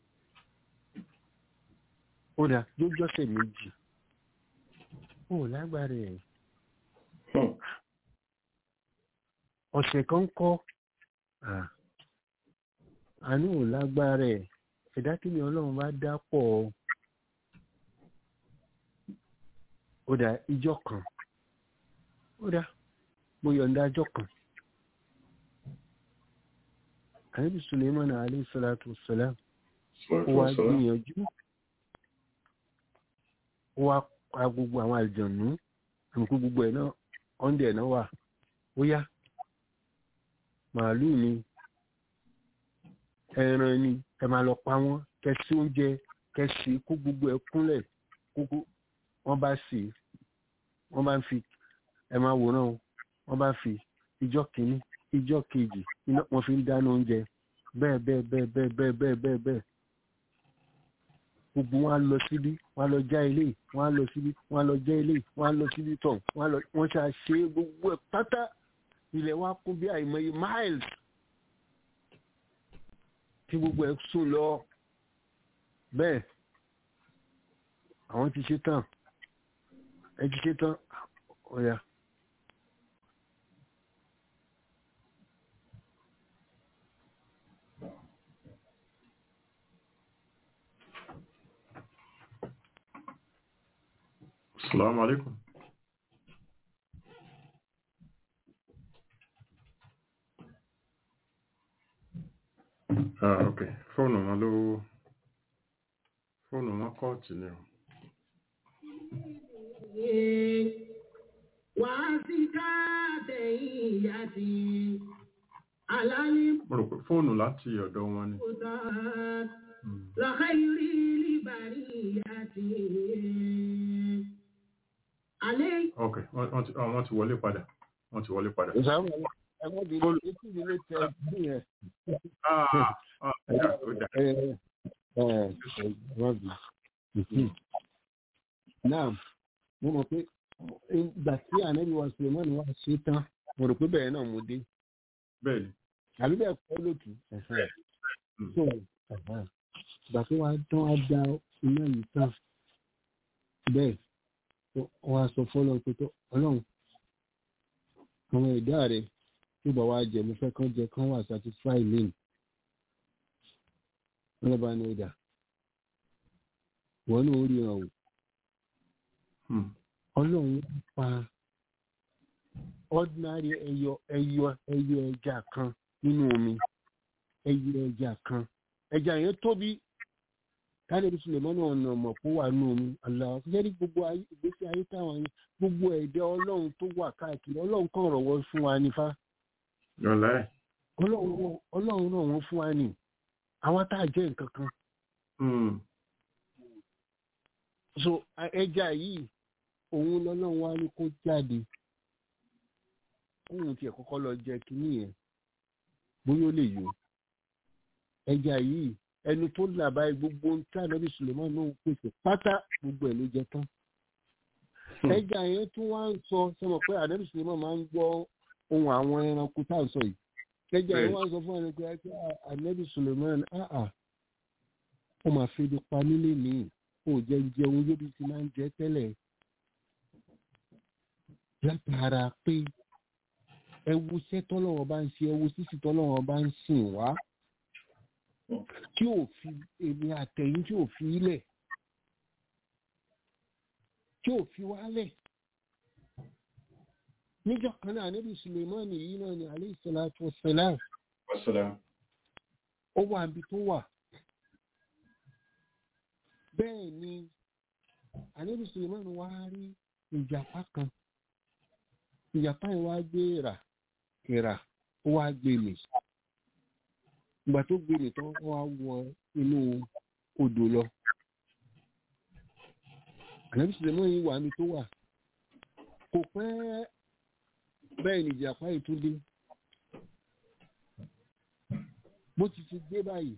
ó dà bí ó jọ́sẹ̀ méjì ó lágbára ẹ̀ ọ̀sẹ̀ kan kọ́ àánú ò lágbára ẹ̀ ẹ̀dá kí ni ọlọ́run bá dá pọ̀ ọ́ ó dá ìjọ kan ó dá mo yọ̀ǹda ìjọ kan ànábì suleiman alayhi salatu wassalam ó wá gbìyànjú ó wá pa gbogbo àwọn àlùjọ̀nù àmì gbogbo ẹ̀ náà ọ̀ndẹ̀ ẹ̀ náà wà ó yá màálù ni ẹran ni ẹ máa lọ pa wọ́n kẹsí oúnjẹ kẹsí kó gbogbo ẹ kúnlẹ̀ kókó wọ́n bá sì wọ́n bá ń fi ẹ máa wòran o wọ́n bá fi ìjọ kìíní ìjọ kejì iná wọ́n fi ń dáná oúnjẹ bẹ́ẹ̀ bẹ́ẹ̀ bẹ́ẹ̀ bẹ́ẹ̀ bẹ́ẹ̀ bẹ́ẹ̀ bẹ́ẹ̀ bẹ́ẹ̀ gbogbo wọn á lọ síbí wọn á lọ já ilé wọn á lọ síbí wọn á lọ já ilé wọn á lọ síbí tọ̀ wọn á lọ wọn ṣe àṣe gbogbo ẹ̀ pátá ilẹ̀ wa kún bí àìmọye miles tí gbogbo ẹ̀ sùn lọ bẹ́ẹ̀ àwọn ti ṣe tán ẹ ti ṣe tán ọ̀ya. Assalamu alaikum. Ah, ok. Fóònù wọn ló fóònù wọn kọ́ọ̀tì ni o. wà á sí káàtẹ̀yìn ìyá sí alálẹ́ Mo rò pé fóònù láti ọ̀dọ̀ wọn ni. kódà Hmm. lọ́kẹ́yìrí líbàrí ìyá sí alẹ́ Ok, wọ́n wọ́n ti ah, wọ́n ti wọlé padà. Wọ́n ti wọlé padà. ìsàmù ẹ má bínú etí mi ló tẹ bí yẹn. Ah, ah, ó dà, ó dà. ẹ ẹ ẹ má bínú. náà mo mọ̀ pé ìgbà tí ànábì wa sulemani wa ṣe tán mo rò pé bẹ́ẹ̀ náà mo dé Bẹ́ẹ̀ ni. àbí bẹ́ẹ̀ kọ́ lótú. Mm. so ìgbà tó wàá tán á da iná yìí tán bẹ́ẹ̀ tó wàá sọ fọ́lọ́ pé tó ọlọ́run àwọn ẹ̀dá rẹ̀ tó bá wàá jẹ mo fẹ́ kán jẹ kán wà satisfy me wọ́n bá ní ọjà wọ́n náà ó ríran o Hmm. ọlọ́run pa ordinary ẹyọ ẹyọ ẹyọ ẹja kan nínú omi ẹyọ ẹja kan ẹja yẹn tóbi káàdé sùlẹ̀mọ́nà ọ̀nà ọ̀mọ̀ kó wà nínú omi aláwọ̀ ṣẹ́rí gbogbo ayé ìgbésí ayé táwọn yẹn gbogbo ẹ̀dá ọlọ́run tó wà káàkiri ọlọ́run kàn rọ̀wọ́ fún wa nífa Yọ̀lá ẹ̀. ọlọ́run rọ̀- ọlọ́run rọ̀ wọ́n fún wa ní àwọn tá a jẹ́ nǹkan kan Hmm. so a- ẹja yìí òun lọ́lọ́run wá ní kó jáde kóun tiẹ̀ kọ́kọ́ lọ jẹ kínní yẹn bóyá ó lè yó ẹja yìí ẹnu tó là báyìí gbogbo ohun tí ànábì suleiman náà ń pèsè pátá gbogbo ẹ̀ ló jẹ tán ẹja yẹn tún wá ń sọ sọmọ pé ànábì suleiman máa ń gbọ́ ohun àwọn ẹranko tá à ń sọ yìí ẹja yẹn wá ń sọ fún ẹranko yẹn pé "Ah, ànábì suleiman ah ah ó máa fi ibi pa nílé nìyí ó jẹ jẹun yóò bí ti máa ń jẹ tẹ́lẹ̀ látara pé ẹwu iṣẹ́ tọ́lọ́wọ́ bá ń ṣe ẹwu sísì tọ́lọ́wọ́ bá ń sìn wá tí ò fi èmi àtẹ̀yìn tí ò fi ilẹ̀ tí ò fi wálẹ̀ níjọ́ kan náà níbi suleiman yìí náà ni alayhi salatu wassalam Wassalam. ó wà níbi tó wà bẹ́ẹ̀ ni àníbi suleiman wá rí ìjàpá kan ìjàpá yẹn wá gbé ìrà ìrà ó wá gbé mi ìgbà tó gbé mi tán ó wá wọ inú odò lọ àníbi suleiman yìí wà níbi tó wà kò pẹ́ bẹ́ẹ̀ ni ìjàpá yìí tún dé bó ti ti dé báyìí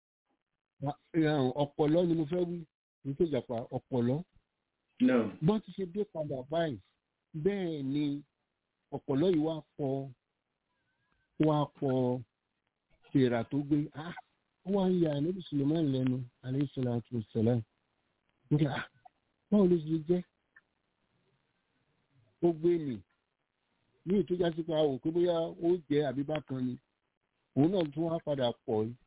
ọ̀pọ̀lọ́ ni mo fẹ́ wí ní tó jàpá ọ̀pọ̀lọ́ No. bọ́n ti ṣe dé padà báyìí bẹ́ẹ̀ ni ọ̀pọ̀lọ́ yìí wá pọ̀ wá pọ̀ tèrà tó gbé ah ó wá ń ya ànábì suleiman lẹ́nu alayhi salatu wassalam nígbà ah báwo ló ṣe jẹ́ ó gbé mi ní ìtújá sí pé a wò pé bóyá ó jẹ́ àbí bákan ni òun náà tún wá padà pọ̀ yìí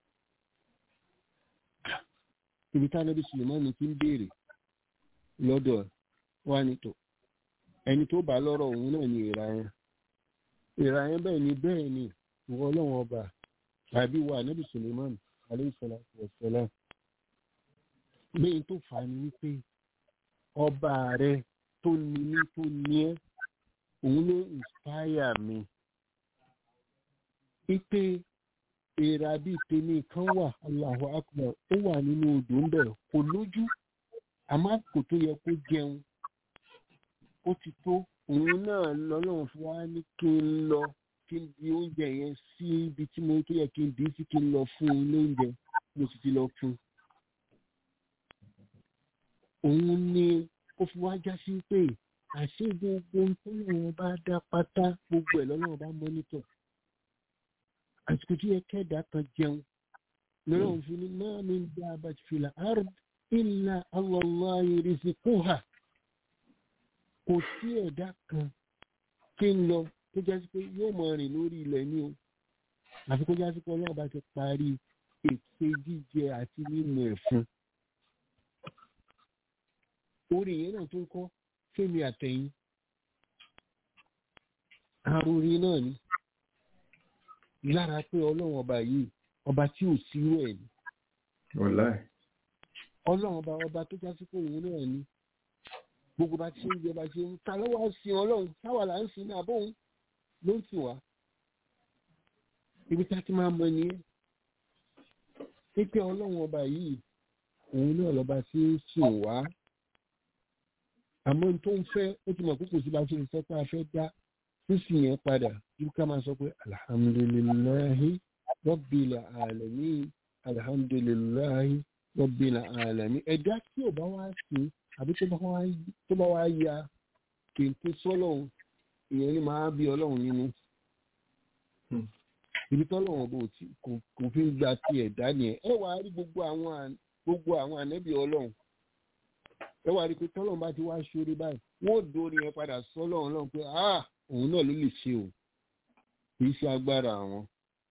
ibi tá ànábì suleiman ti ń béèrè lọ́dọ̀ wa ní tò ẹni tó bá lọ́rọ̀ òun náà ni ìra yẹn ìra yẹn bẹ́ẹ̀ ni bẹ́ẹ̀ ni ìwọ ọlọ́run ọba tàbí wa ànábì suleiman aleyhisselam wasalam lẹ́yìn tó fà á ni wípé ọba rẹ tó ní ní tó ní ẹ́ òun ló inspire mi ipe èèrà bíi tèmi kan wà Allahu Akbar ó wà nínú odò ń bẹ̀ kò lójú àmọ́ kò tó yẹ kó jẹun ó ti tó òun náà lọ́lọ́run fún wa ní kí n lọ kí n di oúnjẹ yẹn sí ibi tí mo tó yẹ kí n dì í sí kí n lọ fún un lóúnjẹ mo sì ti lọ fún un. òun ni ó fi wá já sí pé àṣé gbogbo ohun tó lọ́wọ́ bá dá pátá gbogbo ẹ̀ lọ́lọ́run bá mọ́nítọ̀. àsìkò tí yẹ kẹ́ẹ̀dá kan jẹun lọ́lọ́run fi ní máa mi ń dá abàtì fìlà ard illa Allah rizquha kò sí ẹ̀dá kan kí n lọ tó jásí pé yóò mọ rìn lórí ilẹ̀ ní o àfi kó jásí pé ọlọ́run bá ti parí ète jíjẹ àti mímu ẹ̀ fún. orí yẹn náà tó ń kọ́ fẹ́mi àtẹ̀yìn àròrí náà ni lára pé ọlọ́run ọba yìí ọba tí ò sírò ẹ̀ ni wàláì ọlọ́run ọba ọba tó jásí pé òun náà ni gbogbo bá ti ṣe ń jẹ bá ṣe ń ta lọ́wọ́ sin ọlọ́run táwa là ń sin ní àbóhùn ló ń sìn wá ibi tá a ti máa mọ nìyẹn pípé ọlọ́run ọba yìí òun náà lọ́ba tí ń sìn wá àmọ́ n tó ń fẹ́ ó ti mọ̀ pé kò sí bá ṣe ń fẹ́ pé a fẹ́ dá sísìn yẹn padà ibi ká máa sọ pé alhamdulillahi rabbil alamin alhamdulillahi rabbil alamin ẹ̀dá tí ò bá wá sí àbí tó bá wá tó bá wá ya kì í tó sọ́lọ́hún ìyẹn ni máa bí ọlọ́run nínú. ibi tọ́lọ́run bò tí kò kò fi ń gba ti ẹ̀dá nìyẹn ẹ wàá rí gbogbo àwọn àn- gbogbo àwọn ànẹ́bí ọlọ́run ẹ wàá rí pé tọ́lọ́run bá ti wá ṣorí báyìí wọ́n ò dórí yẹn padà sọ́lọ́run náà pé ah òun náà ló lè ṣe o kì í ṣe agbára àwọn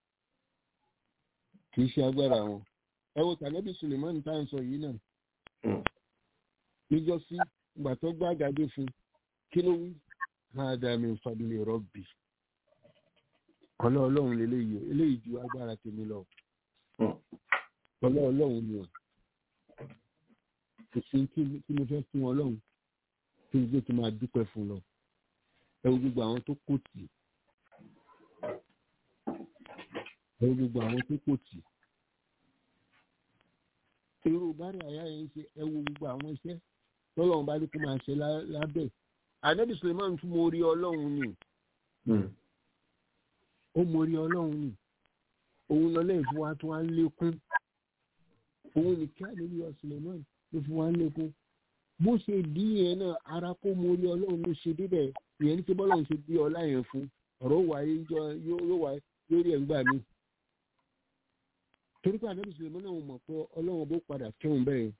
kì í ṣe agbára àwọn ẹ wo tànẹ́bí Suleiman tá à ń sọ yìí náà níjọ́sí ìgbà tó gbàgàdé fún kí ló wí hádà min fadli rabbi ọlọ́ọ̀lọ́run lélẹ́yìí o eléyìí ju agbára tèmi lọ ọlọ́ọ̀lọ́run ni o kò sí kí kí mo fẹ́ fún ọlọ́run kí n gbé tó máa dúpẹ́ fún lọ ẹ wo gbogbo àwọn tó kò tì ẹ wo gbogbo àwọn tó kò tì irú bárẹ̀ àyà yẹn ṣe ẹ wo gbogbo àwọn iṣẹ́ tọ́lọ́run bá ní kó máa ṣe lá- lábẹ́ ànábì suleiman tún mo rí ọlọ́run ni ó mo rí ọlọ́run ni òun lọ lẹ́yìn fún wa tó wá ń lékún òun ní kí ànábì wa suleiman ló fún wa ń lékún bó ṣe dí yẹn náà ara kó mo rí ọlọ́run ló ṣe débẹ̀ ìyẹn ní kí bọ́lọ́run ṣe bí ọlá yẹn fún ọ̀rọ̀ wáyé jọ yóò wáyé lórí ẹ̀ ń gbà mí torí pé ànábì suleiman náà mọ̀ pé ọlọ́run bó padà kẹ́hùn bẹ́ẹ̀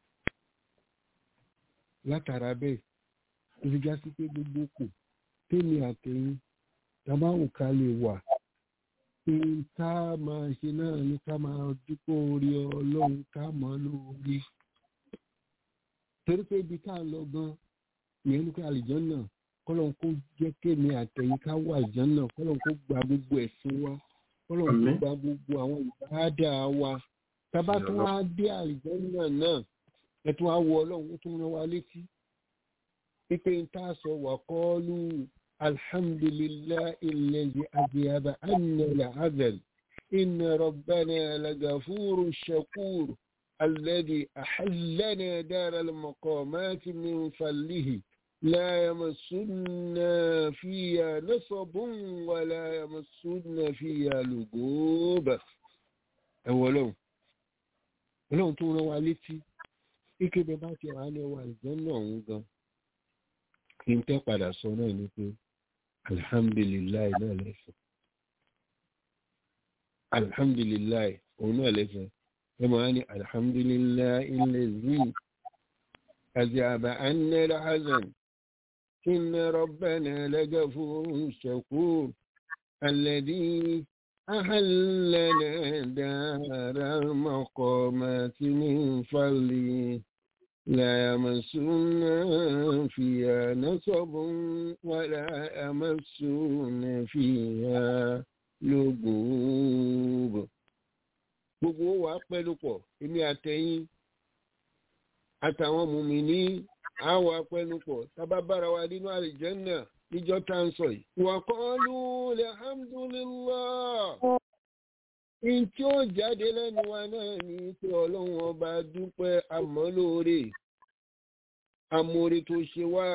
látara bẹ́ẹ̀ ìfijà sí pé gbogbo kò tèmi àtẹ̀yìn tàbáwò ká lè wà pé ká máa ṣe náà ní ká máa dúpọ̀ orí ọlọ́run ká mọ́ lórí torí pé ibi tá a lọ gan ìyẹn ní ká àlìjọ́n náà kọ́lọ́n kó jẹ́ kémi àtẹ̀yìn ká wà àlìjọ́n náà kọ́lọ́n kó gba gbogbo ẹ̀sìn wa kọ́lọ́n kó Àmín. gba gbogbo àwọn ìbáàdà wa tábà tó wá dé àlìjọ́n náà náà ẹ tún wá wọ ọlọ́run ó tún rán wa létí pípé ń tá a sọ wà kọ́ọ́lù alhamdulillahi alladhi adhaba anna al-'adhab inna rabbana lagafurun shakur alladhi ahallana dara al-maqamati min fadlihi لا يمسنا فيها نصب ولا يمسنا فيها لغوب أولو ọlọ́run tó rán wa létí ike bẹ bá ti wà ní ọwọ́ àìsàn náà ń gan kí n tẹ́ padà sọ náà ni pé alihamdulilayi náà lẹ́sẹ̀ alihamdulilayi òun náà lẹ́sẹ̀ ẹ máa ní alihamdulilayi ilẹ̀ zin àti àbá anẹ́rẹ́ hazan inna rabbana lagafurun shakur alladhi أهلنا دار المقامات من فضله لا يمسنا فيها نصب ولا يمسنا فيها لغوب gbogbo wa pẹ̀lú pọ̀ èmi àtẹ̀yìn àtàwọn mùmíní àwa pẹ̀lú pọ̀ tábà bára wa nínú àlìjẹ́nà níjọ́ tá ń sọ yìí. wàkọ́lù alhamdulillah in tí ó jáde lẹ́nu wa náà ní pé ọlọ́run ọba dúpẹ́ àmọ́ lóore amóore tó ṣe wá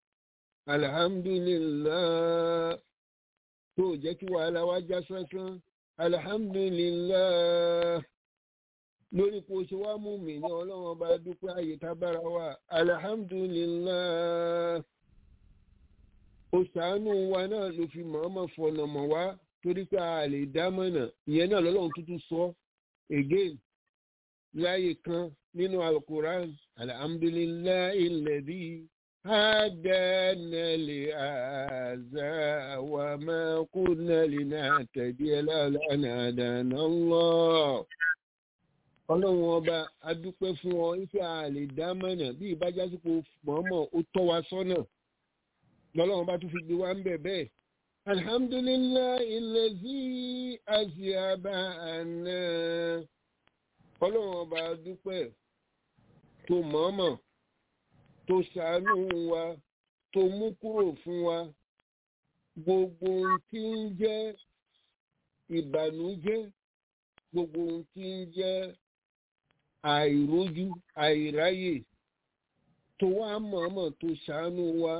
alhamdulillah tó jẹ́ kí wàhálà wá já sánsán alhamdulillah lórí kò ṣe wá mú mi ní ọlọ́run ọba dúpẹ́ àyè tábára wa alhamdulillah ó ṣàánú wa náà ló fi mọ̀ọ́mọ̀ fọ̀nà mọ̀ wá torí pé a lè dá mọ̀nà ìyẹn náà lọ́lọ́run tuntun sọ again láyé kan nínú alukuran alhamdulillahi alladhi hadana li hadha wa ma kunna linahtadiya lawla an hadana Allah ọlọ́run ọba adúpẹ́ fún ọ ife a lè dá mọ̀nà bí ìbájásípò mọ̀ọ́mọ̀ ó tọ́ wa sọ́nà lọ́lọ́run bá tún fi gbé wa ń bẹ̀ bẹ́ẹ̀ alhamdulillahi allazi aziyaba àná ọlọ́run ọba dúpẹ́ tó mọ̀ọ́mọ̀ tó ṣàánú wa tó mú kúrò fún wa gbogbo ohun tí ń jẹ́ ìbànújẹ́ gbogbo ohun tí ń jẹ́ àìrójú àìráyè tó wá mọ̀ọ́mọ̀ tó ṣàánú wa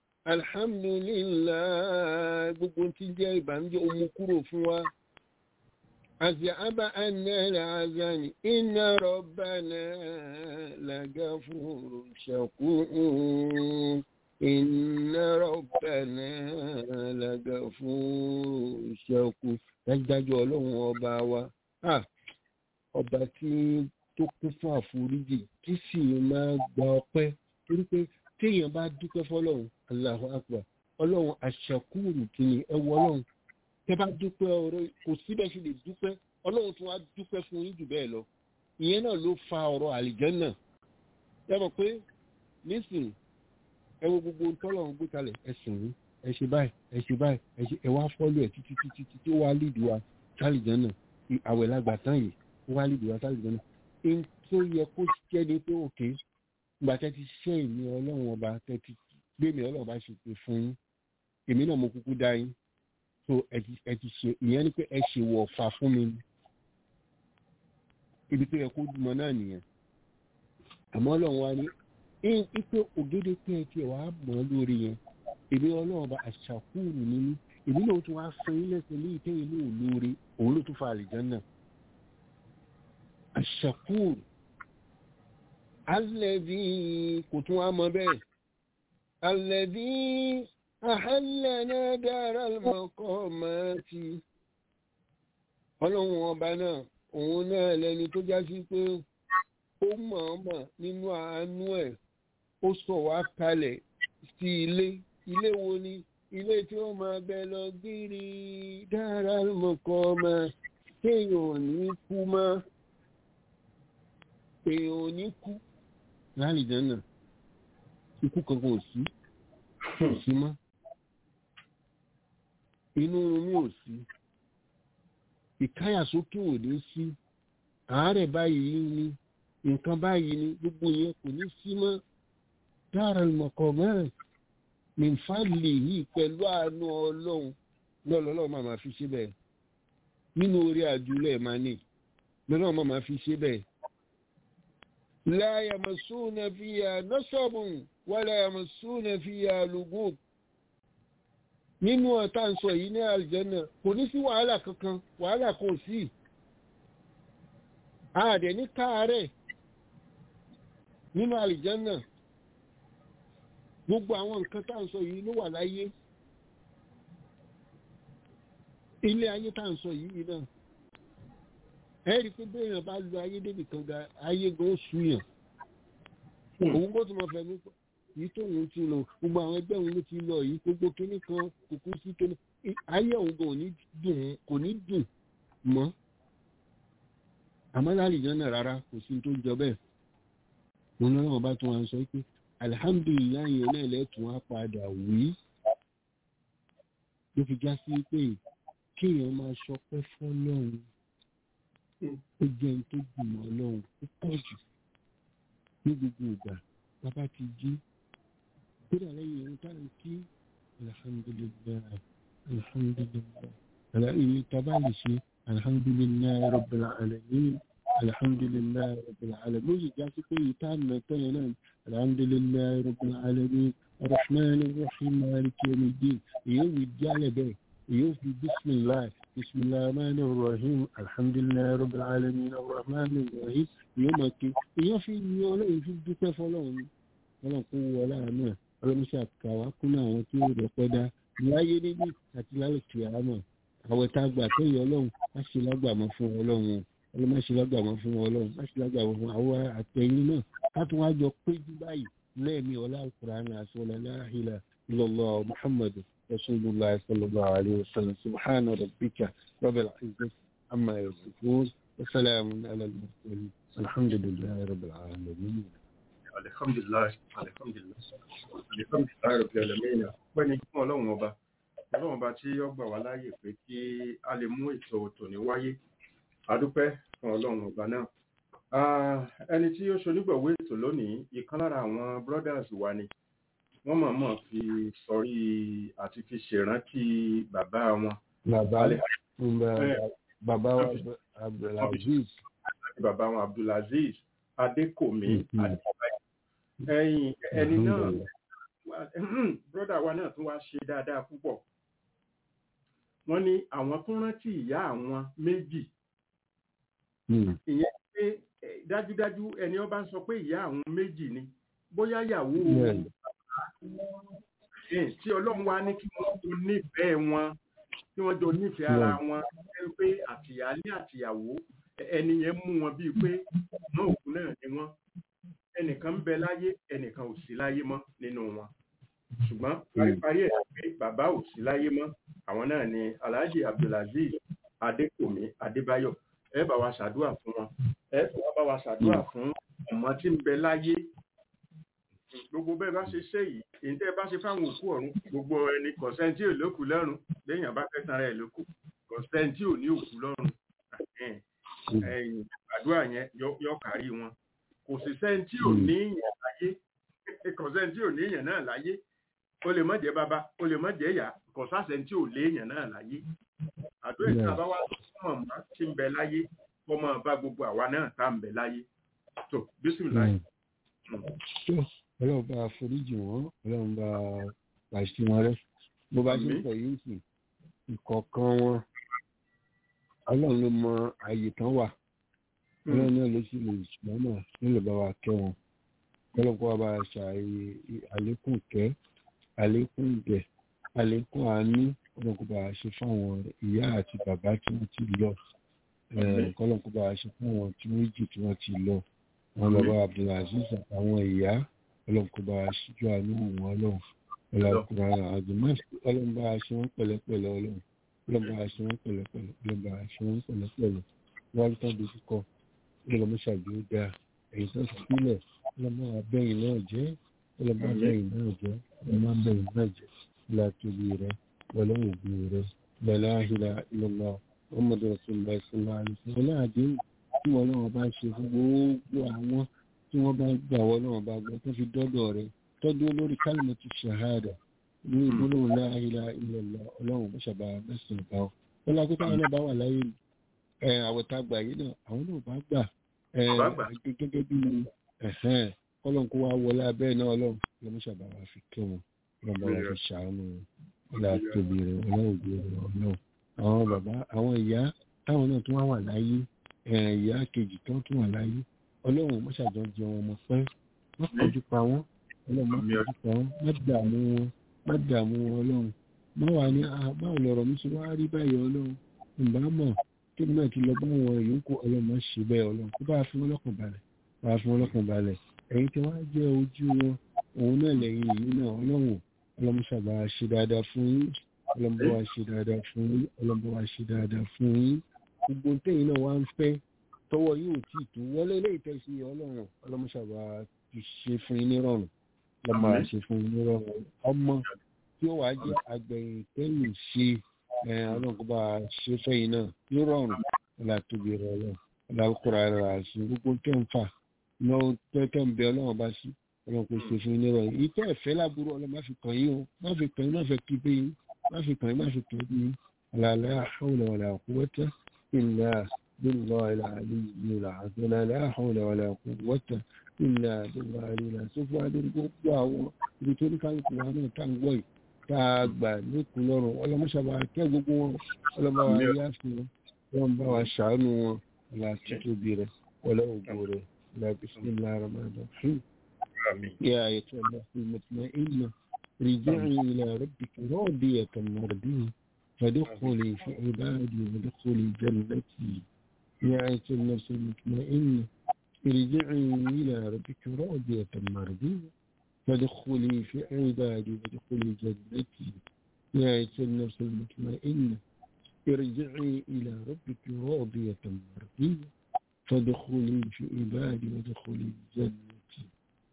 alhamdulillah gbogbo tí jẹ́ ìbànújẹ́ omu kúrò fún wa àti àbá ànẹ́rẹ̀ àzáni iná rọ̀bánà lagafuru shakur iná rọ̀bánà lagafuru shakur dájúdájú ọlọ́run ọba wa ọba tí tó kún fún àforíjì tí sì máa gba ọpẹ́ torí pé téèyàn bá dúpẹ́ fọlọ́run Allahu akbar ọlọ́run àṣàkúrù kì ní ẹwọ ọlọ́run tẹ bá dúpẹ́ ọ̀rọ̀ kò síbẹ̀ ṣe lè dúpẹ́ ọlọ́run tún wá dúpẹ́ fún yín jù bẹ́ẹ̀ lọ ìyẹn náà ló fa ọ̀rọ̀ àlìjẹ́nà ẹ mọ̀ pé nísìn ẹ wo gbogbo tọ́lọ́run gbé kalẹ̀ ẹ sìn yín ẹ ṣe báyìí ẹ ṣe báyìí ẹ ṣe ẹ wá fọ́lù ẹ títí títí títí ó wá lídìí wa sálìjẹ́nà àwẹ̀ lágbà tán yìí ó wá lídìí wa sálìjẹ́nà ẹni tó yẹ kó jẹ́ ni pé òkè ìgbà tẹ́ ti ṣe ìní ọlọ́run ọba tẹ́ ti gbé mi ọlọ́run ọba ṣe pé fún yín èmi náà mo kúkú dá yín so ẹ ti ṣe ìyẹn ni pé ẹ ṣe wọ̀ fà fún mi ibi tó yẹ kó mọ náà nìyẹn àmọ́ ọlọ́run wa ní ipe ògèdè pé ẹ tiẹ̀ wàá mọ̀ ọ́ lórí yẹn èmi ọlọ́run ọba àṣàkúrù nínú èmi náà tún wá fún yín lẹ́sẹ̀ ní ìtẹ́yìn ní òlóore òun ló tún fa àlìjánná àṣàkúrù alẹ́bí kò tún wá mọ bẹ́ẹ̀ alẹ́bí àhálẹ́nà dára mọ́kọ́ máa ti ọlọ́run ọba náà òun náà lẹni tó já sí pé ó mọ̀ọ́mọ̀ nínú àánú ẹ̀ ó sọ wá kalẹ̀ sí ilé ilé wo ni ilé tí ó máa bẹ lọ gírí dára mọ́kọ́ máa téèyàn ò ní kú mọ́ èèyàn ò ní kú láàrìjẹ́ náà ikú kankan ò sí kò sí mọ́ inú mi ò sí ìkáyàsókè ò ní sí àárẹ̀ báyìí ni nǹkan báyìí ni gbogbo yẹn kò ní sí mọ́ dára ìmọ̀kọ̀ mẹ́rin nìfàlì yìí pẹ̀lú àánú ọlọ́run lọ́lọ́lọ́ máa ma fi ṣe bẹ́ẹ̀ nínú orí àjùlẹ̀ máa ní lọ́lọ́run máa ma fi ṣe bẹ́ẹ̀ لا يمسون فيها نصب ولا يمسون فيها لغوب nínú ọ̀tá ń sọ yìí ní àlìjẹ́nà kò ní sí wàhálà kankan wàhálà kò sí ààdẹ̀ ní káàárẹ̀ nínú àlìjẹ́nà gbogbo àwọn nǹkan tá ń sọ yìí ló wà láyé ilé ayé tá ń sọ yìí náà ẹ̀rí pé béèyàn bá lu ayé débì kan ga ayé gan súyàn òun bó ti mọ fẹ́ mi yìí tóun ti lọ gbogbo àwọn ẹgbẹ́ òun ló ti lọ yìí gbogbo kínní kan kùkú sí tó ní ayé òun gan kò ní dùn mọ́ àmọ́ láàrin náà rárá kò sí tó jọ bẹ́ẹ̀ wọn lọ́wọ́ bá tún wọn sọ pé alihamdulilayi yẹn náà lẹ́tùn á padà wí ló fi já sí pé kéèyàn máa ṣọpẹ́ fọ́lọ́run ó jẹ́ ní tó gbìmọ̀ ọlọ́run ó pọ̀ jù ní gbogbo ìgbà bàbá ti jí kódà lẹ́yìn ohun táwọn kí alhamdulilayi alhamdulilayi alayi taba lè ṣe alhamdulilayi rabbil alamin alhamdulilayi rabbil alamin lóyè jásí pé ìta mẹ́tọ́ yẹn náà alhamdulilayi rabbil alamin rahman rahim maliki yawmiddin èyí wì jálẹ̀ bẹ́ẹ̀ èyí fi bisimilayi bisimilayi rahman rahim alhamdulilayi rabbil alamin rahman rahim èyí máa ké èyí fi ní ọlọ́run fi dúpẹ́ fọlọ́run ni ọlọ́run kó wọ láàánú ẹ̀ ọlọ́run ṣàkàwá kún àwọn tí ó rẹ̀ pẹ́ dá láyé níbí àti lálẹ́ kìámọ̀ àwẹ̀ tá a gbà tó yẹ ọlọ́run má ṣe lágbàmọ́ fún ọlọ́run ọlọ́run má ṣe lágbàmọ́ fún ọlọ́run má ṣe lágbàmọ́ fún àwọn àtẹ̀yìn náà ká tún wá jọ péjú báyìí lẹ́ẹ̀mí ọlá alukur'an àṣọlá láhìlá illallah muhammad rasulillah sallallahu alayhi wa sallam subhana rabbika rabbil izzati amma yasifun wa salamun ala al-mursalin alhamdulillahi rabbil alamin. alihamdulilayi alihamdulilayi alihamdulilayi rabbil alamin pẹ́ ní fún ọlọ́run ọba ọlọ́run ọba tí ó gbà wá láàyè pé kí a lè mú ètò tòní wáyé adúpẹ́ fún ọlọ́run ọba náà Ah, ẹni tí ó ṣonígbọ̀wé ètò lónìí ìkan lára àwọn brothers wa ni wọ́n mọ̀ọ́mọ̀ fi sọrí àti fi ṣèrántí bàbá wọn bàbá Ale- bàbá wa abdulaziz àti bàbá wọn abdulaziz adékòmí Mhm. adébáyé ẹ̀yìn ẹni náà Alhamdulillah. broda wa náà tún wá ṣe dáadáa púpọ̀ wọ́n ní àwọn tó rántí ìyá àwọn méjì Hmm. ìyẹn pé eh, dájúdájú ẹni ọba ń sọ pé ìyá àwọn méjì ni bóyá ìyàwó Bẹ́ẹ̀ni. eh, tí ọlọ́run wá ní kí wọ́n jọ nífẹ̀ẹ́ wọn kí wọ́n jọ nífẹ̀ẹ́ ara wọn ẹ pé àtìyálé àtìyàwó ẹ- ẹni yẹn mú wọn bíi pé wọn òkú náà ni wọn ẹnìkan ń bẹ láyé ẹnìkan ò sí láyé mọ́ nínú wọn ṣùgbọ́n paríparí ẹ̀ pé bàbá ò sí láyé mọ́ àwọn náà ni alhaji abdulaziz adékòmí adébáyọ̀ ẹ bá wa ṣàdúrà fún wọn ẹ tún wá bá wa ṣàdúrà fún ọmọ tí ń bẹ láyé gbogbo bẹ́ẹ̀ bá ṣe ṣe yìí èyí tẹ́ ẹ bá ṣe fáwọn òkú ọ̀run gbogbo ẹni kọ̀sẹ́ntì ò lókù lọ́rùn lẹ́yìn àbá kẹta rẹ̀ lókù kọ̀sẹ́ntì ò ní òkú lọ́rùn Ẹ̀hẹ́n. ẹ̀yìn àdúrà yẹn yọ- yọ kárí wọn kò sí sẹ́ntì ò ní ìyàn láyé kọ̀sẹ́ntì ò ní ìyàn náà láyé o lè má jẹ́ bàbá o lè má jẹ́ ìyá kọ̀sásẹ́ntì ò lé ìyàn náà láyé àdúrà ìta bá wà fún ọmọ tí ń bẹ láyé kọ́ máa bá gbogbo àwa náà tá ń bẹ láyé tó bísímìlá Hmm. tó ọlọ́run bá foríjì wọ́n ọlọ́run bá pàṣẹ wọn rẹ́ bó bá ṣe ń Àmín. sọ yìí sì ìkọ̀ọ̀kan wọn ọlọ́run ló mọ ààyè tán wà ọlọ́run náà ló sì lè ṣùgbọ́n náà ló lè bá wa kẹ́ wọn ọlọ́run kó wa bá a ṣàyè àlékún kẹ́ àlékún ìgẹ̀ àlékún àánú ọlọ́run kó bá a ṣe fáwọn ìyá àti bàbá tí wọ́n ti lọ Àmín. ọlọ́run kó bá a ṣe fáwọn tí méjì tí wọ́n ti lọ àwọn bàbá abdulaziz àtàwọn ìyá ọlọ́run kó bá a ṣíjú àánú wọn ọlọ́run ọlọ́run àjùmọ̀ ọlọ́run bá a ṣe wọ́n pẹ̀lẹ́pẹ̀lẹ́ ọlọ́run ọlọ́run bá a ṣe wọ́n pẹ̀lẹ́pẹ̀lẹ́ ọlọ́run bá a ṣe wọ́n pẹ̀lẹ́pẹ̀lẹ́ wọ́n tán dojú kọ ọlọ́run ṣàgbé ó dáa èyí tó ti sílẹ̀ ọlọ́run abẹ́yìn náà jẹ́ ọlọ́run abẹ́yìn náà jẹ́ ọlọ́run abẹ́yìn náà jẹ́ ọlọ́run àtòbí rẹ ọlọ́run òbí rẹ lọ́lá ìlà ìlọ́lá ọmọdé rasulillah sallallahu alaihi wasallam ọlọ́run àdéhùn tí wọn náà bá ṣe fún gbogbo àwọn tí wọ́n bá gbà wọ́n náà bá gbọ́ tó fi dọ́dọ̀ rẹ̀ tọ́jú olórí kálímọ̀ ti ṣàhádà ní ìgbólóhùn la ilaha illallah ọlọ́run bó ṣàbà mẹ́sàn án bá ọ. wọ́n lọ pípa àwọn náà bá wà láyé ẹ àwọ̀tá gbà yìí náà àwọn náà bá gbà ẹ Bá gbà. gẹ́gẹ́ bí ẹ̀hẹ́n kọ́lọ́n kó wá wọlé abẹ́ náà ọlọ́run lọ́mọ ṣàbà wà fi kẹ́ wọn lọ́mọ wà fi ṣàánú wọn ọlá tóbi rẹ̀ ọlọ́run òbí rẹ̀ ọlọ́run àwọn bàbá àwọn ìyá táwọn náà tún wá wà láyé ẹ, ìyá kejì tó tún wà láyé ọlọ́run mọ́ṣájọ́ jẹ wọn mọ́ pẹ́ wọ́n kọjú pa wọ́n ọlọ́run má Àmín. kọjú pa wọ́n má dààmú wọn má dààmú wọn ọlọ́run má wà ní "Ah, báwo lọ̀rọ̀ mi ṣe wá rí báyìí ọlọ́run ǹbá mọ̀ kébì náà ti lọ bá wọn yòókù ọlọ́run má ṣe bẹ́ẹ̀ ọlọ́run kó bá a fi wọn lọ́kàn balẹ̀ bá a fi wọn lọ́kàn balẹ̀ ẹ̀yin tí wọ́n á jẹ́ ojú wọn òun náà lẹ́yìn yìí náà ọlọ́run ọlọ́run ṣàbà ṣe dáadáa fún yín ọlọ́run bá wa ṣe dáadáa fún yín ọlọ́run bá wa ṣe dáadáa fún yín gbogbo tẹ́yìn náà wá ń fẹ́ tọwọ́ yóò tí ì tó wọlé ilé ìtẹ̀sí ọlọ́run ọlọ́mọṣàbà ti ṣe fún yín nírọ̀rùn lọ́mọ Àmín. ṣe fún yín nírọ̀rùn ọmọ tí ó wàá jẹ́ agbẹ̀yìn tẹ́yìn ṣe ẹ, ọlọ́run kó bá a ṣe fẹ́yìn náà nírọ̀rùn ọlá tóbi rẹ̀ ọlọ́run ọlá kóra rẹ̀ àṣì gbogbo tẹ́ ń fà náà tẹ́tẹ́ ń bẹ ọlọ́run bá sí ọlọ́run kò ṣe fún yín nírọ̀ yìí ìtẹ́ ẹ̀fẹ́ láburú ọlọ́run má fi kàn yín o má fi kàn yín má fi kí pé yín má fi kàn yín má fi kàn yín àlàlẹ́ àhọ́wọ̀lẹ̀ wàlẹ̀ àkúwọ́tẹ́ ìlà bílọ̀ ìlà àlìyé ìlà àlàlẹ́ àhọ́wọ̀lẹ̀ wàlẹ̀ àkúwọ́tẹ́ ìlà bílọ̀ àlìyé ìlà sófù adé gbogbo àwọn ibi tó ní kálukú wa náà tá à ń gbọ́ yìí tá a gbà lókun lọ́rùn ọlọ́mọṣàbà kẹ́ gbogbo wọn ọlọ́mọ wa yá fún wọn wọn bá wa ṣàánú wọn ọlá títóbi rẹ ọlá ògbó rẹ ọlá bisimilá ramadan fún يا أيتها النفس المطمئنة رجعي إلى ربك راضية مرضية فادخلي في عبادي وادخلي جنتي يا أيتها النفس المطمئنة ارجعي إلى ربك راضية مرضية فادخلي في عبادي وادخلي جنتي يا أيتها النفس المطمئنة ارجعي إلى ربك راضية مرضية فادخلي في عبادي وادخلي جنتي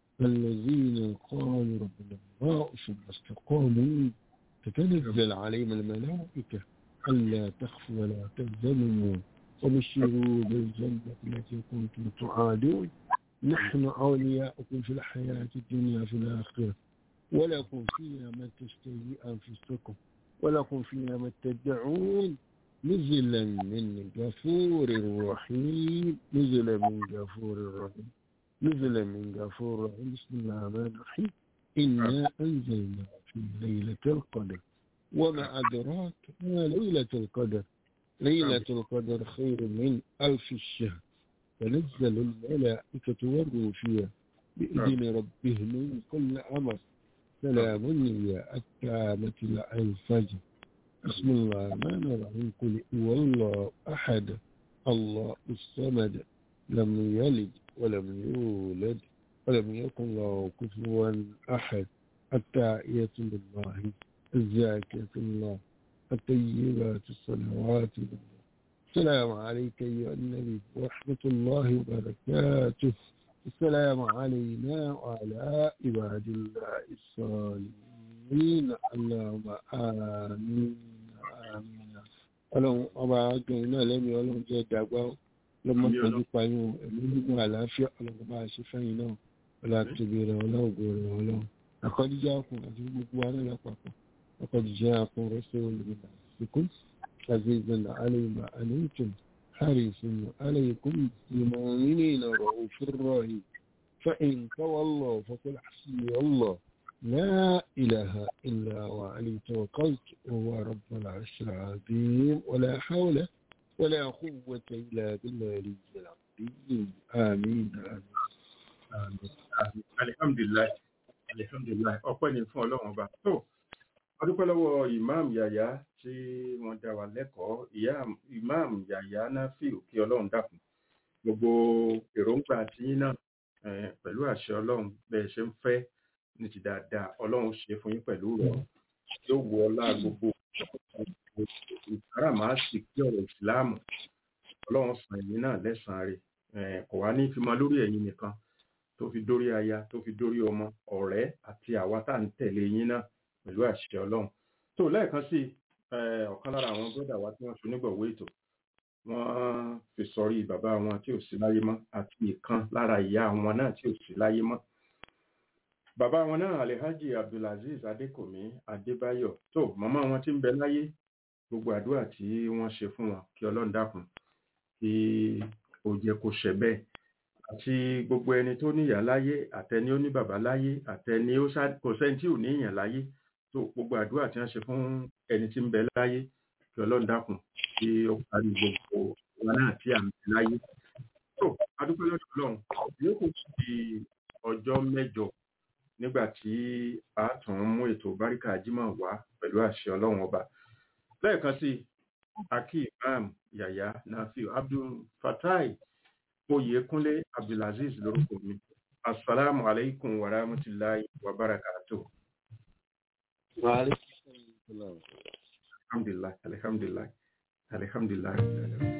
الذين قالوا ربنا الله ثم استقاموا تتنزل عليهم الملائكة ألا تخفوا ولا تحزنوا وبشروا بالجنة التي كنتم تعادون نحن أولياؤكم في الحياة الدنيا في الآخرة ولكم فيها ما تشتهي أنفسكم ولكم فيها ما تدعون نزلا من غفور رحيم نزلا من غفور رحيم نزلا من غفور رحيم بسم الله الرحمن الرحيم إنا أنزلنا في ليلة القدر وما أدراك ما ليلة القدر ليلة القدر خير من ألف الشهر تنزل الملائكة والروح فيها بإذن ربهم من كل أمر سلام هي التامة الفجر بسم الله الرحمن الرحيم قل هو الله أحد الله الصمد لم يلد ولم يولد ولم يكن له كفوا أحد التائية لله الزاكية الله الطيبات الصلوات لله السلام عليك أيها النبي ورحمة الله وبركاته السلام علينا وعلى عباد الله الصالحين اللهم آمين آمين ọlọ́run ọba agbẹ̀rin náà lẹ́nu ọlọ́run jẹ́ dàgbà lọ́mọ pẹ̀lú payún ẹ̀mí gbígbọ́n àlàáfíà ọlọ́run bá ṣe fẹ́yìn náà ọlá tóbi rẹ̀ ọlọ́ọ̀gbọ̀ rẹ̀ ọlọ́run àkọ́díjà ọkùn àti gbogbo wa náà lápapọ̀ àkọ́díjà ọkùn rẹ̀ sí olùmọ̀lá ìsìnkú عزيزا علي ما أنتم حريص عليكم المؤمنين رؤوف رحيم فإن تولوا فقل حسبي الله لا إله إلا هو عليه توكلت وهو رب العرش العظيم ولا حول ولا قوة إلا بالله العلي العظيم آمين آمين Àmín, àmín. alihamdulilayi alihamdulilayi ọpẹ́ ni fún Ọlọ́run ọba tó adúpẹ́ lọ́wọ́ imam yaya tí wọ́n dá wa lẹ́kọ̀ọ́ ìyá imam yaya nafiu kí Ọlọ́run dákun gbogbo èròǹgbà tiyín náà eh, pẹ̀lú àṣẹ Ọlọ́run bẹ́ẹ̀ ṣe ń fẹ́ ní ti dáadáa Ọlọ́run ṣe fún yín pẹ̀lú rẹ̀ yóò wọ ọlá gbogbo ìsára máa sì kí ọ̀rọ̀ ìsìláàmù Ọlọ́run san ẹ̀yin náà lẹ́sàn-án rẹ̀ eh, kò wá ní fi mọ lórí ẹ̀yin nìkan tó fi dórí aya tó fi dórí ọmọ ọ̀rẹ́ àti àwa tá à ń tẹ̀lé yín náà pẹ̀lú àṣẹ ọlọ́run tó lẹ́ẹ̀kan sí eh, ọ̀kan lára àwọn bọ́dà wa tí wọ́n fi onígbọ̀wọ́ ètò wọ́n fi sọrí bàbá wọn tí ò sí láyé mọ́ àti ìkan lára ìyá wọn náà tí ò sí láyé mọ́ bàbá wọn náà alhaji abdulaziz adékòmí adébáyọ̀ tó màmá wọn tí ń bẹ láyé gbogbo àdúrà tí wọ́n ṣe fún wọn kí ọlọ́run dákun kí ó jẹ́ kó ṣẹ bẹ́ẹ̀ àti gbogbo ẹni tó níyà láyé àtẹni ó ní bàbá láyé àtẹni ó ṣá kò sẹ́ni tí ò ní èèyàn láyé tó gbogbo àdúrà tí wọ́n ṣe fún ẹni tí ń bẹ láyé kí ọlọ́run dákun kí ó parí gbogbo wọn náà tí à ń bẹ láyé tó adúpẹ́ lọ́dọ̀ ọlọ́run yóò kò sí ọjọ́ mẹ́jọ nígbà tí a tún mú ètò báríkà jímọ̀ wá pẹ̀lú àṣẹ ọlọ́run ọba lẹ́ẹ̀kan sí aki imam yaya nafiu abdul fatai oyèkúnlé abdulaziz lórúkọ mi asalaamu alaikum wa rahmatulahi wa barakatuh وعليكم السلام alhamdulilah alhamdulilah alhamdulilah